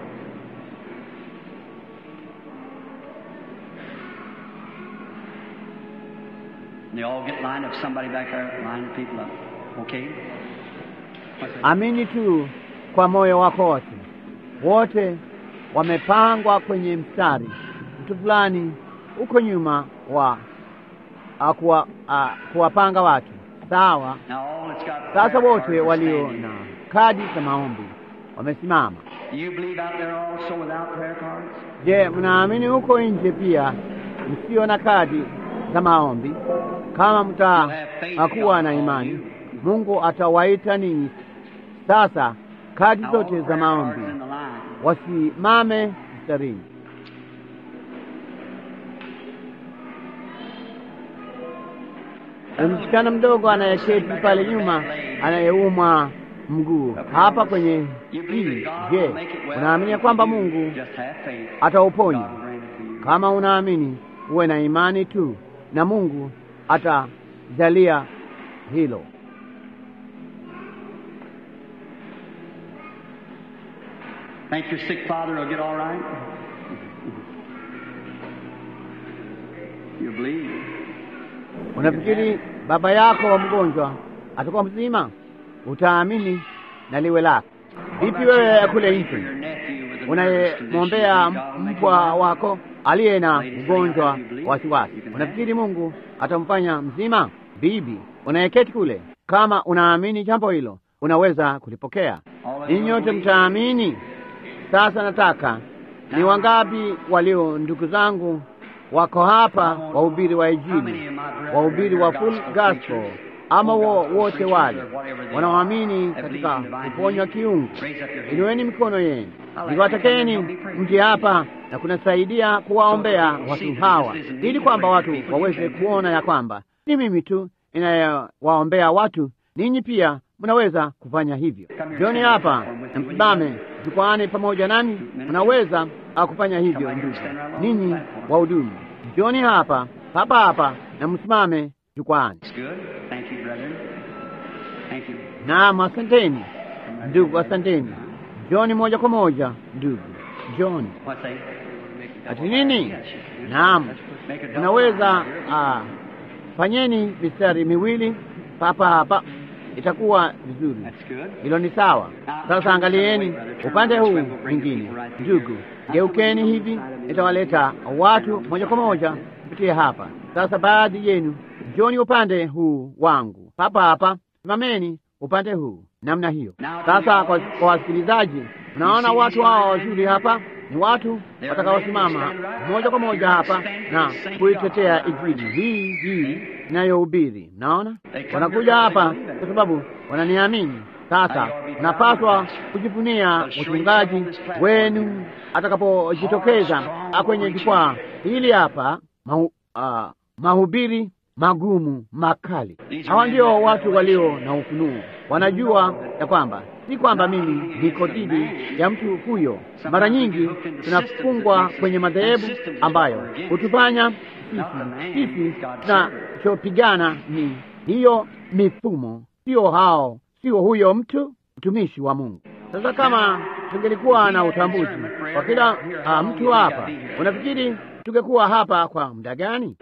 S2: And they all get lined up. Somebody back there line the people up. Okay? What's that?
S1: Amini tu kwa moyo wako wote. Wote wamepangwa kwenye mstari. Mtu fulani huko nyuma wa a, kuwa, a, kuwapanga watu sawa.
S2: Now all that's got
S1: Sasa
S2: prayer
S1: wote
S2: cards are
S1: walio
S2: standing.
S1: na kadi za maombi wamesimama.
S2: Do you believe out there also without prayer cards?
S1: Je, mnaamini huko nje pia msio na kadi za maombi? Kama mtakuwa na imani, Mungu atawaita ninyi sasa kadi
S2: Now, all
S1: zote za
S2: prayer
S1: maombi
S2: cards in the line.
S1: wasimame mstarini. Na Msichana mdogo anayeketi pale nyuma anayeumwa mguu hapa kwenye
S2: You believe
S1: hili.
S2: that God
S1: Je,
S2: will make it well?
S1: unaamini ya kwamba Mungu
S2: Just have faith.
S1: atauponya?
S2: God will grant it to you.
S1: Kama unaamini, uwe na imani tu, na Mungu atajalia hilo.
S2: Think your sick father will get all right? You believe?
S1: Unafikiri baba yako wa mgonjwa atakuwa mzima? Utaamini na liwe lako. Vipi wewe kule nje unayemwombea mpwa wako aliye na ugonjwa wa wasiwasi, unafikiri Mungu atamfanya mzima? Bibi unayeketi kule, kama unaamini jambo hilo, unaweza kulipokea. Ninyi nyote mtaamini. Sasa nataka ni wangapi walio ndugu zangu wako hapa, wahubiri wa Injili, wahubiri wa full gospel, ama wo, wote wale wanaoamini katika kuponywa kiungu? Inueni mikono yenu, niwatakeni mje hapa na kunasaidia kuwaombea watu hawa, ili kwamba watu waweze kuona ya kwamba ni mimi tu inayewaombea watu. Ninyi pia mnaweza kufanya hivyo. Jioni hapa na msimame jukwaani pamoja nami, mnaweza kufanya hivyo. Ndugu ninyi wahudumu, njoni hapa hapa hapa na msimame jukwani.
S2: It's good. Thank you, brethren. Thank you.
S1: Naam, asanteni ndugu, asanteni. Njoni moja kwa moja ndugu, njoni.
S2: What's that?
S1: Ati nini? Naam,
S2: Make a double
S1: unaweza
S2: line here.
S1: ah, fanyeni mistari miwili papa hapa, itakuwa vizuri.
S2: That's good.
S1: Hilo ni sawa. Sasa angalieni upande huu mwingine, ndugu, geukeni hivi, itawaleta watu moja kwa moja kupitia hapa. Sasa baadhi yenu njoni upande huu wangu, papa hapa, simameni upande huu namna hiyo. Sasa kwa, kwa wasikilizaji, unaona watu hao wazuri hapa ni watu watakaosimama moja kwa moja hapa na kuitetea injili hii hii inayohubiri. Mnaona, wanakuja hapa kwa sababu wananiamini. Sasa unapaswa kujivunia mchungaji wenu atakapojitokeza kwenye jukwaa hili hapa, mahu, ah, mahubiri magumu makali. Hawa ndio watu walio na ufunuo, wanajua ya kwamba si kwamba mimi niko dhidi ya mtu huyo. Mara nyingi tunafungwa kwenye madhehebu ambayo hutufanya sisi sisi tunachopigana ni hiyo mifumo, sio hao, sio huyo mtu mtumishi wa Mungu. Sasa kama tungelikuwa na utambuzi kwa kila ah, mtu hapa, unafikiri tungekuwa hapa kwa muda gani?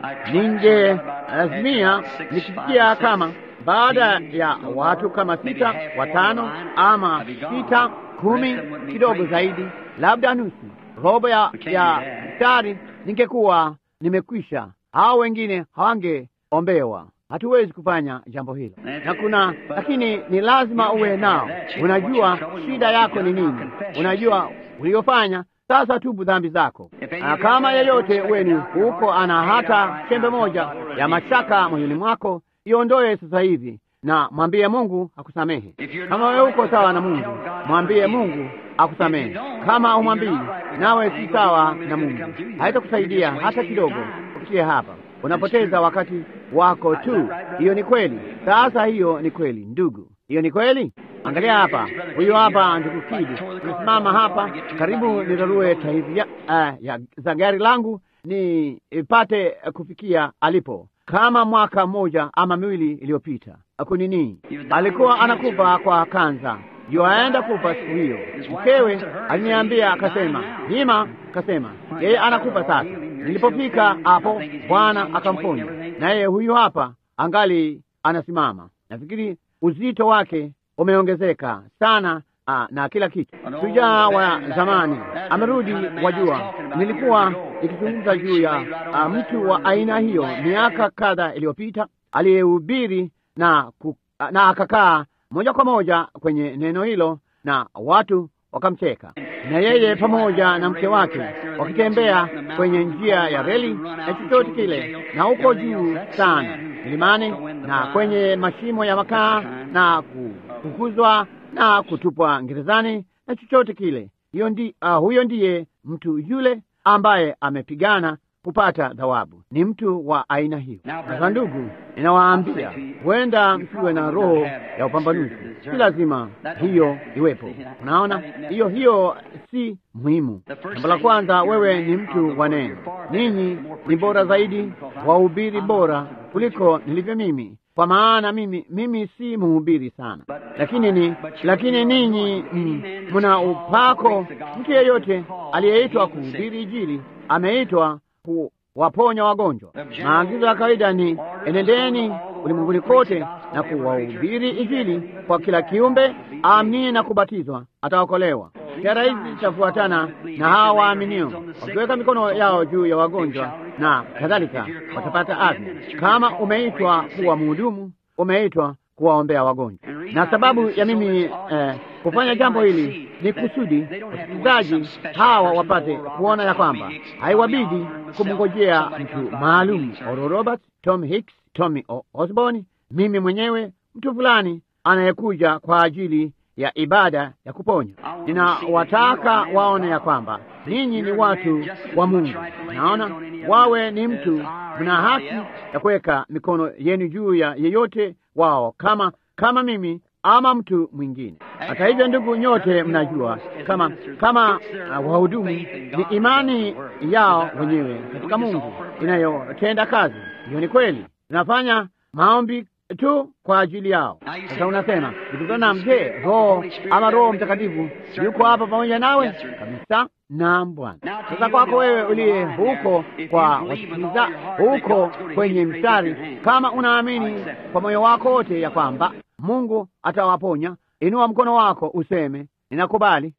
S1: Ningelazimia nikifikia kama baada ya watu kama sita, watano ama sita, kumi, kidogo zaidi, labda nusu, robo ya ya mstari, ningekuwa nimekwisha. Hao wengine hawangeombewa. Hatuwezi kufanya jambo hilo, na kuna lakini ni lazima uwe nao. Unajua shida yako ni nini, unajua uliofanya. Sasa tubu dhambi zako. Na kama yeyote wenu huko ana hata chembe moja ya mashaka moyoni mwako, iondoe sasa hivi na mwambie Mungu akusamehe. Kama wewe uko sawa na Mungu, mwambie Mungu akusamehe. Kama umwambii, nawe si sawa na Mungu, haitakusaidia hata kidogo kufikia hapa. Unapoteza wakati wako tu. Hiyo ni kweli. Sasa hiyo ni kweli, ndugu, hiyo ni kweli. Angalia hapa, huyo hapa ndugu Kidi nimesimama hapa karibu nirarue tairi ya, uh, ya, za gari langu nipate kufikia alipo kama mwaka mmoja ama miwili iliyopita. Kunini, alikuwa anakufa kwa kanza, yuaenda kufa siku hiyo. Mkewe aliniambia akasema, Hima akasema yeye anakufa sasa. Nilipofika hapo, Bwana akamponya, na yeye huyu hapa angali anasimama. Nafikiri uzito wake umeongezeka sana. Aa, na kila kitu. Shujaa wa zamani amerudi. Wajua, nilikuwa nikizungumza juu ya a, mtu wa aina hiyo miaka kadha iliyopita aliyehubiri na, ku, na akakaa moja kwa moja kwenye neno hilo na watu wakamcheka, na yeye pamoja na mke wake wakitembea kwenye njia ya reli na chochote kile, na huko juu sana milimani na kwenye mashimo ya makaa na kufukuzwa na kutupwa gerezani na chochote kile. Hiyo ndi, uh, huyo ndiye mtu yule ambaye amepigana kupata thawabu. Ni mtu wa aina hiyo. Sasa ndugu, ninawaambia huenda msiwe na roho ya upambanuzi, si lazima hiyo iwepo. Unaona, hiyo hiyo si muhimu. Jambo la kwanza, wewe ni mtu wa neno. Ninyi ni bora zaidi, wahubiri bora kuliko nilivyo mimi kwa maana mimi mimi si mhubiri sana, lakini ni lakini ninyi mna upako. Mtu yeyote aliyeitwa kuhubiri Injili ameitwa kuwaponya wagonjwa. Maagizo ya kawaida ni enendeni ulimwenguni kote na kuwahubiri Injili kwa kila kiumbe, aaminiye na kubatizwa ataokolewa. Ishara hizi zitafuatana na hawa waaminio, wakiweka mikono yao juu ya wagonjwa na kadhalika, watapata afya. Kama umeitwa kuwa mhudumu, umeitwa kuwaombea wagonjwa. Na sababu ya mimi eh, kufanya jambo hili ni kusudi wasikilizaji hawa wapate kuona ya kwamba haiwabidi kumngojea mtu maalum, Oral Roberts, Tom Hicks, Tommy Osborne, mimi mwenyewe, mtu fulani anayekuja kwa ajili ya ibada ya kuponya. Ninawataka waone ya kwamba ninyi ni watu wa Mungu. Naona wawe ni mtu, mna haki ya kuweka mikono yenu juu ya yeyote wao, kama kama mimi ama mtu mwingine. Hata hivyo, ndugu, nyote mnajua kama kama uh, wahudumu ni imani yao wenyewe katika Mungu inayotenda kazi. Hiyo ni kweli, tunafanya maombi tu kwa ajili yao. Sasa unasema nikutana, je, Roho ama Roho Mtakatifu yuko hapa pamoja nawe? Kabisa. Naam Bwana. Sasa kwako wewe uliye huko kwa wasikiliza huko kwenye mstari, kama unaamini kwa moyo wako wote ya kwamba Mungu atawaponya, inua mkono wako useme ninakubali.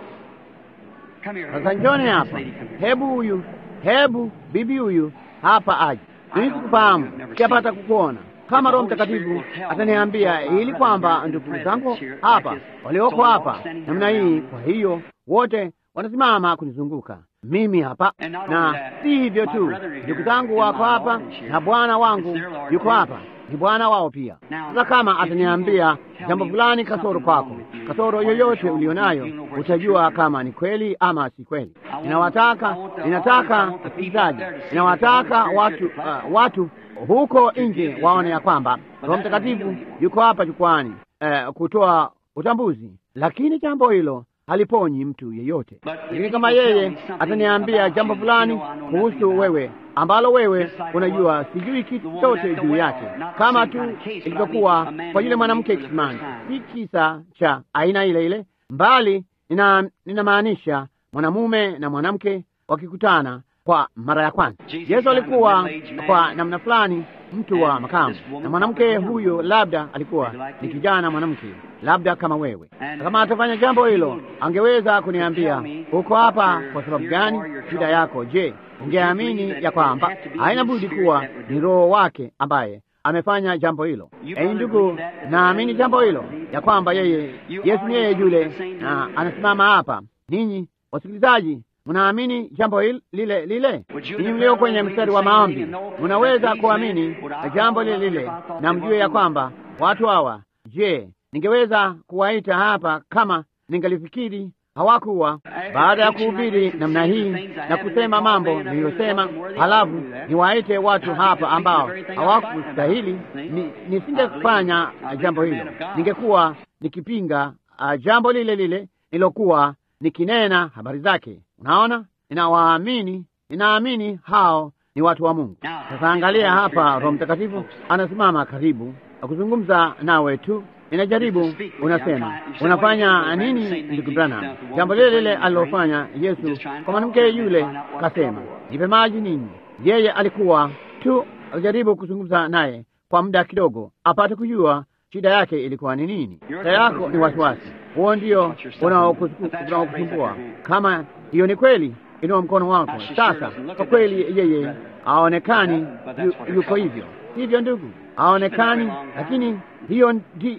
S1: Sasa njoni hapa, hebu huyu, hebu bibi huyu hapa aje. Mimi sikufahamu, sijapata kukuona kama Roho Mtakatifu ataniambia ili kwamba ndugu zangu hapa walioko hapa namna hii, kwa hiyo wote wanasimama kunizunguka mimi hapa, na si hivyo tu, ndugu zangu wako hapa na Bwana wangu yuko hapa, ni Bwana wao pia. Sasa kama ataniambia jambo fulani kasoro kwako, kasoro yoyote ulionayo, utajua kama ni kweli ama si kweli. Ninawataka, ninataka wasikilizaji, ninawataka watu, uh, watu huko nje waone ya kwamba Roho Mtakatifu yuko hapa jukwani, uh, kutoa utambuzi, lakini jambo hilo haliponyi mtu yeyote. Lakini kama yeye ataniambia jambo fulani kuhusu wewe ambalo wewe unajua sijui kitu chochote juu yake, kama tu ilivyokuwa kwa yule mwanamke kisimani, si kisa cha aina ile ile, mbali ninamaanisha nina mwanamume na mwanamke wakikutana kwa mara ya kwanza. Yesu alikuwa kwa namna fulani mtu wa makamu, na mwanamke huyo labda alikuwa ni kijana mwanamke, labda kama wewe. Kama atafanya jambo hilo, angeweza kuniambia uko hapa kwa sababu gani? Shida yako je? Ungeamini ya kwamba haina budi kuwa ni Roho wake ambaye amefanya jambo hilo. Ei ndugu, naamini jambo hilo ya kwamba yeye Yesu ni yeye yule, na anasimama hapa. Ninyi wasikilizaji Mnaamini jambo lile lile? Ninyi mlio kwenye mstari wa maombi, mnaweza kuamini jambo lile lile na mjue ya kwamba watu hawa, je, ningeweza kuwaita hapa kama ningalifikiri hawakuwa, baada ya kuhubiri namna hii na kusema mambo niliyosema, halafu niwaite watu hapa ambao hawakustahili, nisingefanya jambo hilo. Ningekuwa nikipinga uh, jambo lile lile nilokuwa nikinena habari zake. Unaona, ninawaamini, ninaamini hao ni watu wa Mungu. Sasa angalia hapa, Roho Mtakatifu anasimama karibu akuzungumza nawe tu. Ninajaribu, unasema unafanya nini, ndugu Branham? Jambo lile lile alilofanya Yesu kwa mwanamke yule, kasema nipe maji nini. Yeye alikuwa tu akijaribu kuzungumza naye kwa muda kidogo, apate kujua shida yake ilikuwa ni nini. Shida yako ni wasiwasi, huo ndio unaokusumbua. Kama hiyo ni kweli, inua mkono wako sasa. Kwa kweli, yeye haonekani yu, yuko hivyo hivyo, ndugu, haonekani, lakini hiyo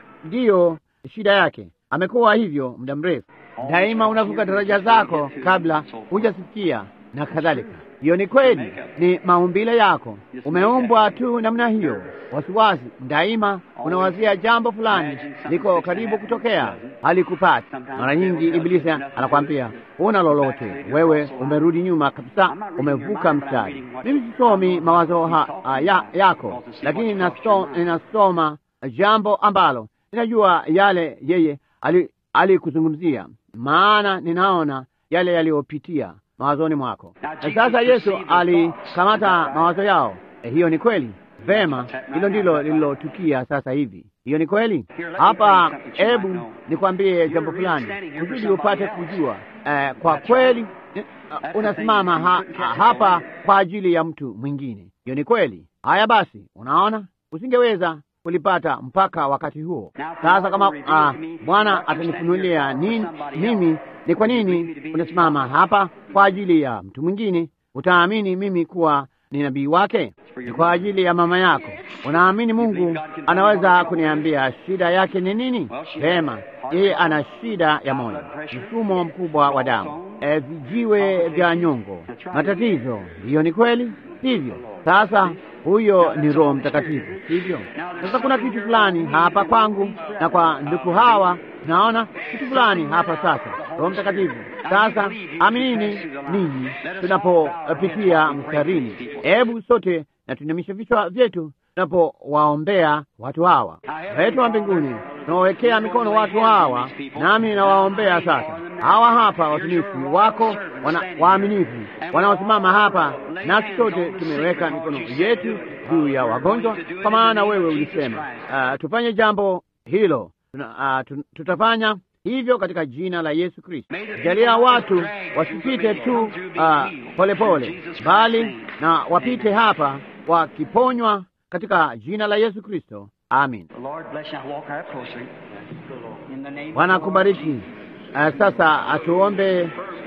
S1: ndiyo shida yake. Amekuwa hivyo muda mrefu. Daima unavuka daraja zako kabla hujasikia na kadhalika. Hiyo ni kweli, ni maumbile yako, umeumbwa tu namna hiyo. Wasiwasi daima, unawazia jambo fulani liko karibu kutokea, halikupata. Mara nyingi Ibilisi anakwambia una lolote, wewe umerudi nyuma kabisa, umevuka mstari. Mimi sisomi mawazo ha, ha, ya, yako, lakini ninasoma jambo ambalo ninajua yale yeye alikuzungumzia, maana ninaona yale yaliyopitia mawazoni mwako. Na sasa Yesu alikamata mawazo yao. E, hiyo ni kweli. Vema, hilo ndilo lililotukia sasa hivi. Hiyo ni kweli. Hapa, hebu nikwambie jambo fulani kusudi upate kujua. E, kwa kweli uh, unasimama ha, ha, hapa kwa ajili ya mtu mwingine. Hiyo ni kweli. Haya basi, unaona, usingeweza kulipata mpaka wakati huo. Sasa kama uh, Bwana atanifunulia nini mimi ni kwa nini unasimama hapa kwa ajili ya mtu mwingine, utaamini mimi kuwa ni nabii wake. Ni kwa ajili ya mama yako. Unaamini Mungu anaweza kuniambia shida yake ni nini? Vema, yeye ana shida ya moyo, mfumo mkubwa wa damu, e, vijiwe vya nyongo, matatizo. Hiyo ni kweli, sivyo? Sasa huyo ni Roho Mtakatifu, sivyo? Sasa kuna kitu fulani hapa kwangu na kwa ndugu hawa, naona kitu fulani hapa sasa. Roho Mtakatifu, sasa aminini ninyi tunapopitia mstarini. Hebu sote na tuinamishe vichwa vyetu tunapowaombea watu hawa. Baba yetu wa mbinguni, tunawawekea mikono watu hawa, nami nawaombea sasa. Hawa hapa watumishi wako wana, waaminifu wanaosimama hapa, nasi sote tumeweka mikono yetu juu ya wagonjwa, kwa maana wewe ulisema uh, tufanye jambo hilo. Tuna, uh, tutafanya hivyo katika jina la Yesu Kristo. Jalia watu wasipite tu polepole uh, pole, bali na wapite hapa wakiponywa katika jina la Yesu Kristo, amin. Bwana kubariki. Uh, sasa atuombe,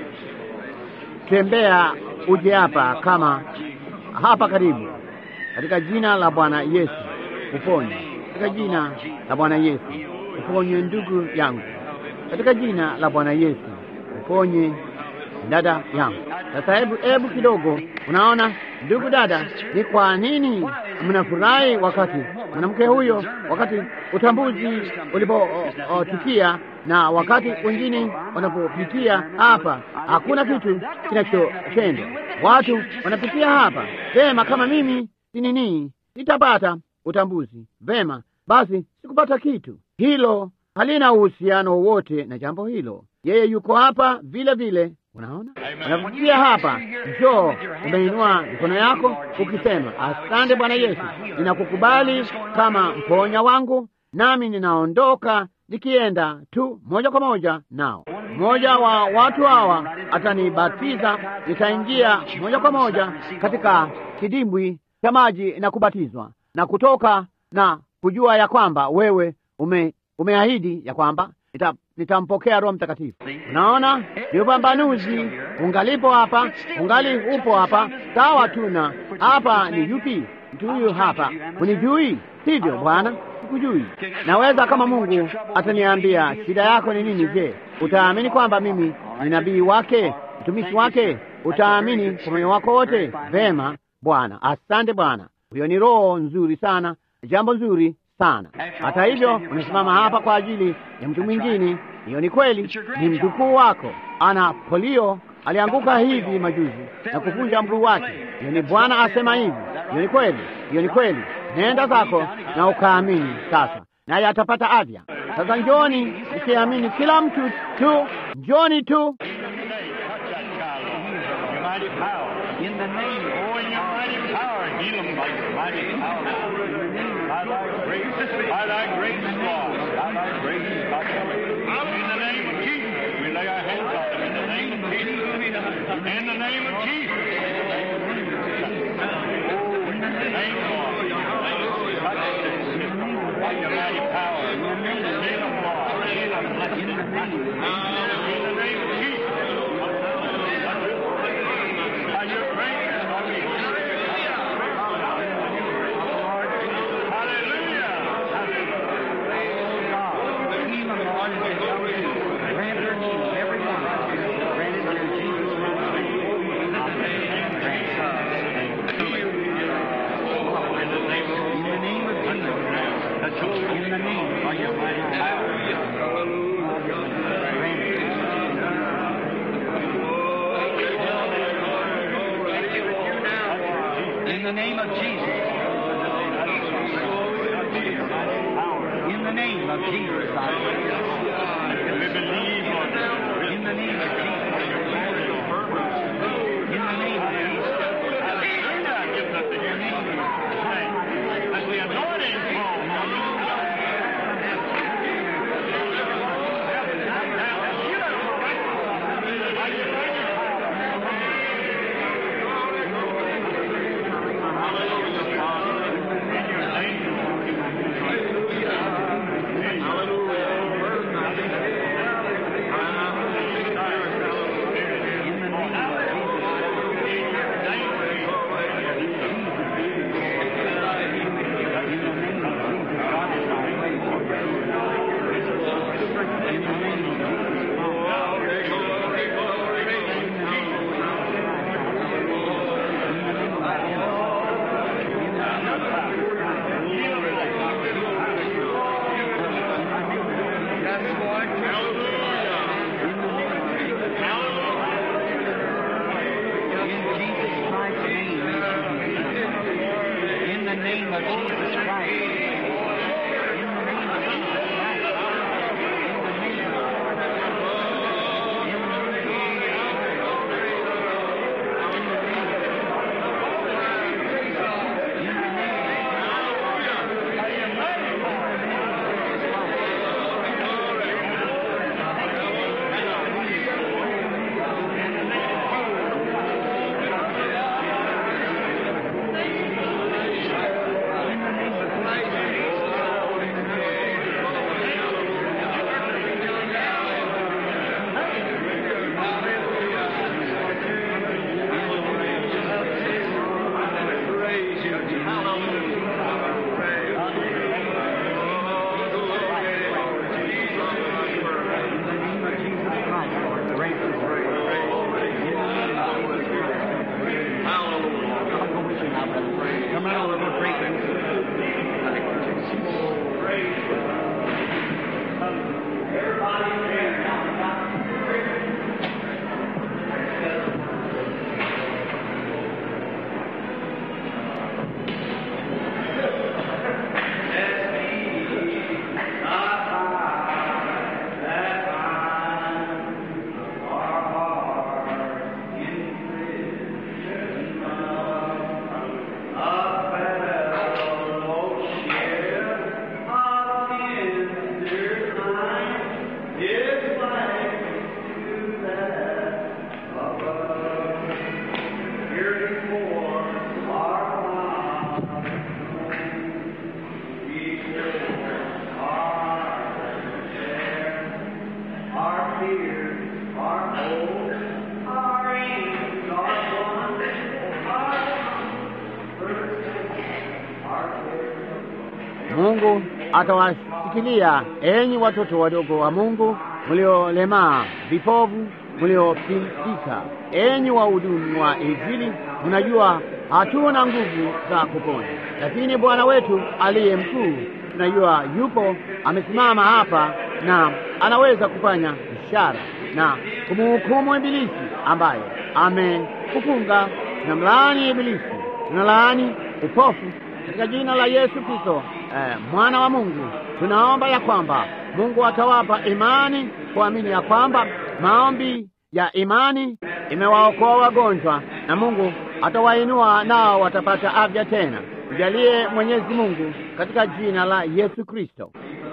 S1: tembea uje hapa kama hapa karibu, katika jina la Bwana Yesu uponye, katika jina la Bwana Yesu uponye ndugu yangu, katika jina la Bwana Yesu uponye dada yangu. Sasa hebu hebu kidogo, unaona ndugu dada, ni kwa nini mnafurahi wakati mwanamke huyo, wakati utambuzi ulipotukia na wakati wengine wanapopitia hapa, hakuna kitu kinachotendwa. Watu wanapitia hapa vema, kama mimi si nini, nitapata utambuzi vema, basi sikupata kitu. Hilo halina uhusiano wowote na jambo hilo. Yeye yuko hapa vile vile. Unaona, unapitia hapa, njoo, umeinua mikono yako ukisema, asante Bwana Yesu, ninakukubali kama mponya wangu, nami ninaondoka nikienda tu moja kwa moja nao. Mmoja wa watu hawa atanibatiza, nitaingia moja kwa moja katika kidimbwi cha maji na kubatizwa na kutoka na kujua ya kwamba wewe ume, umeahidi ya kwamba nita, nitampokea Roho Mtakatifu. Unaona, ni upambanuzi ungalipo hapa, ungali upo hapa, sawa tuna hapa. Ni yupi mtu huyu hapa? Unijui hivyo Bwana? Sikujui. Naweza kama Mungu ataniambia shida yako ni nini, je, utaamini kwamba mimi ni nabii wake, mtumishi wake? Utaamini kwa moyo wako wote? Vema Bwana, asante Bwana. Huyo ni roho nzuri sana, jambo nzuri sana. Hata hivyo, umesimama hapa kwa ajili ya mtu mwingine. Hiyo ni kweli, ni mjukuu wako, ana polio, alianguka hivi majuzi na kuvunja mguu wake. Hiyo ni Bwana asema hivi. Hiyo ni kweli, hiyo ni kweli. Nenda zako na ukaamini sasa, naye atapata afya. Sasa njoni ukiamini, kila mtu tu, njoni tu
S2: name of Jesus. dear, our hope, our aim, our one, our our care.
S1: Mungu atawashikilia enyi watoto wadogo wa Mungu mliolemaa, vipovu, mliopindika, enyi wahudumu wa Injili. Mnajua hatuna nguvu za kuponya, lakini Bwana wetu aliye mkuu tunajua yupo amesimama hapa na anaweza kufanya ishara na kumhukumu Ibilisi ambaye amekufunga. Tunamlaani Ibilisi, tunalaani upofu katika jina la Yesu Kristo eh, mwana wa Mungu. Tunaomba ya kwamba Mungu atawapa imani kuamini ya kwamba maombi ya imani imewaokoa wagonjwa na Mungu atawainua nao watapata afya tena. Mjalie Mwenyezi Mungu katika jina la Yesu Kristo.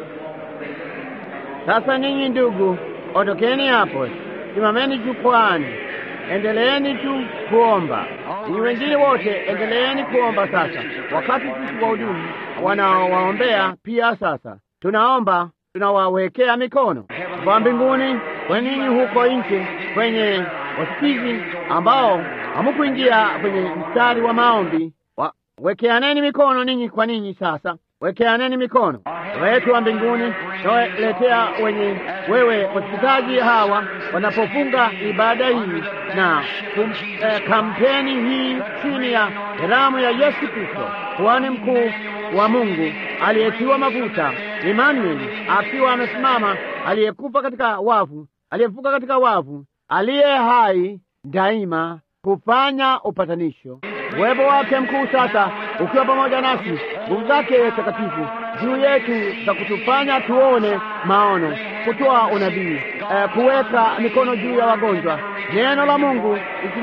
S1: Sasa ninyi ndugu, ondokeni hapo, simameni jukwani, endeleeni tu kuomba. Ninyi wengine wote endeleeni kuomba sasa, wakati sisi wahudumu wanaowaombea pia. Sasa tunaomba, tunawawekea mikono kwa mbinguni, kwa ninyi huko nje kwenye wasikizi ambao hamukuingia kwenye mstari wa maombi wa, wekeaneni mikono ninyi kwa ninyi. Sasa wekeaneni mikono. Baba yetu wa mbinguni, nawaletea wenye wewe wasikilizaji hawa wanapofunga ibada hii na kum, eh, kampeni hii chini ya damu ya Yesu Kristo, kuhani mkuu wa Mungu aliyetiwa mafuta Emmanuel, akiwa amesimama, aliyekufa katika wavu, aliyefuka katika wavu, aliye hai daima kufanya upatanisho. Uwepo wake mkuu sasa ukiwa pamoja nasi, nguvu zake takatifu juu yetu za kutufanya tuone maono, kutoa unabii, eh, kuweka mikono juu ya wagonjwa. Neno la Mungu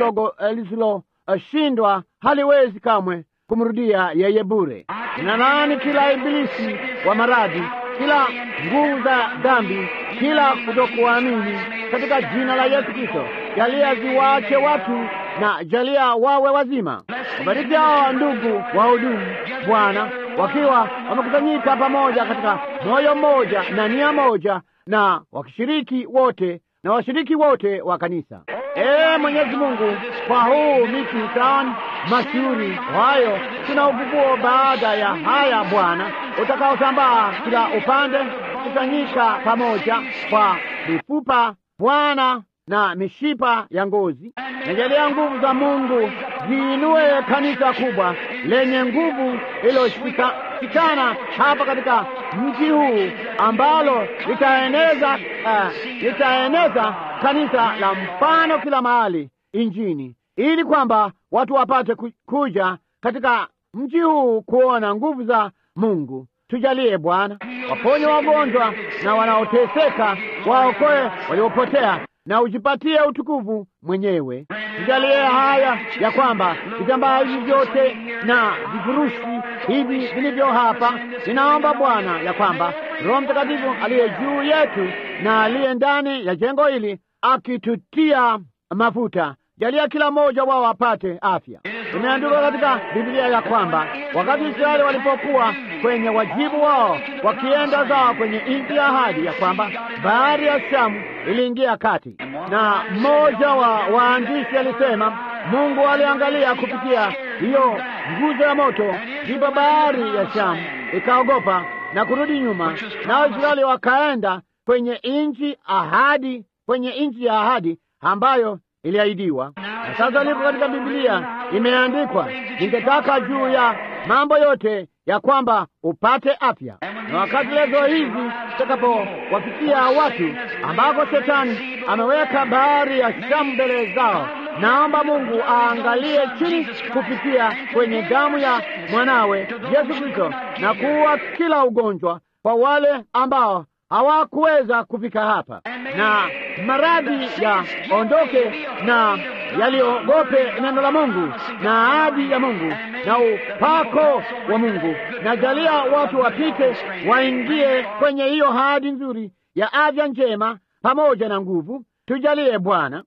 S1: lisiloshindwa eh, haliwezi kamwe kumrudia yeye bure. Ninalaani kila ibilisi wa maradhi, kila nguvu za dhambi, kila kutokuamini katika jina la Yesu Kristo. Jalia ziwaache watu na jalia wawe wazima. Wabariki hao ndugu wahudumu, Bwana, wakiwa wamekusanyika pamoja katika moyo mmoja na nia moja, na wakishiriki wote na washiriki wote wa kanisa. Ee Mwenyezi Mungu, kwa huu mikutano mashuhuri hayo, tuna ufufuo baada ya haya Bwana, utakaosambaa kila upande, kusanyika pamoja kwa mifupa Bwana na mishipa ya ngozi. Najalia nguvu za Mungu ziinue kanisa kubwa lenye nguvu iliyoshikana hapa katika mji huu ambalo litaeneza uh, litaeneza kanisa la mfano kila mahali injini, ili kwamba watu wapate kuja katika mji huu kuona nguvu za Mungu. Tujalie Bwana, waponye wagonjwa na wanaoteseka, waokoe waliopotea na ujipatie utukufu mwenyewe. Tujalie haya ya kwamba vitambaa hivi vyote na vifurushi hivi vilivyo hapa, ninaomba Bwana ya kwamba Roho Mtakatifu aliye juu yetu na aliye ndani ya jengo hili akitutia mafuta, jalia kila mmoja wao apate afya. Imeandikwa katika Biblia ya kwamba wakati Israeli walipokuwa kwenye wajibu wao wakienda zao kwenye nchi ya ahadi, ya kwamba bahari ya Shamu iliingia kati, na mmoja wa waandishi alisema Mungu aliangalia kupitia hiyo nguzo ya moto, ndipo bahari ya Shamu ikaogopa na kurudi nyuma, nao Israeli wakaenda kwenye nchi ahadi, kwenye nchi ya ahadi ambayo iliahidiwa. Na sasa lipo katika Biblia imeandikwa, ningetaka juu ya mambo yote ya kwamba upate afya. Na wakati lezo hizi takapowafikia watu ambako shetani ameweka bahari ya Shamu mbele zao, naomba Mungu aangalie chini kupitia kwenye damu ya mwanawe Yesu Kristo na kuua kila ugonjwa kwa wale ambao hawakuweza kufika hapa, na maradhi ya ondoke na yaliogope neno la Mungu na ahadi ya Mungu na upako wa Mungu, na jalia watu wapite waingie kwenye hiyo ahadi nzuri ya afya njema pamoja na nguvu. Tujalie Bwana,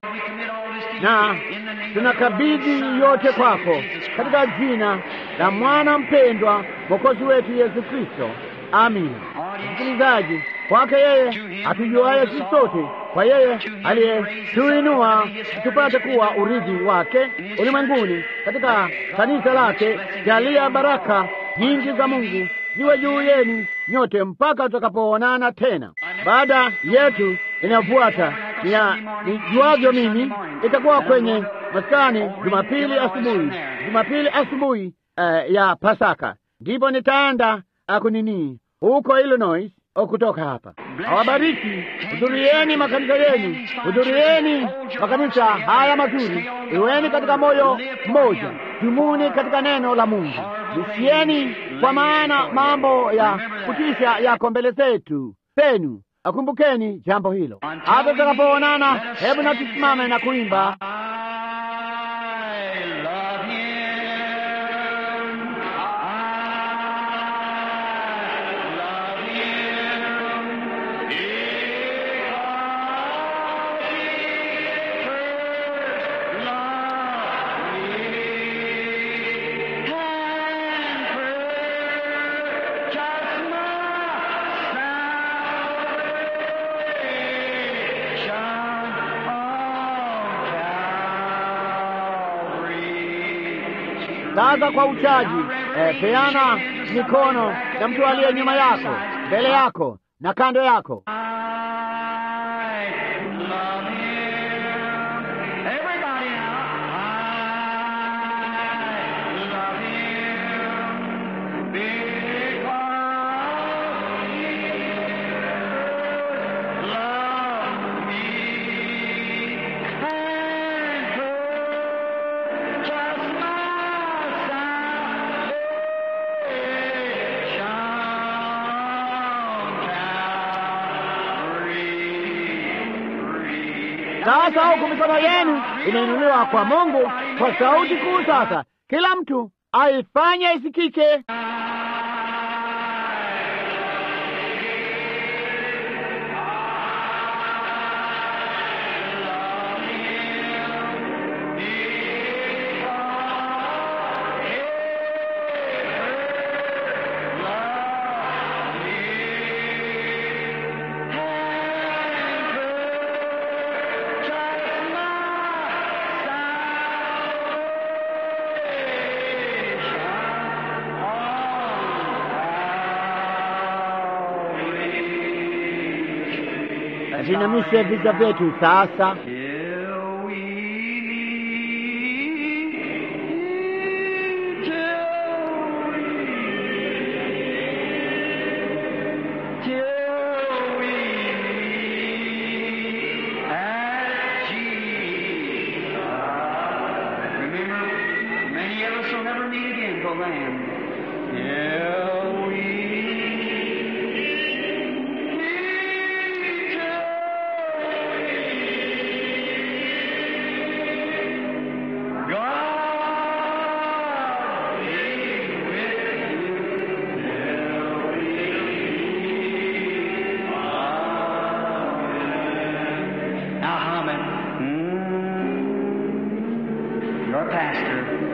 S1: na tunakabidhi yote kwako katika jina la mwana mpendwa Mwokozi wetu Yesu Kristo, Amina. Msikilizaji, kwake yeye atujuaye sisi sote, kwa yeye aliyetuinua tupate kuwa urithi wake ulimwenguni, katika kanisa lake, jalia baraka nyingi za Mungu ziwe juu yenu nyote mpaka tutakapoonana tena. Baada yetu inayofuata nijuavyo mimi itakuwa kwenye maskani Jumapili asubuhi, Jumapili asubuhi uh, ya Pasaka, ndipo nitaenda akunini huko Illinois kutoka hapa. Awabariki, hudhurieni makanisa yenu, hudhurieni makanisa haya mazuri, iweni katika moyo mmoja, dumuni katika neno la Mungu, lisieni, kwa maana mambo ya kutisha yako mbele zetu zenu. Akumbukeni jambo hilo. Hata tutakapoonana, hebu na tusimame na kuimba Sasa kwa uchaji eh, peana mikono na mtu aliye nyuma yako, mbele yako na kando yako. Sasa huku mikono yenu imeinuliwa kwa Mungu kwa sauti kuu. Sasa kila mtu aifanye isikike. Tuinamishe vichwa vyetu sasa.
S2: Now, Hammond, your pastor,